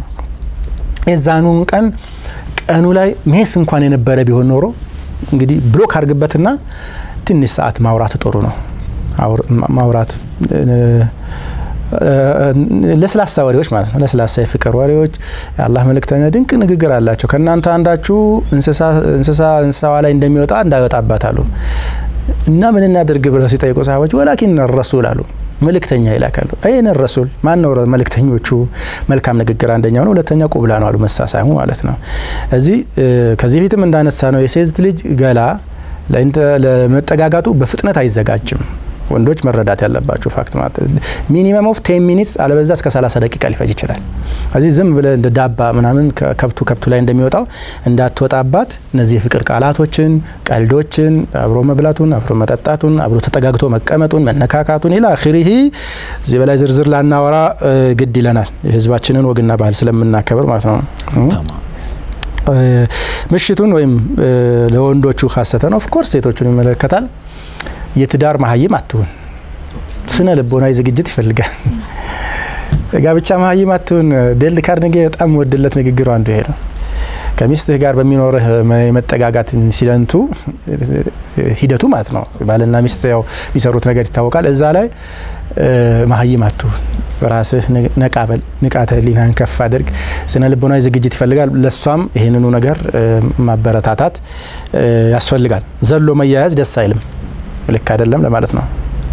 የዛኑን ቀን ቀኑ ላይ ሜስ እንኳን የነበረ ቢሆን ኖሮ እንግዲህ ብሎክ አድርግበትና ትንሽ ሰዓት ማውራት ጥሩ ነው። አውር- ማ- ማውራት እ፣ እ፣ ለስላሳ ወሬዎች ማለት ነው። ለስላሳ የፍቅር ወሬዎች የአላህ መልእክተኛ ድንቅ ንግግር አላቸው። ከእናንተ አንዳችሁ እንስሳ እንስሳ እንስሳዋ ላይ እንደሚወጣ እንዳይወጣባት አሉ እና ምን እናድርግ ብለው ሲጠይቁ ሰሃቦች ወላኪን ረሱል አሉ መልእክተኛ ይላካሉ። ይህን ረሱል ማን ነው? መልእክተኞቹ መልካም ንግግር አንደኛው ነው፣ ሁለተኛ ቁብላ ነው አሉ መሳሳሙ ማለት ነው። እዚህ እ፣ ከዚህ ፊትም እንዳነሳ ነው የሴት ልጅ ገላ ለኢንተ- ለመጠጋጋቱ በፍጥነት አይዘጋጅም። ወንዶች መረዳት ያለባቸው ፋክት ማለት ሚኒመም ኦፍ ቴን ሚኒትስ አለበዛ እስከ 30 ደቂቃ ሊፈጅ ይችላል። እዚህ ዝም ብለ እንደ ዳባ ምናምን ከብቱ ከብቱ ላይ እንደሚወጣው እንዳትወጣባት እነዚህ የፍቅር ቃላቶችን፣ ቀልዶችን፣ አብሮ መብላቱን፣ አብሮ መጠጣቱን፣ አብሮ ተጠጋግቶ መቀመጡን፣ መነካካቱን ኢላ አኺሪሂ እዚህ በላይ ዝርዝር ላናወራ እ፣ ግድ ይለናል የህዝባችንን ወግና ባህል ስለምናከብር ማለት ነው። ተማም። እ፣ ምሽቱን ወይም እ፣ ለወንዶቹ ካሰተን ኦፍ ኮርስ ሴቶቹን ይመለከታል። የትዳር መሀይም አትሁን። ስነ ልቦናዊ ዝግጅት ይፈልጋል። ጋብቻ መሀይም አትሁን። ዴል ካርኔጌ በጣም ወድለት ንግግሩ አንዱ ይሄ ነው። ከሚስትህ ጋር በሚኖርህ የመጠጋጋት ኢንሲደንቱ ሂደቱ ማለት ነው። ባልና ሚስት ያው የሚሰሩት ነገር ይታወቃል። እዛ ላይ መሀይም አትሁን። ራስህ ነቃ በል፣ ንቃተ ህሊናህን ከፍ አድርግ። ስነ ልቦናዊ ዝግጅት ይፈልጋል። ለሷም ይህንኑ ነገር ማበረታታት ያስፈልጋል። ዘሎ መያያዝ ደስ አይልም፣ ልክ አይደለም ለማለት ነው።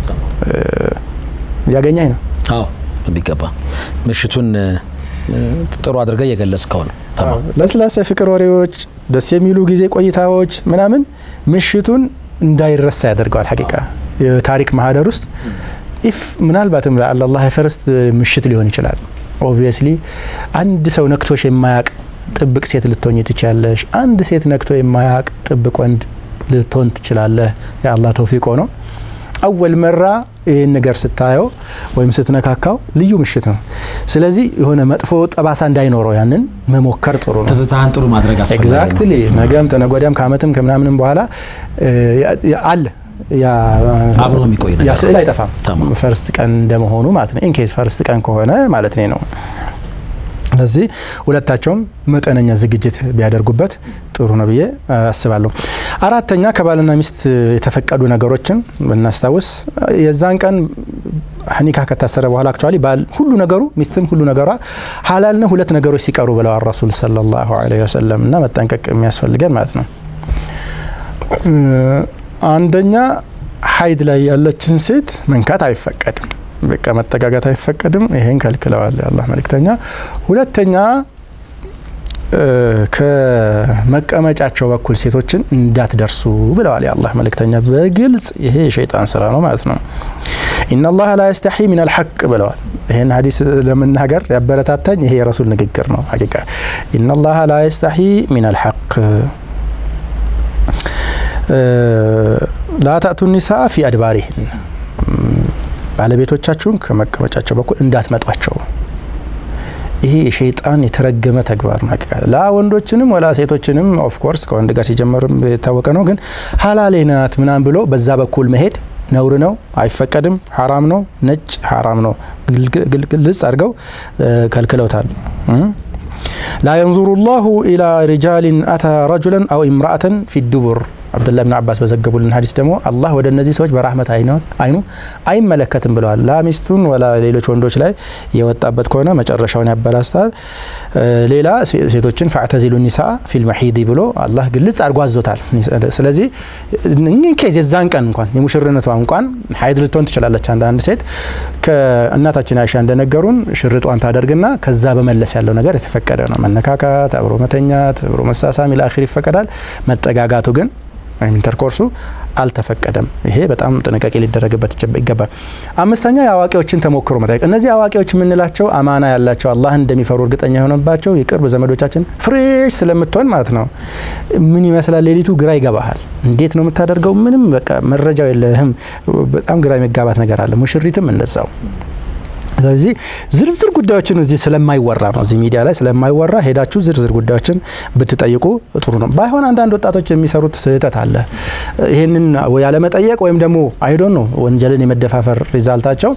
እያገኘኝ ነው። አዎ በሚገባ ምሽቱን ጥሩ አድርገህ እየገለጽከው ነው። ተማም። ለስላሳ የፍቅር ወሬዎች፣ ደስ የሚሉ ጊዜ ቆይታዎች ምናምን ምሽቱን እንዳይረሳ ያደርገዋል። ሀቂቃ የታሪክ ማህደር ውስጥ ኢፍ ምናልባትም ለአላህ የፈረስት ምሽት ሊሆን ይችላል። ኦብቪየስሊ አንድ ሰው ነክቶሽ የማያቅ ጥብቅ ሴት ልትሆኝ ትችላለሽ። አንድ ሴት ነክቶ የማያቅ ጥብቅ ወንድ ልትሆን ትችላለህ። የአላህ ተውፊቆ ነው። አወል መራ ይህን ነገር ስታየው ወይም ስትነካካው ልዩ ምሽት ነው። ስለዚህ የሆነ መጥፎ ጠባሳ እንዳይኖረው ያንን መሞከር ጥሩ ነው። ትዝታህን ጥሩ ማድረግ አስፈላጊ ነው። ኤግዛክትሊ ነገም ተነጎዳም ከአመትም ከምናምንም በኋላ አለ አብሮ የሚቆይ ነገር ያ ስዕል አይጠፋም። ተማም። ፈርስት ቀን እንደመሆኑ ማለት ነው። ኢንኬስ ፈርስት ቀን ከሆነ ማለት ነው። ስለዚህ ሁለታቸውም መጠነኛ ዝግጅት ቢያደርጉበት ጥሩ ነው ብዬ አስባለሁ። አራተኛ ከባልና ሚስት የተፈቀዱ ነገሮችን ብናስታውስ የዛን ቀን ኒካ ከታሰረ በኋላ አክቹዋሊ ባል ሁሉ ነገሩ ሚስትም ሁሉ ነገሯ ሀላል ነው ሁለት ነገሮች ሲቀሩ ብለዋል ረሱል ሰለላሁ ዐለይሂ ወሰለም እና መጠንቀቅ የሚያስፈልገን ማለት ነው። አንደኛ ሀይድ ላይ ያለችን ሴት መንካት አይፈቀድም። በቃ መጠጋጋት አይፈቀድም። ይሄን ከልክለዋል የአላህ መልእክተኛ። ሁለተኛ ከመቀመጫቸው በኩል ሴቶችን እንዳትደርሱ ብለዋል የአላህ መልእክተኛ በግልጽ። ይሄ የሸይጣን ስራ ነው ማለት ነው። ኢነላህ ላ የስተሒ ሚን አልሐቅ ብለዋል። ይህን ሀዲስ ለመናገር ያበረታታኝ ይሄ የረሱል ንግግር ነው። ሀቂቃ ኢነላህ ላ የስተሒ ሚን አልሐቅ ላ ተእቱ ኒሳ ፊ አድባሪህን ባለቤቶቻችሁን ከመቀመጫቸው በኩል እንዳትመጧቸው። ይሄ የሸይጣን የተረገመ ተግባር ነው። ሀቂቃ ላ ወንዶችንም ወላ ሴቶችንም ኦፍኮርስ ከወንድ ጋር ሲጀመርም የታወቀ ነው። ግን ሀላሌ ናት ምናምን ብሎ በዛ በኩል መሄድ ነውር ነው፣ አይፈቀድም፣ ሐራም ነው፣ ነጭ ሐራም ነው፣ ግልጽ አድርገው ከልክለውታል። ላ የንዙሩ ላሁ ኢላ ሪጃሊን አታ ረጁለን አው ኢምራአተን ፊ ዱቡር አብዱላህ ብን አባስ በዘገቡልን ሀዲስ ደግሞ አላህ ወደ እነዚህ ሰዎች በራህመት አይኑ አይመለከትም ብለዋል። ላ ሚስቱን ወላ ሌሎች ወንዶች ላይ የወጣበት ከሆነ መጨረሻውን ያበላስታል። ሌላ ሴቶችን ፈዕተዚሉ ኒሳ ፊል መሒድ ብሎ አላህ ግልጽ አድርጎ አዞታል። ስለዚህ ኬዝ የዛን ቀን እንኳን የሙሽርነቷ እንኳን ሀይድ ልትሆን ትችላለች። አንዳንድ ሴት ከእናታችን አይሻ እንደነገሩን ሽርጧን ታደርግና ከዛ በመለስ ያለው ነገር የተፈቀደ ነው። መነካካት፣ አብሮ መተኛት፣ አብሮ መሳሳም ኢላ አኺር ይፈቀዳል። መጠጋጋቱ ግን ወይም ኢንተርኮርሱ አልተፈቀደም። ይሄ በጣም ጥንቃቄ ሊደረግበት ይገባል። አምስተኛ የአዋቂዎችን ተሞክሮ መጠየቅ። እነዚህ አዋቂዎች የምንላቸው አማና ያላቸው አላህን እንደሚፈሩ እርግጠኛ የሆነባቸው የቅርብ ዘመዶቻችን ፍሬሽ ስለምትሆን ማለት ነው። ምን ይመስላል ሌሊቱ ግራ ይገባሃል። እንዴት ነው የምታደርገው? ምንም በቃ መረጃው የለህም። በጣም ግራ የሚጋባት ነገር አለ። ሙሽሪትም እንደዛው ስለዚህ ዝርዝር ጉዳዮችን እዚህ ስለማይወራ ነው፣ እዚህ ሚዲያ ላይ ስለማይወራ ሄዳችሁ ዝርዝር ጉዳዮችን ብትጠይቁ ጥሩ ነው። ባይሆን አንዳንድ ወጣቶች የሚሰሩት ስህተት አለ። ይህንን ያለመጠየቅ ወይም ደግሞ አይዶን ነው ወንጀልን የመደፋፈር ሪዛልታቸው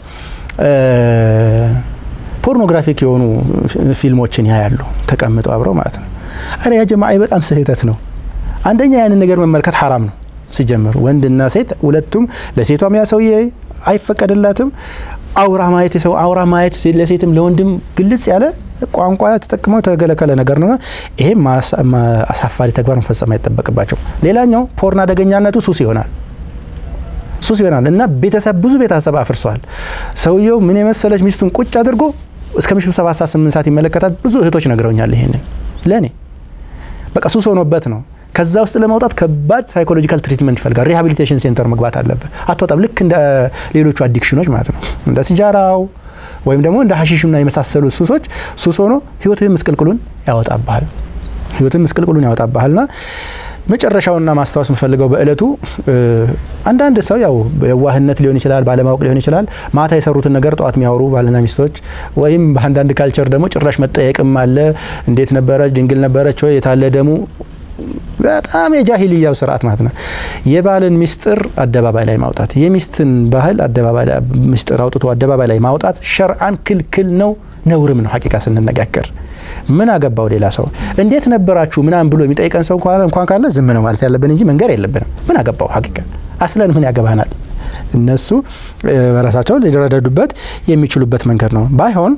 ፖርኖግራፊክ የሆኑ ፊልሞችን ያያሉ ተቀምጠው አብረው ማለት ነው። አረ ያ ጀማ በጣም ስህተት ነው። አንደኛ ያንን ነገር መመልከት ሐራም ነው ሲጀምር፣ ወንድና ሴት ሁለቱም ለሴቷም ያ ሰውዬ አይፈቀድላትም አውራ ማየት የሰው አውራ ማየት ለሴትም ለወንድም ግልጽ ያለ ቋንቋ ተጠቅመው የተገለከለ ነገር ነውና ይሄም አሳፋሪ ተግባር መፈጸም አይጠበቅባቸው። ሌላኛው ፖርን አደገኛነቱ ሱስ ይሆናል ሱስ ይሆናል እና ቤተሰብ ብዙ ቤተሰብ አፍርሷል። ሰውየው ምን የመሰለች ሚስቱን ቁጭ አድርጎ እስከ ምሽቱ ሰባት ሰዓት ስምንት ሰዓት ይመለከታል። ብዙ እህቶች ነግረውኛል። ይሄንን ለእኔ በቃ ሱስ ሆኖበት ነው። ከዛ ውስጥ ለማውጣት ከባድ ሳይኮሎጂካል ትሪትመንት ይፈልጋል። ሪሃቢሊቴሽን ሴንተር መግባት አለበት። አትወጣም። ልክ እንደ ሌሎቹ አዲክሽኖች ማለት ነው፣ እንደ ሲጃራው ወይም ደግሞ እንደ ሀሺሽና የመሳሰሉ ሱሶች ሱስ ሆኖ ህይወትህን ምስቅልቅሉን ያወጣብሃል። ህይወትህን ምስቅልቅሉን ያወጣብሃልና መጨረሻውና ማስታወስ የምፈልገው በእለቱ አንዳንድ ሰው ያው የዋህነት ሊሆን ይችላል፣ ባለማወቅ ሊሆን ይችላል። ማታ የሰሩትን ነገር ጠዋት የሚያወሩ ባልና ሚስቶች ወይም በአንዳንድ ካልቸር ደግሞ ጭራሽ መጠየቅም አለ። እንዴት ነበረች? ድንግል ነበረች ወይ? የታለ ደሙ በጣም የጃሂልያው ስርዓት ማለት ነው። የባልን ሚስጥር አደባባይ ላይ ማውጣት፣ የሚስትን ባህል አደባባይ ላይ ሚስጥር አውጥቶ አደባባይ ላይ ማውጣት ሸርዓን ክልክል ነው፣ ነውርም ነው። ሀቂቃ ስንነጋገር ምን አገባው ሌላ ሰው እንዴት ነበራችሁ ምናምን ብሎ የሚጠይቀን ሰው እንኳን ካለ ዝም ነው ማለት ያለብን እንጂ መንገር የለብንም። ምን አገባው ሀቂቃ አስለን ምን ያገባናል? እነሱ በራሳቸው ሊረዳዱበት የሚችሉበት መንገድ ነው። ባይሆን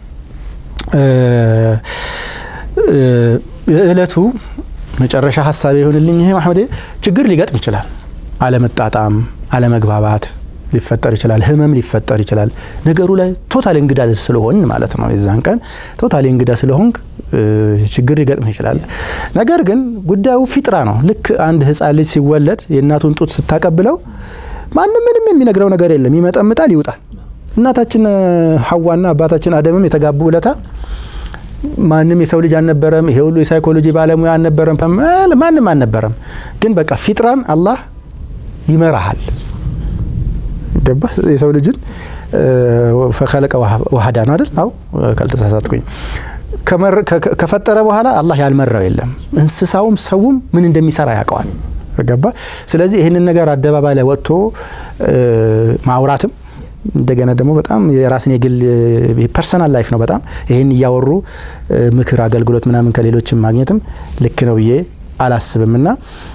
እለቱ መጨረሻ ሀሳብ የሆንልኝ ይሄ ማህመድ ችግር ሊገጥም ይችላል። አለመጣጣም፣ አለመግባባት ሊፈጠር ይችላል። ህመም ሊፈጠር ይችላል። ነገሩ ላይ ቶታል እንግዳ ስለሆን ማለት ነው። የዛን ቀን ቶታል እንግዳ ስለሆንክ ችግር ሊገጥም ይችላል። ነገር ግን ጉዳዩ ፊጥራ ነው። ልክ አንድ ህፃን ልጅ ሲወለድ የእናቱን ጡት ስታቀብለው ማንም ምንም የሚነግረው ነገር የለም። ይመጠምጣል፣ ይውጣል። እናታችን ሀዋና አባታችን አደምም የተጋቡ ውለታ ማንም የሰው ልጅ አልነበረም። ይሄ ሁሉ የሳይኮሎጂ ባለሙያ አልነበረም። ማንም አልነበረም። ግን በቃ ፊጥራን አላህ ይመራሃል። ገባ የሰው ልጅን ፈከለቀ ዋህዳ ነው አይደል? አው ካልተሳሳትኩኝ ከፈጠረ በኋላ አላህ ያልመራው የለም። እንስሳውም ሰውም ምን እንደሚሰራ ያውቀዋል። ገባ ስለዚህ ይህንን ነገር አደባባይ ላይ ወጥቶ ማውራትም እንደገና ደግሞ በጣም የራስን የግል ፐርሰናል ላይፍ ነው። በጣም ይህን እያወሩ ምክር አገልግሎት ምናምን ከሌሎችም ማግኘትም ልክ ነው ብዬ አላስብም እና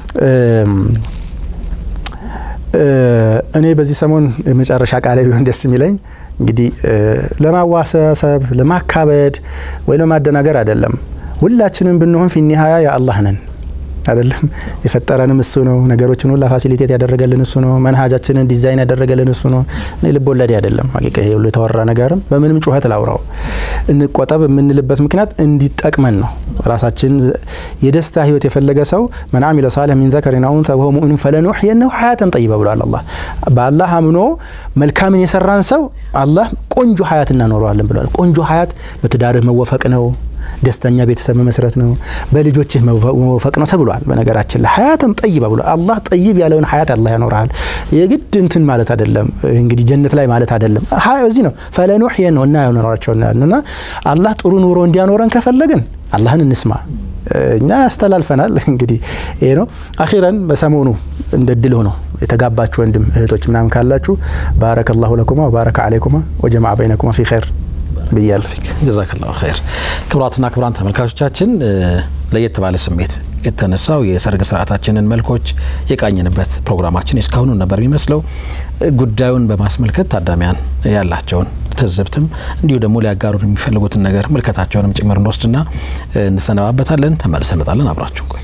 እኔ በዚህ ሰሞን የመጨረሻ ቃሌ ቢሆን ደስ የሚለኝ እንግዲህ ለማዋሰብ ለማካበድ ወይ ለማደናገር አይደለም። ሁላችንም ብንሆን ፊኒሀያ የአላህ ነን አይደለም የፈጠረንም እሱ ነው። ነገሮችን ሁላ ፋሲሊቴት ያደረገልን እሱ ነው። መንሃጃችንን ዲዛይን ያደረገልን እሱ ነው። እኔ ልብ ወለዴ አይደለም። ሀቂቃ ይሄ ሁሉ የተወራ ነገርም በምንም ጩኸት ላውራው እንቆጠብ የምንልበት ምክንያት እንዲጠቅመን ነው። ራሳችን የደስታ ህይወት የፈለገ ሰው መን አሚለ ሳሊህ ሚን ዘከሪን አው ኡንሳ ወሁወ ሙእሚኑን ፈለኑሕየነሁ ሐያተን ጠይባ ብሏል አላህ። በአላህ አምኖ መልካምን የሰራን ሰው አላህ ቆንጆ ሀያት እናኖረዋለን ብሏል። ቆንጆ ሀያት በትዳርህ መወፈቅ ነው ደስተኛ ቤተሰብ መመስረት ነው። በልጆችህ መወፈቅ ነው ተብሏል። በነገራችን ላይ ሀያትን ጠይባ ብሏል አላህ። ጠይብ ያለውን ሀያት አላህ ያኖርሃል። የግድ እንትን ማለት አይደለም እንግዲህ ጀነት ላይ ማለት አይደለም። እዚህ ነው ፈለኑሕየን ነው እና ያኖራቸው እና አላህ ጥሩ ኑሮ እንዲያኖረን ከፈለግን አላህን እንስማ እኛ ያስተላልፈናል። እንግዲህ ይሄ ነው። አኺረን በሰሞኑ እንደ ድል ሆኖ የተጋባችሁ ወንድም እህቶች ምናምን ካላችሁ ባረከላሁ ለኩማ ወባረከ አለይኩማ ወጀማዓ በይነኩማ ፊ ኸይር ብያለሁ። ጀዛከላሁ ኸይር። ክቡራትና ክቡራን ተመልካቾቻችን ለየት ባለ ስሜት የተነሳው የሰርግ ስርዓታችንን መልኮች የቃኝንበት ፕሮግራማችን እስካሁኑ ነበር የሚመስለው። ጉዳዩን በማስመልከት ታዳሚያን ያላቸውን ትዝብትም እንዲሁ ደግሞ ሊያጋሩን የሚፈልጉትን ነገር ምልከታቸውንም ጭምር እንወስድና እንሰነባበታለን። ተመልሰን እንመጣለን። አብራችሁ ቆዩ።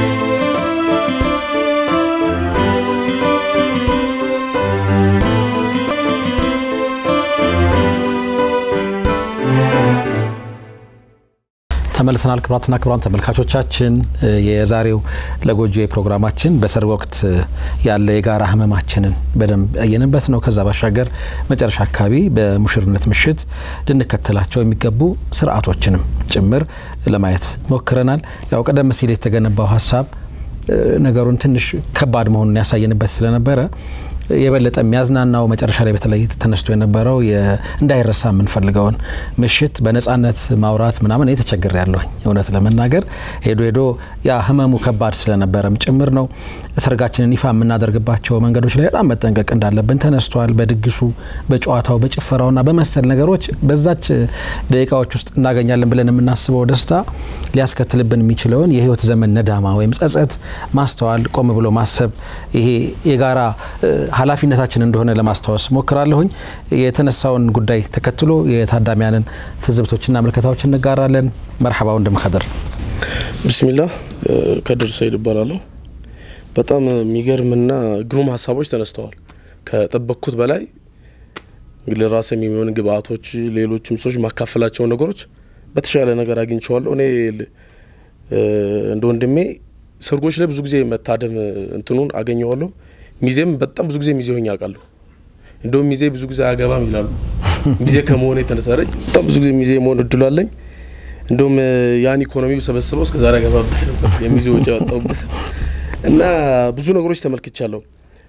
ተመልሰናል። ክቡራትና ክቡራን ተመልካቾቻችን የዛሬው ለጎጆ ፕሮግራማችን በሰርግ ወቅት ያለ የጋራ ህመማችንን በደንብ ያየንበት ነው። ከዛ ባሻገር መጨረሻ አካባቢ በሙሽርነት ምሽት ልንከተላቸው የሚገቡ ስርዓቶችንም ጭምር ለማየት ሞክረናል። ያው ቀደም ሲል የተገነባው ሀሳብ ነገሩን ትንሽ ከባድ መሆኑን ያሳየንበት ስለነበረ የበለጠ የሚያዝናናው መጨረሻ ላይ በተለይ ተነስቶ የነበረው እንዳይረሳ የምንፈልገውን ምሽት በነጻነት ማውራት ምናምን የተቸገረ ያለሁኝ እውነት ለመናገር ሄዶ ሄዶ ያ ህመሙ ከባድ ስለነበረም ጭምር ነው። ሰርጋችንን ይፋ የምናደርግባቸው መንገዶች ላይ በጣም መጠንቀቅ እንዳለብን ተነስቷል። በድግሱ፣ በጨዋታው፣ በጭፈራውና በመሰል ነገሮች በዛች ደቂቃዎች ውስጥ እናገኛለን ብለን የምናስበው ደስታ ሊያስከትልብን የሚችለውን የህይወት ዘመን ነዳማ ወይም ጸጸት ማስተዋል፣ ቆም ብሎ ማሰብ ይሄ የጋራ ኃላፊነታችን እንደሆነ ለማስታወስ ሞክራለሁኝ። የተነሳውን ጉዳይ ተከትሎ የታዳሚያንን ትዝብቶችና ምልከታዎች እንጋራለን። መርሐባ ወንድም ከድር። ብስሚላህ ከድር ሰይድ እባላለሁ። በጣም የሚገርምና ግሩም ሀሳቦች ተነስተዋል። ከጠበቅኩት በላይ እንግዲህ ለራሴ የሚሆን ግብአቶች፣ ሌሎችም ሰዎች ማካፈላቸውን ነገሮች በተሻለ ነገር አግኝቸዋለሁ። እኔ እንደ ወንድሜ ሰርጎች ላይ ብዙ ጊዜ መታደም እንትኑን አገኘዋለሁ። ሚዜም በጣም ብዙ ጊዜ ሚዜ ሆኜ አውቃለሁ። እንደውም ሚዜ ብዙ ጊዜ አያገባም ይላሉ። ሚዜ ከመሆነ የተነሳ ረጅ በጣም ብዙ ጊዜ ሚዜ መሆን እድሉ አለኝ። እንደውም ያን ኢኮኖሚው ሰበስበው እስከ ዛሬ አገባበት ነበር የሚዜ ወጪ ያወጣሁበት እና ብዙ ነገሮች ተመልክቻለሁ።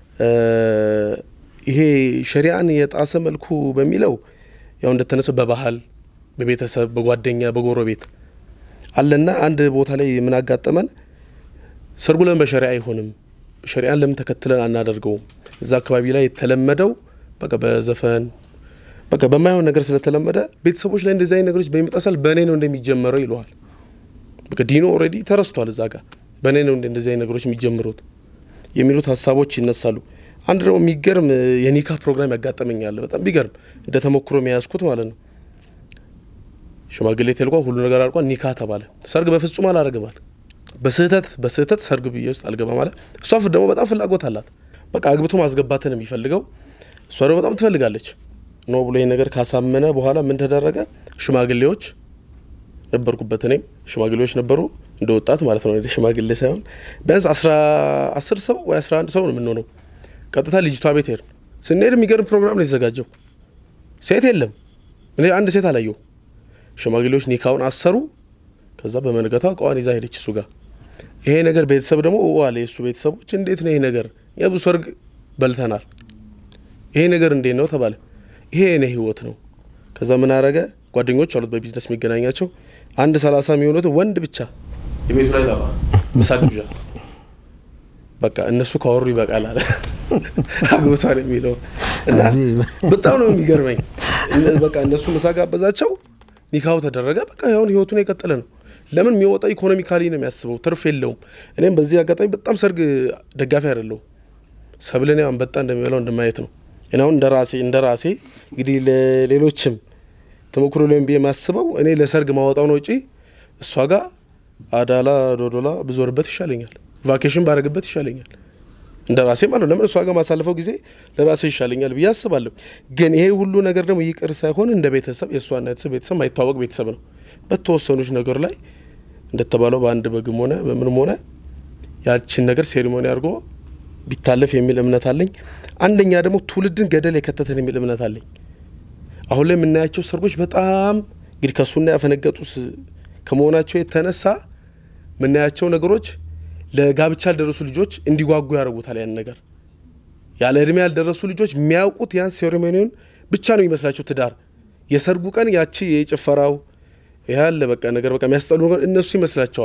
ይሄ ሸሪአን የጣሰ መልኩ በሚለው ያው እንደተነሰው በባህል በቤተሰብ በጓደኛ በጎረቤት አለና አንድ ቦታ ላይ ምን አጋጠመን? ሰርጉ ለምን በሸሪያ አይሆንም? ሸሪያን ለምን ተከትለን አናደርገውም? እዛ አካባቢ ላይ የተለመደው በቃ በዘፈን በቃ በማይሆን ነገር ስለተለመደ ቤተሰቦች ላይ እንደዚህ አይነት ነገሮች በሚመጣሳል በእኔ ነው እንደሚጀመረው ይለዋል። በቃ ዲኖ ኦልሬዲ ተረስቷል። እዛ ጋር በእኔ ነው እንደዚህ አይነት ነገሮች የሚጀምሩት የሚሉት ሀሳቦች ይነሳሉ። አንድ ደግሞ የሚገርም የኒካ ፕሮግራም ያጋጠመኛል። በጣም ቢገርም እንደ ተሞክሮ የሚያያዝኩት ማለት ነው። ሽማግሌ ተልቋል፣ ሁሉ ነገር አልቋል። ኒካ ተባለ። ሰርግ በፍጹም አላረግም አለ። በስህተት በስህተት ሰርግ ብዬ ውስጥ አልገባ ማለት እሷ ደግሞ በጣም ፍላጎት አላት። በቃ አግብቶ ማስገባትን የሚፈልገው እሷ ደግሞ በጣም ትፈልጋለች። ኖ ብሎ ይህ ነገር ካሳመነ በኋላ ምን ተደረገ? ሽማግሌዎች ነበርኩበት፣ እኔም ሽማግሌዎች ነበሩ፣ እንደ ወጣት ማለት ነው። ሽማግሌ ሳይሆን ቢያንስ አስር ሰው ወይ አስራ አንድ ሰው ነው የምንሆነው። ቀጥታ ልጅቷ ቤት ሄድን። ስንሄድ የሚገርም ፕሮግራም ነው የተዘጋጀው። ሴት የለም፣ እኔ አንድ ሴት አላየው። ሽማግሌዎች ኒካውን አሰሩ። ከዛ በመንገቷ እቃዋን ይዛ ሄደች እሱ ጋር። ይሄ ነገር ቤተሰብ ደግሞ ዋለ የእሱ ቤተሰቦች እንዴት ነው ይሄ ነገር የብዙ ሰርግ በልተናል፣ ይሄ ነገር እንዴት ነው ተባለ። ይሄ የኔ ህይወት ነው። ከዛ ምን አረገ? ጓደኞች አሉት በቢዝነስ የሚገናኛቸው አንድ ሰላሳ የሚሆኑት ወንድ ብቻ የቤቱ ላይ ጠራ፣ ምሳ ግብዣ። በቃ እነሱ ካወሩ ይበቃል አለ አግብቷል የሚለው እና በጣም ነው የሚገርመኝ። በቃ እነሱ ምሳ ጋበዛቸው፣ ኒካው ተደረገ። በቃ ያሁን ህይወቱን የቀጠለ ነው። ለምን የሚወጣው ኢኮኖሚካሊ ነው የሚያስበው፣ ትርፍ የለውም። እኔም በዚህ አጋጣሚ በጣም ሰርግ ደጋፊ አይደለሁም። ሰብልን አንበጣ እንደሚበላው እንደማየት ነው። እኔ አሁን እንደ ራሴ እንደ ራሴ እንግዲህ ለሌሎችም ተሞክሮ ላይም ብዬ የማስበው እኔ ለሰርግ ማወጣውን ወጪ እሷ ጋር አዳላ ዶዶላ ብዞርበት ይሻለኛል፣ ቫኬሽን ባረግበት ይሻለኛል። እንደ ራሴ ማለት ነው። ለምን እሷ ጋር ማሳለፈው ጊዜ ለራሴ ይሻለኛል ብዬ አስባለሁ። ግን ይሄ ሁሉ ነገር ደግሞ ይቅር ሳይሆን እንደ ቤተሰብ የእሷና ቤተሰብ ቤተሰብ ማይታወቅ ቤተሰብ ነው። በተወሰኑች ነገር ላይ እንደተባለው በአንድ በግም ሆነ በምንም ሆነ ያችን ነገር ሴሪሞኒ አድርጎ ቢታለፍ የሚል እምነት አለኝ። አንደኛ ደግሞ ትውልድን ገደል የከተተን የሚል እምነት አለኝ። አሁን ላይ የምናያቸው ሰርጎች በጣም እንግዲህ ከሱና ያፈነገጡ ከመሆናቸው የተነሳ የምናያቸው ነገሮች ለጋብቻ ያልደረሱ ልጆች እንዲጓጉ ያደርጉታል። ያን ነገር ያለ እድሜ ያልደረሱ ልጆች የሚያውቁት ያን ሴሬሞኒውን ብቻ ነው የሚመስላቸው ትዳር። የሰርጉ ቀን ያቺ የጭፈራው ያለ በቃ ነገር በቃ የሚያስጠሉ ነገር እነሱ ይመስላቸዋል።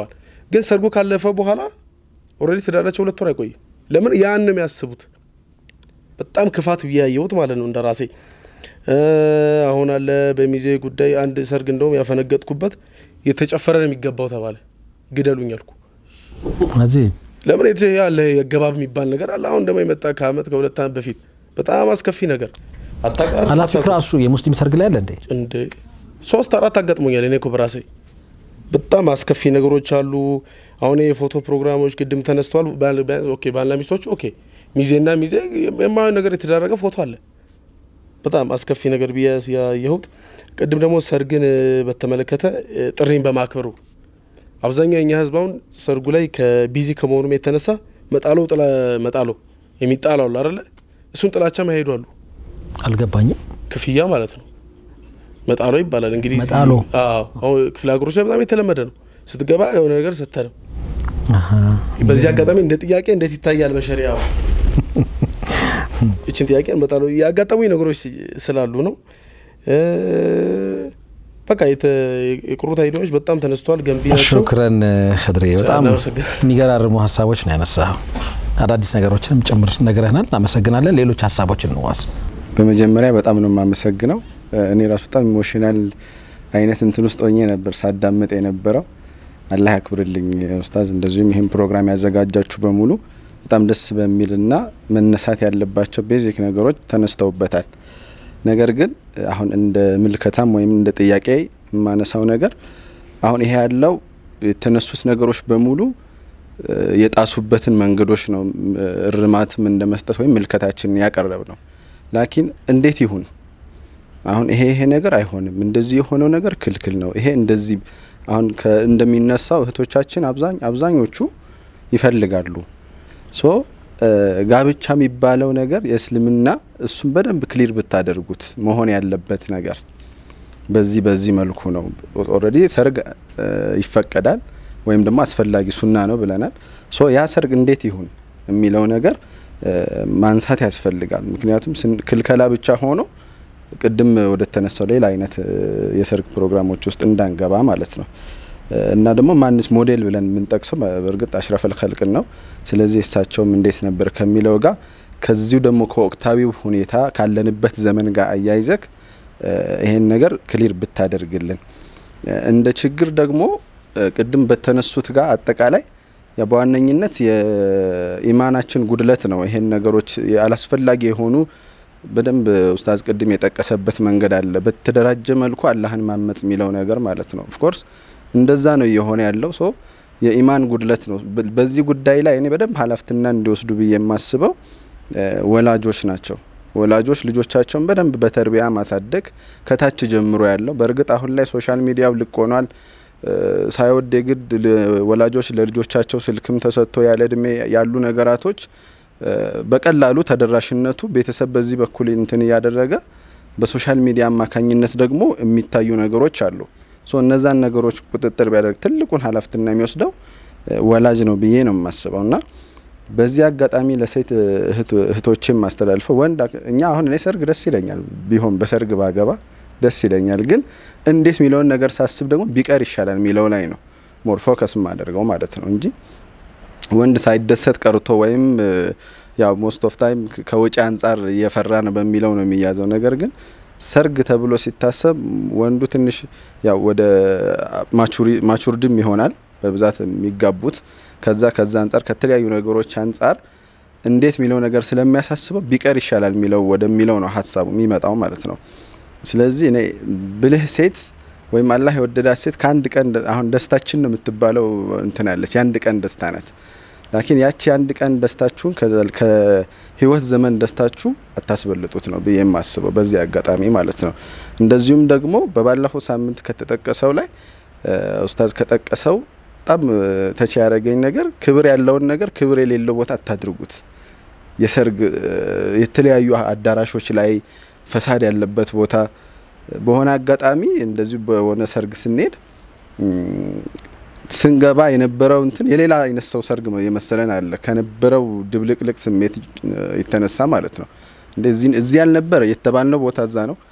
ግን ሰርጉ ካለፈ በኋላ ኦልሬዲ ትዳራቸው ሁለት ወር አይቆይም። ለምን ያን ነው የሚያስቡት። በጣም ክፋት ብያየሁት ማለት ነው እንደ ራሴ አሁን አለ በሚዜ ጉዳይ አንድ ሰርግ እንደውም ያፈነገጥኩበት የተጨፈረ ነው የሚገባው ተባለ። ግደሉኝ አልኩ። እዚህ ለምን የት ያለ የገባብ የሚባል ነገር አለ። አሁን ደግሞ የመጣ ከአመት ከሁለት አመት በፊት በጣም አስከፊ ነገር አታውቃለህ? አላፊክ ራሱ የሙስሊም ሰርግ ላይ አለ እንዴ? እንደ ሶስት አራት አጋጥሞኛል። እኔ እኮ በራሴ በጣም አስከፊ ነገሮች አሉ። አሁን የፎቶ ፕሮግራሞች ቅድም ተነስተዋል። ባል- ቢያንስ ኦኬ ባልና ሚስቶቹ ኦኬ፣ ሚዜና ሚዜ የማየው ነገር የተደረገ ፎቶ አለ። በጣም አስከፊ ነገር ብዬ ያየሁት። ቅድም ደግሞ ሰርግን እ፣ በተመለከተ እ፣ ጥሪን በማክበሩ አብዛኛው የኛ ህዝብ አሁን ሰርጉ ላይ ከቢዚ ከመሆኑም የተነሳ መጣሎ ጥላ መጣሎ የሚጣላው አለ አይደለ? እሱን ጥላቻ ማሄዱ አሉ። አልገባኝም። ክፍያ ማለት ነው። መጣሎ ይባላል እንግዲህ። መጣሎ? አዎ፣ አሁን ክፍለ ሀገሮች ላይ በጣም የተለመደ ነው። ስትገባ የሆነ ነገር ሰተ ነው። አሀ። በዚህ አጋጣሚ እንደ ጥያቄ እንዴት ይታያል በሸሪያው? ይችን ጥያቄ መጣሎ ያጋጠሙኝ ነገሮች ስላሉ ነው። እ፣ በቃ የተ- የቁርበት አይዲያዎች በጣም ተነስተዋል፣ ገንቢ ናቸው። ሹክረን ክድሬ፣ በጣም እናመሰግናለን። የሚገራርሙ ሀሳቦች ነው ያነሳው። አዳዲስ ነገሮችንም ጭምር ነግረህናል። እናመሰግናለን። ሌሎች ሀሳቦችን እንዋስ። በመጀመሪያ በጣም ነው የማመሰግነው። እኔ ራሱ በጣም ኢሞሽናል አይነት እንትን ውስጥ ሆኜ ነበር ሳዳምጥ የነበረው። አላህ ያክብርልኝ ኡስታዝ፣ እንደዚሁም ይህን ፕሮግራም ያዘጋጃችሁ በሙሉ በጣም ደስ በሚልና መነሳት ያለባቸው ቤዚክ ነገሮች ተነስተውበታል። ነገር ግን አሁን እንደ ምልከታም ወይም እንደ ጥያቄ የማነሳው ነገር አሁን ይሄ ያለው የተነሱት ነገሮች በሙሉ እ፣ የጣሱበትን መንገዶች ነው እ፣ እርማትም እንደ መስጠት ወይም ምልከታችንን ያቀረብ ነው። ላኪን እንዴት ይሁን አሁን ይሄ ይሄ ነገር አይሆንም፣ እንደዚህ የሆነው ነገር ክልክል ነው፣ ይሄ እንደዚህ አሁን ከ- እንደሚነሳው እህቶቻችን አብዛኝ አብዛኞቹ ይፈልጋሉ ሶ እ፣ ጋብቻ የሚባለው ነገር የእስልምና እሱን በደንብ ክሊር ብታደርጉት መሆን ያለበት ነገር በዚህ በዚህ መልኩ ነው። ኦልሬዲ ሰርግ እ፣ ይፈቀዳል ወይም ደግሞ አስፈላጊ ሱና ነው ብለናል። ሶ ያ ሰርግ እንዴት ይሁን የሚለው ነገር እ፣ ማንሳት ያስፈልጋል። ምክንያቱም ስን- ክልከላ ብቻ ሆኖ ቅድም ወደ ተነሳው ሌላ አይነት እ፣ የሰርግ ፕሮግራሞች ውስጥ እንዳንገባ ማለት ነው። እ፣ እና ደግሞ ማንስ ሞዴል ብለን የምንጠቅሰው በእርግጥ አሽረፈል ኸልቅን ነው። ስለዚህ እሳቸውም እንዴት ነበር ከሚለው ጋር ከዚሁ ደግሞ ከወቅታዊው ሁኔታ ካለንበት ዘመን ጋር አያይዘክ እ፣ ይሄን ነገር ክሊር ብታደርግልን እ፣ እንደ ችግር ደግሞ እ፣ ቅድም በተነሱት ጋር አጠቃላይ ያ በዋነኝነት የኢማናችን ጉድለት ነው። ይሄን ነገሮች አላስፈላጊ የሆኑ በደንብ ኡስታዝ ቅድም የጠቀሰበት መንገድ አለ። በተደራጀ መልኩ አላህን ማመጽ የሚለው ነገር ማለት ነው። ኦፍኮርስ እንደዛ ነው እየሆነ ያለው ሶ የኢማን ጉድለት ነው። በ- በዚህ ጉዳይ ላይ እኔ በደንብ ኃላፊነትና እንዲወስዱ ብዬ የማስበው እ፣ ወላጆች ናቸው። ወላጆች ልጆቻቸውን በደንብ በተርቢያ ማሳደግ ከታች ጀምሮ ያለው በእርግጥ አሁን ላይ ሶሻል ሚዲያው ልቅ ሆኗል። እ፣ ሳይወድ የግድ ል- ወላጆች ለልጆቻቸው ስልክም ተሰጥቶ ያለ እድሜ ያሉ ነገራቶች እ፣ በቀላሉ ተደራሽነቱ ቤተሰብ በዚህ በኩል እንትን እያደረገ በሶሻል ሚዲያ አማካኝነት ደግሞ የሚታዩ ነገሮች አሉ። ሶ እነዛን ነገሮች ቁጥጥር ቢያደርግ ትልቁን ኃላፊነት የሚወስደው እ፣ ወላጅ ነው ብዬ ነው የማስበው እና በዚህ አጋጣሚ ለሴት እህት- እህቶችም ማስተላልፈው ወንድ አክ- እኛ አሁን እኔ ሰርግ ደስ ይለኛል ቢሆን በሰርግ ባገባ ደስ ይለኛል። ግን እንዴት የሚለውን ነገር ሳስብ ደግሞ ቢቀር ይሻላል የሚለው ላይ ነው ሞር ፎከስ ማደርገው ማለት ነው እንጂ ወንድ ሳይደሰት ቀርቶ ወይም እ፣ ያው ሞስት ኦፍ ታይም ከወጪ አንጻር እየፈራ ነው በሚለው ነው የሚያዘው። ነገር ግን ሰርግ ተብሎ ሲታሰብ ወንዱ ትንሽ ያው ወደ ማቹርድም ይሆናል በብዛት የሚጋቡት ከዛ ከዛ አንጻር ከተለያዩ ነገሮች አንጻር እንዴት የሚለው ነገር ስለሚያሳስበው ቢቀር ይሻላል የሚለው ወደሚለው ነው ሀሳቡ የሚመጣው ማለት ነው። ስለዚህ እኔ ብልህ ሴት ወይም አላህ የወደዳት ሴት ከአንድ ቀን ደ- አሁን ደስታችን ነው የምትባለው እንትን ያለች የአንድ ቀን ደስታ ናት። ላኪን ያቺ የአንድ ቀን ደስታችሁን ከዘል- ከህይወት ዘመን ደስታችሁ አታስበልጡት ነው ብዬ የማስበው በዚህ አጋጣሚ ማለት ነው። እንደዚሁም ደግሞ በባለፈው ሳምንት ከተጠቀሰው ላይ እ፣ ኡስታዝ ከጠቀሰው በጣም እ፣ ተች ያደረገኝ ነገር ክብር ያለውን ነገር ክብር የሌለው ቦታ አታድርጉት። የሰርግ እ፣ የተለያዩ አዳራሾች ላይ ፈሳድ ያለበት ቦታ በሆነ አጋጣሚ እንደዚሁ በሆነ ሰርግ ስንሄድ እም፣ ስንገባ የነበረው እንትን የሌላ አይነት ሰው ሰርግ ነው የመሰለን አለ ከነበረው ድብልቅልቅ ስሜት እ፣ የተነሳ ማለት ነው። እንደዚህ እዚህ ያልነበረ የተባልነው ቦታ እዛ ነው።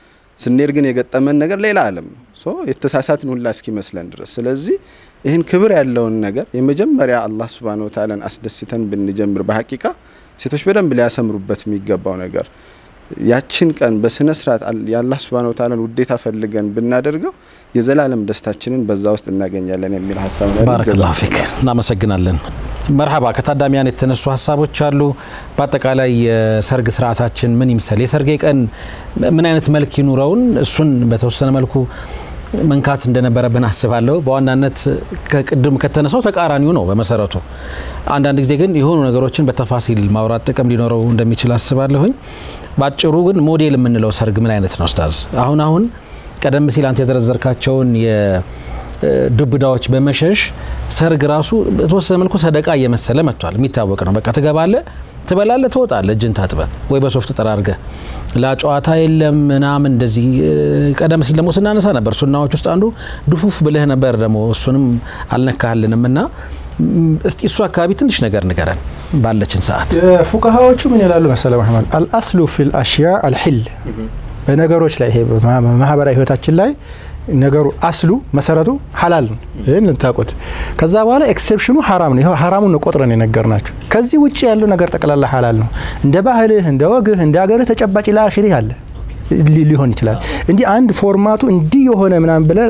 ስንሄድ ግን የገጠመን ነገር ሌላ ዓለም ነው። ሶ የተሳሳትን ሁላ እስኪመስለን ድረስ ስለዚህ ይህን ክብር ያለውን ነገር የመጀመሪያ አላህ ሱብሃነሁ ወተዓላን አስደስተን ብንጀምር በሀቂቃ ሴቶች በደንብ ሊያሰምሩበት የሚገባው ነገር ያችን ቀን በስነ ስርዓት የአላህ ሱብሃነሁ ወተዓላን ውዴታ ፈልገን ብናደርገው የዘላለም ደስታችንን በዛ ውስጥ እናገኛለን የሚል ሀሳብ ነው። ባረከላሁ ፊክ እናመሰግናለን። መርሀባ ከታዳሚያን የተነሱ ሀሳቦች አሉ። በአጠቃላይ የሰርግ ስርዓታችን ምን ይምሰል፣ የሰርጌ ቀን ምን አይነት መልክ ይኑረውን፣ እሱን በተወሰነ መልኩ መንካት እንደነበረብን አስባለሁ። በዋናነት ከቅድም ከተነሳው ተቃራኒው ነው በመሰረቱ። አንዳንድ ጊዜ ግን የሆኑ ነገሮችን በተፋሲል ማውራት ጥቅም ሊኖረው እንደሚችል አስባለሁኝ። በአጭሩ ግን ሞዴል የምንለው ሰርግ ምን አይነት ነው ኡስታዝ? አሁን አሁን ቀደም ሲል አንተ የዘረዘርካቸውን የዱብዳዎች በመሸሽ ሰርግ ራሱ በተወሰነ መልኩ ሰደቃ እየመሰለ መጥቷል። የሚታወቅ ነው። በቃ ትገባለ፣ ትበላለ፣ ትወጣለ እጅን ታጥበ ወይ በሶፍት ጠራርገ ላጨዋታ የለም ምናምን እንደዚህ። ቀደም ሲል ደግሞ ስናነሳ ነበር ሱናዎች ውስጥ አንዱ ድፉፍ ብልህ ነበር። ደግሞ እሱንም አልነካልንም እና እስቲ እሱ አካባቢ ትንሽ ነገር ንገረን ባለችን ሰዓት። ፉቃሃዎቹ ምን ይላሉ መሰለ መሐመድ አልአስሉ ፊል አሽያ አልሒል በነገሮች ላይ ይሄ ማህበራዊ ህይወታችን ላይ ነገሩ አስሉ መሰረቱ ሀላል ነው። ይህን ልታውቁት። ከዛ በኋላ ኤክሴፕሽኑ ሀራም ነው። ይኸው ሀራሙን ቆጥረን የነገር ናቸው። ከዚህ ውጭ ያለው ነገር ጠቅላላ ሀላል ነው። እንደ ባህልህ፣ እንደ ወግህ፣ እንደ ሀገርህ ተጨባጭ ለአኺሪ አለ ሊሆን ይችላል። እንዲህ አንድ ፎርማቱ እንዲህ የሆነ ምናምን ብለህ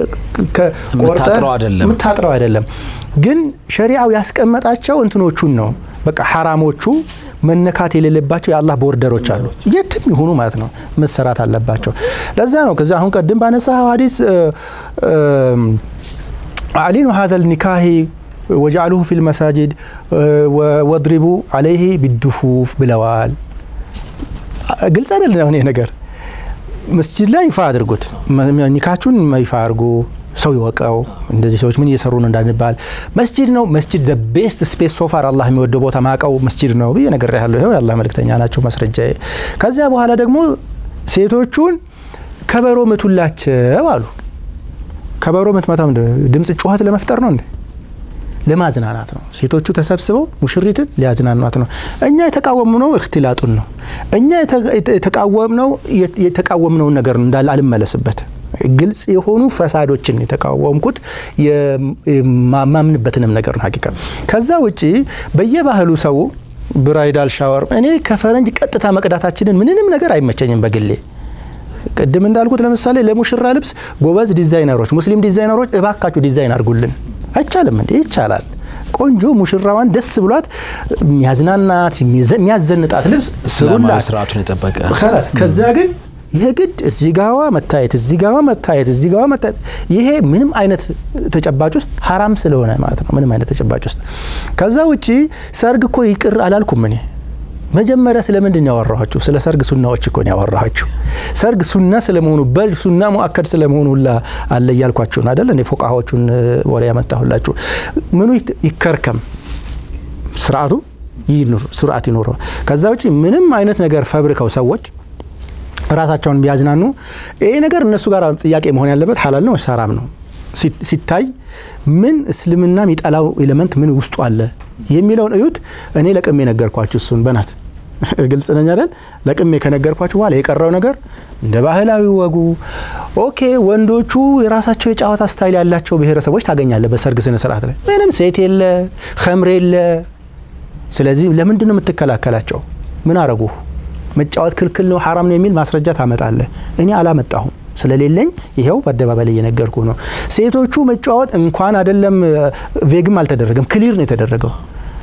የምታጥረው አይደለም። ግን ሸሪዓው ያስቀመጣቸው እንትኖቹን ነው። በቃ ሀራሞቹ መነካት የሌለባቸው የአላህ ቦርደሮች አሉ። የትም ይሁኑ ማለት ነው መሰራት አለባቸው። ለዛ ነው ከዚ አሁን ቀድም ባነሳ ሀዲስ አዕሊኑ ሀዘል ኒካሂ ወጃአሉሁ ፊል መሳጅድ ወድሪቡ አለይህ ቢዱፉፍ ብለዋል። ግልጽ አይደለም አሁን ይህ ነገር መስጂድ ላይ ይፋ አድርጉት። ኒካችሁን ይፋ አድርጉ፣ ሰው ይወቀው። እንደዚህ ሰዎች ምን እየሰሩ ነው እንዳንባል። መስጂድ ነው መስጂድ ዘ ቤስት ስፔስ ሶፋር አላህ የሚወደው ቦታ ማቀው መስጂድ ነው ብዬ ነገር ያለሁ ይኸው የአላህ መልእክተኛ ናቸው ማስረጃ። ከዚያ በኋላ ደግሞ ሴቶቹን ከበሮ ምቱላቸው አሉ። ከበሮ ምትመታ ድምፅ ጩኸት ለመፍጠር ነው እንዴ? ለማዝናናት ነው። ሴቶቹ ተሰብስበው ሙሽሪትን ሊያዝናኗት ነው። እኛ የተቃወምነው እክትላጡን ነው። እኛ የተቃወምነው የተቃወምነውን ነገር ነው እንዳለ አልመለስበት ግልጽ የሆኑ ፈሳዶችን የተቃወምኩት የማምንበትንም ነገር ነው ሀቂቃ። ከዛ ውጪ በየባህሉ ሰው ብራይዳል ሻወር እኔ ከፈረንጅ ቀጥታ መቅዳታችንን ምንንም ነገር አይመቸኝም በግሌ ቅድም እንዳልኩት ለምሳሌ ለሙሽራ ልብስ ጎበዝ ዲዛይነሮች፣ ሙስሊም ዲዛይነሮች እባካችሁ ዲዛይን አድርጉልን። አይቻልም እንዴ? ይቻላል። ቆንጆ ሙሽራዋን ደስ ብሏት የሚያዝናናት የሚያዘንጣት ልብስ ስሩላት፣ ስርዓቱን የጠበቀ ከዛ ግን ይሄ ግድ እዚህ ጋዋ መታየት እዚህ ጋዋ መታየት እዚህ ጋዋ መታየት ይሄ ምንም አይነት ተጨባጭ ውስጥ ሀራም ስለሆነ ማለት ነው። ምንም አይነት ተጨባጭ ውስጥ ከዛ ውጪ ሰርግ እኮ ይቅር አላልኩም እኔ መጀመሪያ ስለምንድን ያወራኋችሁ? ስለ ሰርግ ሱናዎች እኮ ነው ያወራኋችሁ። ሰርግ ሱና ስለመሆኑ በል ሱና ሙአከድ ስለመሆኑ ሁላ አለ እያልኳችሁን አይደል? እኔ ፎቃዎቹን ወሬ ያመጣሁላችሁ። ምኑ ይከርከም፣ ስርዓቱ ይኑር፣ ስርዓት ይኑረው። ከዛ ውጪ ምንም አይነት ነገር ፈብርከው ሰዎች ራሳቸውን ቢያዝናኑ ይሄ ነገር እነሱ ጋር ጥያቄ መሆን ያለበት ሀላል ነው ወይስ ሀራም ነው ሲታይ ምን እስልምና የሚጠላው ኤሌመንት ምን ውስጡ አለ የሚለውን እዩት። እኔ ለቅሜ ነገርኳችሁ እሱን በናት ግልጽ ነኝ አይደል? ለቅሜ ከነገርኳችሁ በኋላ የቀረው ነገር እንደ ባህላዊ ወጉ ኦኬ። ወንዶቹ የራሳቸው የጨዋታ ስታይል ያላቸው ብሔረሰቦች ታገኛለ በሰርግ ስነ ስርዓት ላይ ምንም ሴት የለ ከምር የለ። ስለዚህ ለምንድን ነው የምትከላከላቸው? ምን አረጉ? መጫወት ክልክል ነው ሀራም ነው የሚል ማስረጃ ታመጣለህ። እኔ አላመጣሁም ስለሌለኝ ይኸው በአደባባይ ላይ እየነገርኩ ነው። ሴቶቹ መጫወት እንኳን አይደለም ቬግም አልተደረገም፣ ክሊር ነው የተደረገው።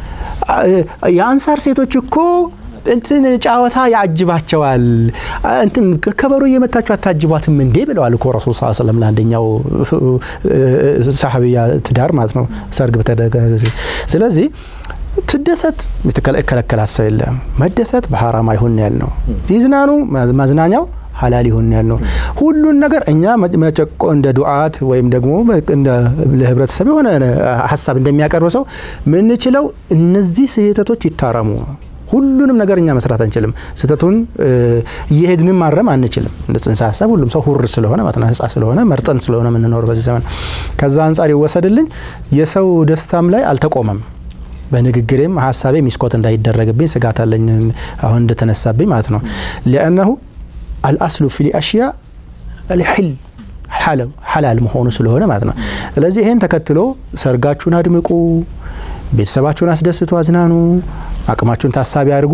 የአንሳር ሴቶች እኮ እንትን ጨዋታ ያጅባቸዋል። እንትን ከበሮ እየመታችሁ አታጅቧትም እንዴ ብለዋል እኮ ረሱል ስ ስለም ለአንደኛው ሳሀቢያ ትዳር ማለት ነው ሰርግ በተደረገ ስለዚህ ትደሰት የተከለከላት ሰው የለም። መደሰት በሀራም አይሆን ያል ነው። ይዝናኑ ማዝናኛው ሀላል ይሆን ያል ነው። ሁሉን ነገር እኛ መጨቆ እንደ ዱዓት ወይም ደግሞ ለህብረተሰብ የሆነ ሀሳብ እንደሚያቀርብ ሰው ምንችለው እነዚህ ስህተቶች ይታረሙ። ሁሉንም ነገር እኛ መስራት አንችልም። ስህተቱን እየሄድንም ማረም አንችልም። እንደ ጽንሰ ሀሳብ ሁሉም ሰው ሁር ስለሆነ ማለት ነው ህጻ ስለሆነ መርጠን ስለሆነ የምንኖር በዚህ ዘመን ከዛ አንጻር ይወሰድልኝ የሰው ደስታም ላይ አልተቆመም። በንግግሬም ሀሳቤ ሚስኮት እንዳይደረግብኝ ስጋት አለኝ አሁን እንደተነሳብኝ ማለት ነው ሊአነሁ አልአስሉ ፊ አሽያ አልሕል ሐላል መሆኑ ስለሆነ ማለት ነው። ስለዚህ ይህን ተከትሎ ሰርጋችሁን አድምቁ፣ ቤተሰባችሁን አስደስቱ፣ አዝናኑ፣ አቅማችሁን ታሳቢ አድርጉ፣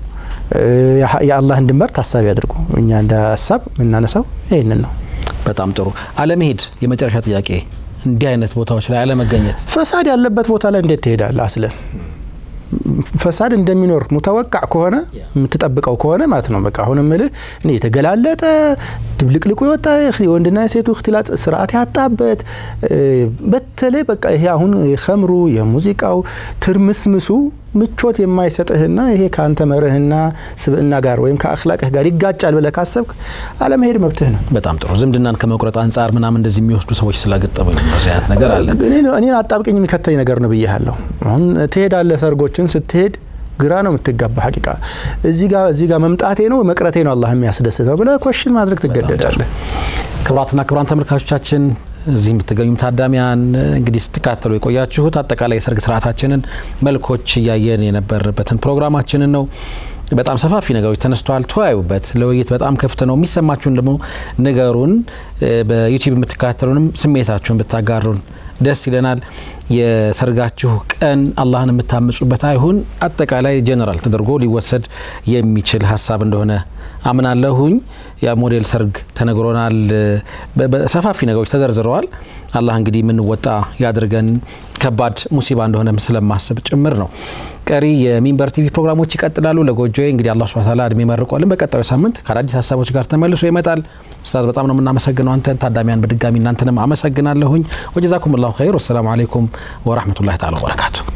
የአላህን ድንበር ታሳቢ አድርጉ። እኛ እንደ ሀሳብ የምናነሳው ይህንን ነው። በጣም ጥሩ። አለመሄድ የመጨረሻ ጥያቄ፣ እንዲህ አይነት ቦታዎች ላይ አለመገኘት። ፈሳድ ያለበት ቦታ ላይ እንዴት ትሄዳለህ? አስለን ፈሳድ እንደሚኖር ሙተወቃዕ ከሆነ የምትጠብቀው ከሆነ ማለት ነው። በቃ አሁን ምልህ እኔ የተገላለጠ ድብልቅልቁ የወጣ የወንድና የሴቱ እክትላጥ ስርዓት ያጣበት በተለይ በቃ ይሄ አሁን የኸምሩ የሙዚቃው ትርምስምሱ ምቾት የማይሰጥህና ይሄ ከአንተ መርህና ስብዕና ጋር ወይም ከአክላቅህ ጋር ይጋጫል ብለህ ካሰብክ አለመሄድ መብትህ ነው። በጣም ጥሩ። ዝምድናን ከመቁረጥ አንጻር ምናምን እንደዚህ የሚወስዱ ሰዎች ስላገጠሙኝ እንደዚህ አይነት ነገር አለ። እኔን አጣብቅኝ የሚከተኝ ነገር ነው ብያለሁ። አሁን ትሄዳለህ፣ ሰርጎችን ስትሄድ ግራ ነው የምትጋባ። ሀቂቃ እዚህ ጋር እዚህ ጋር መምጣቴ ነው መቅረቴ ነው አላህ የሚያስደስተው ብለህ ኮሽን ማድረግ ትገደዳለህ። ክቡራትና ክቡራን ተመልካቾቻችን እዚህ የምትገኙም ታዳሚያን እንግዲህ ስትካተሉ የቆያችሁት አጠቃላይ የሰርግ ስርዓታችንን መልኮች እያየን የነበረበትን ፕሮግራማችንን ነው። በጣም ሰፋፊ ነገሮች ተነስተዋል። ተወያዩበት። ለውይይት በጣም ክፍት ነው። የሚሰማችሁን ደግሞ ንገሩን። በዩቲዩብ የምትከታተሉንም ስሜታችሁን ብታጋሩን ደስ ይለናል። የሰርጋችሁ ቀን አላህን የምታምጹበት አይሁን። አጠቃላይ ጀነራል ተደርጎ ሊወሰድ የሚችል ሀሳብ እንደሆነ አምናለሁኝ። የሞዴል ሰርግ ተነግሮናል። ሰፋፊ ነገሮች ተዘርዝረዋል። አላህ እንግዲህ የምንወጣ ያድርገን። ከባድ ሙሲባ እንደሆነ ስለማስብ ጭምር ነው። ቀሪ የሚንበር ቲቪ ፕሮግራሞች ይቀጥላሉ። ለጎጆዬ እንግዲህ አላህ ሱብሓነሁ ወተዓላ እድሜ መርቆልን በቀጣዩ ሳምንት ከአዳዲስ ሀሳቦች ጋር ተመልሶ ይመጣል። ኡስታዝ በጣም ነው የምናመሰግነው አንተን፣ ታዳሚያን በድጋሚ እናንተንም አመሰግናለሁኝ። ወጀዛኩም ላሁ ኸይር። ወሰላሙ አለይኩም ወራህመቱላሂ ተዓላ ወበረካቱ።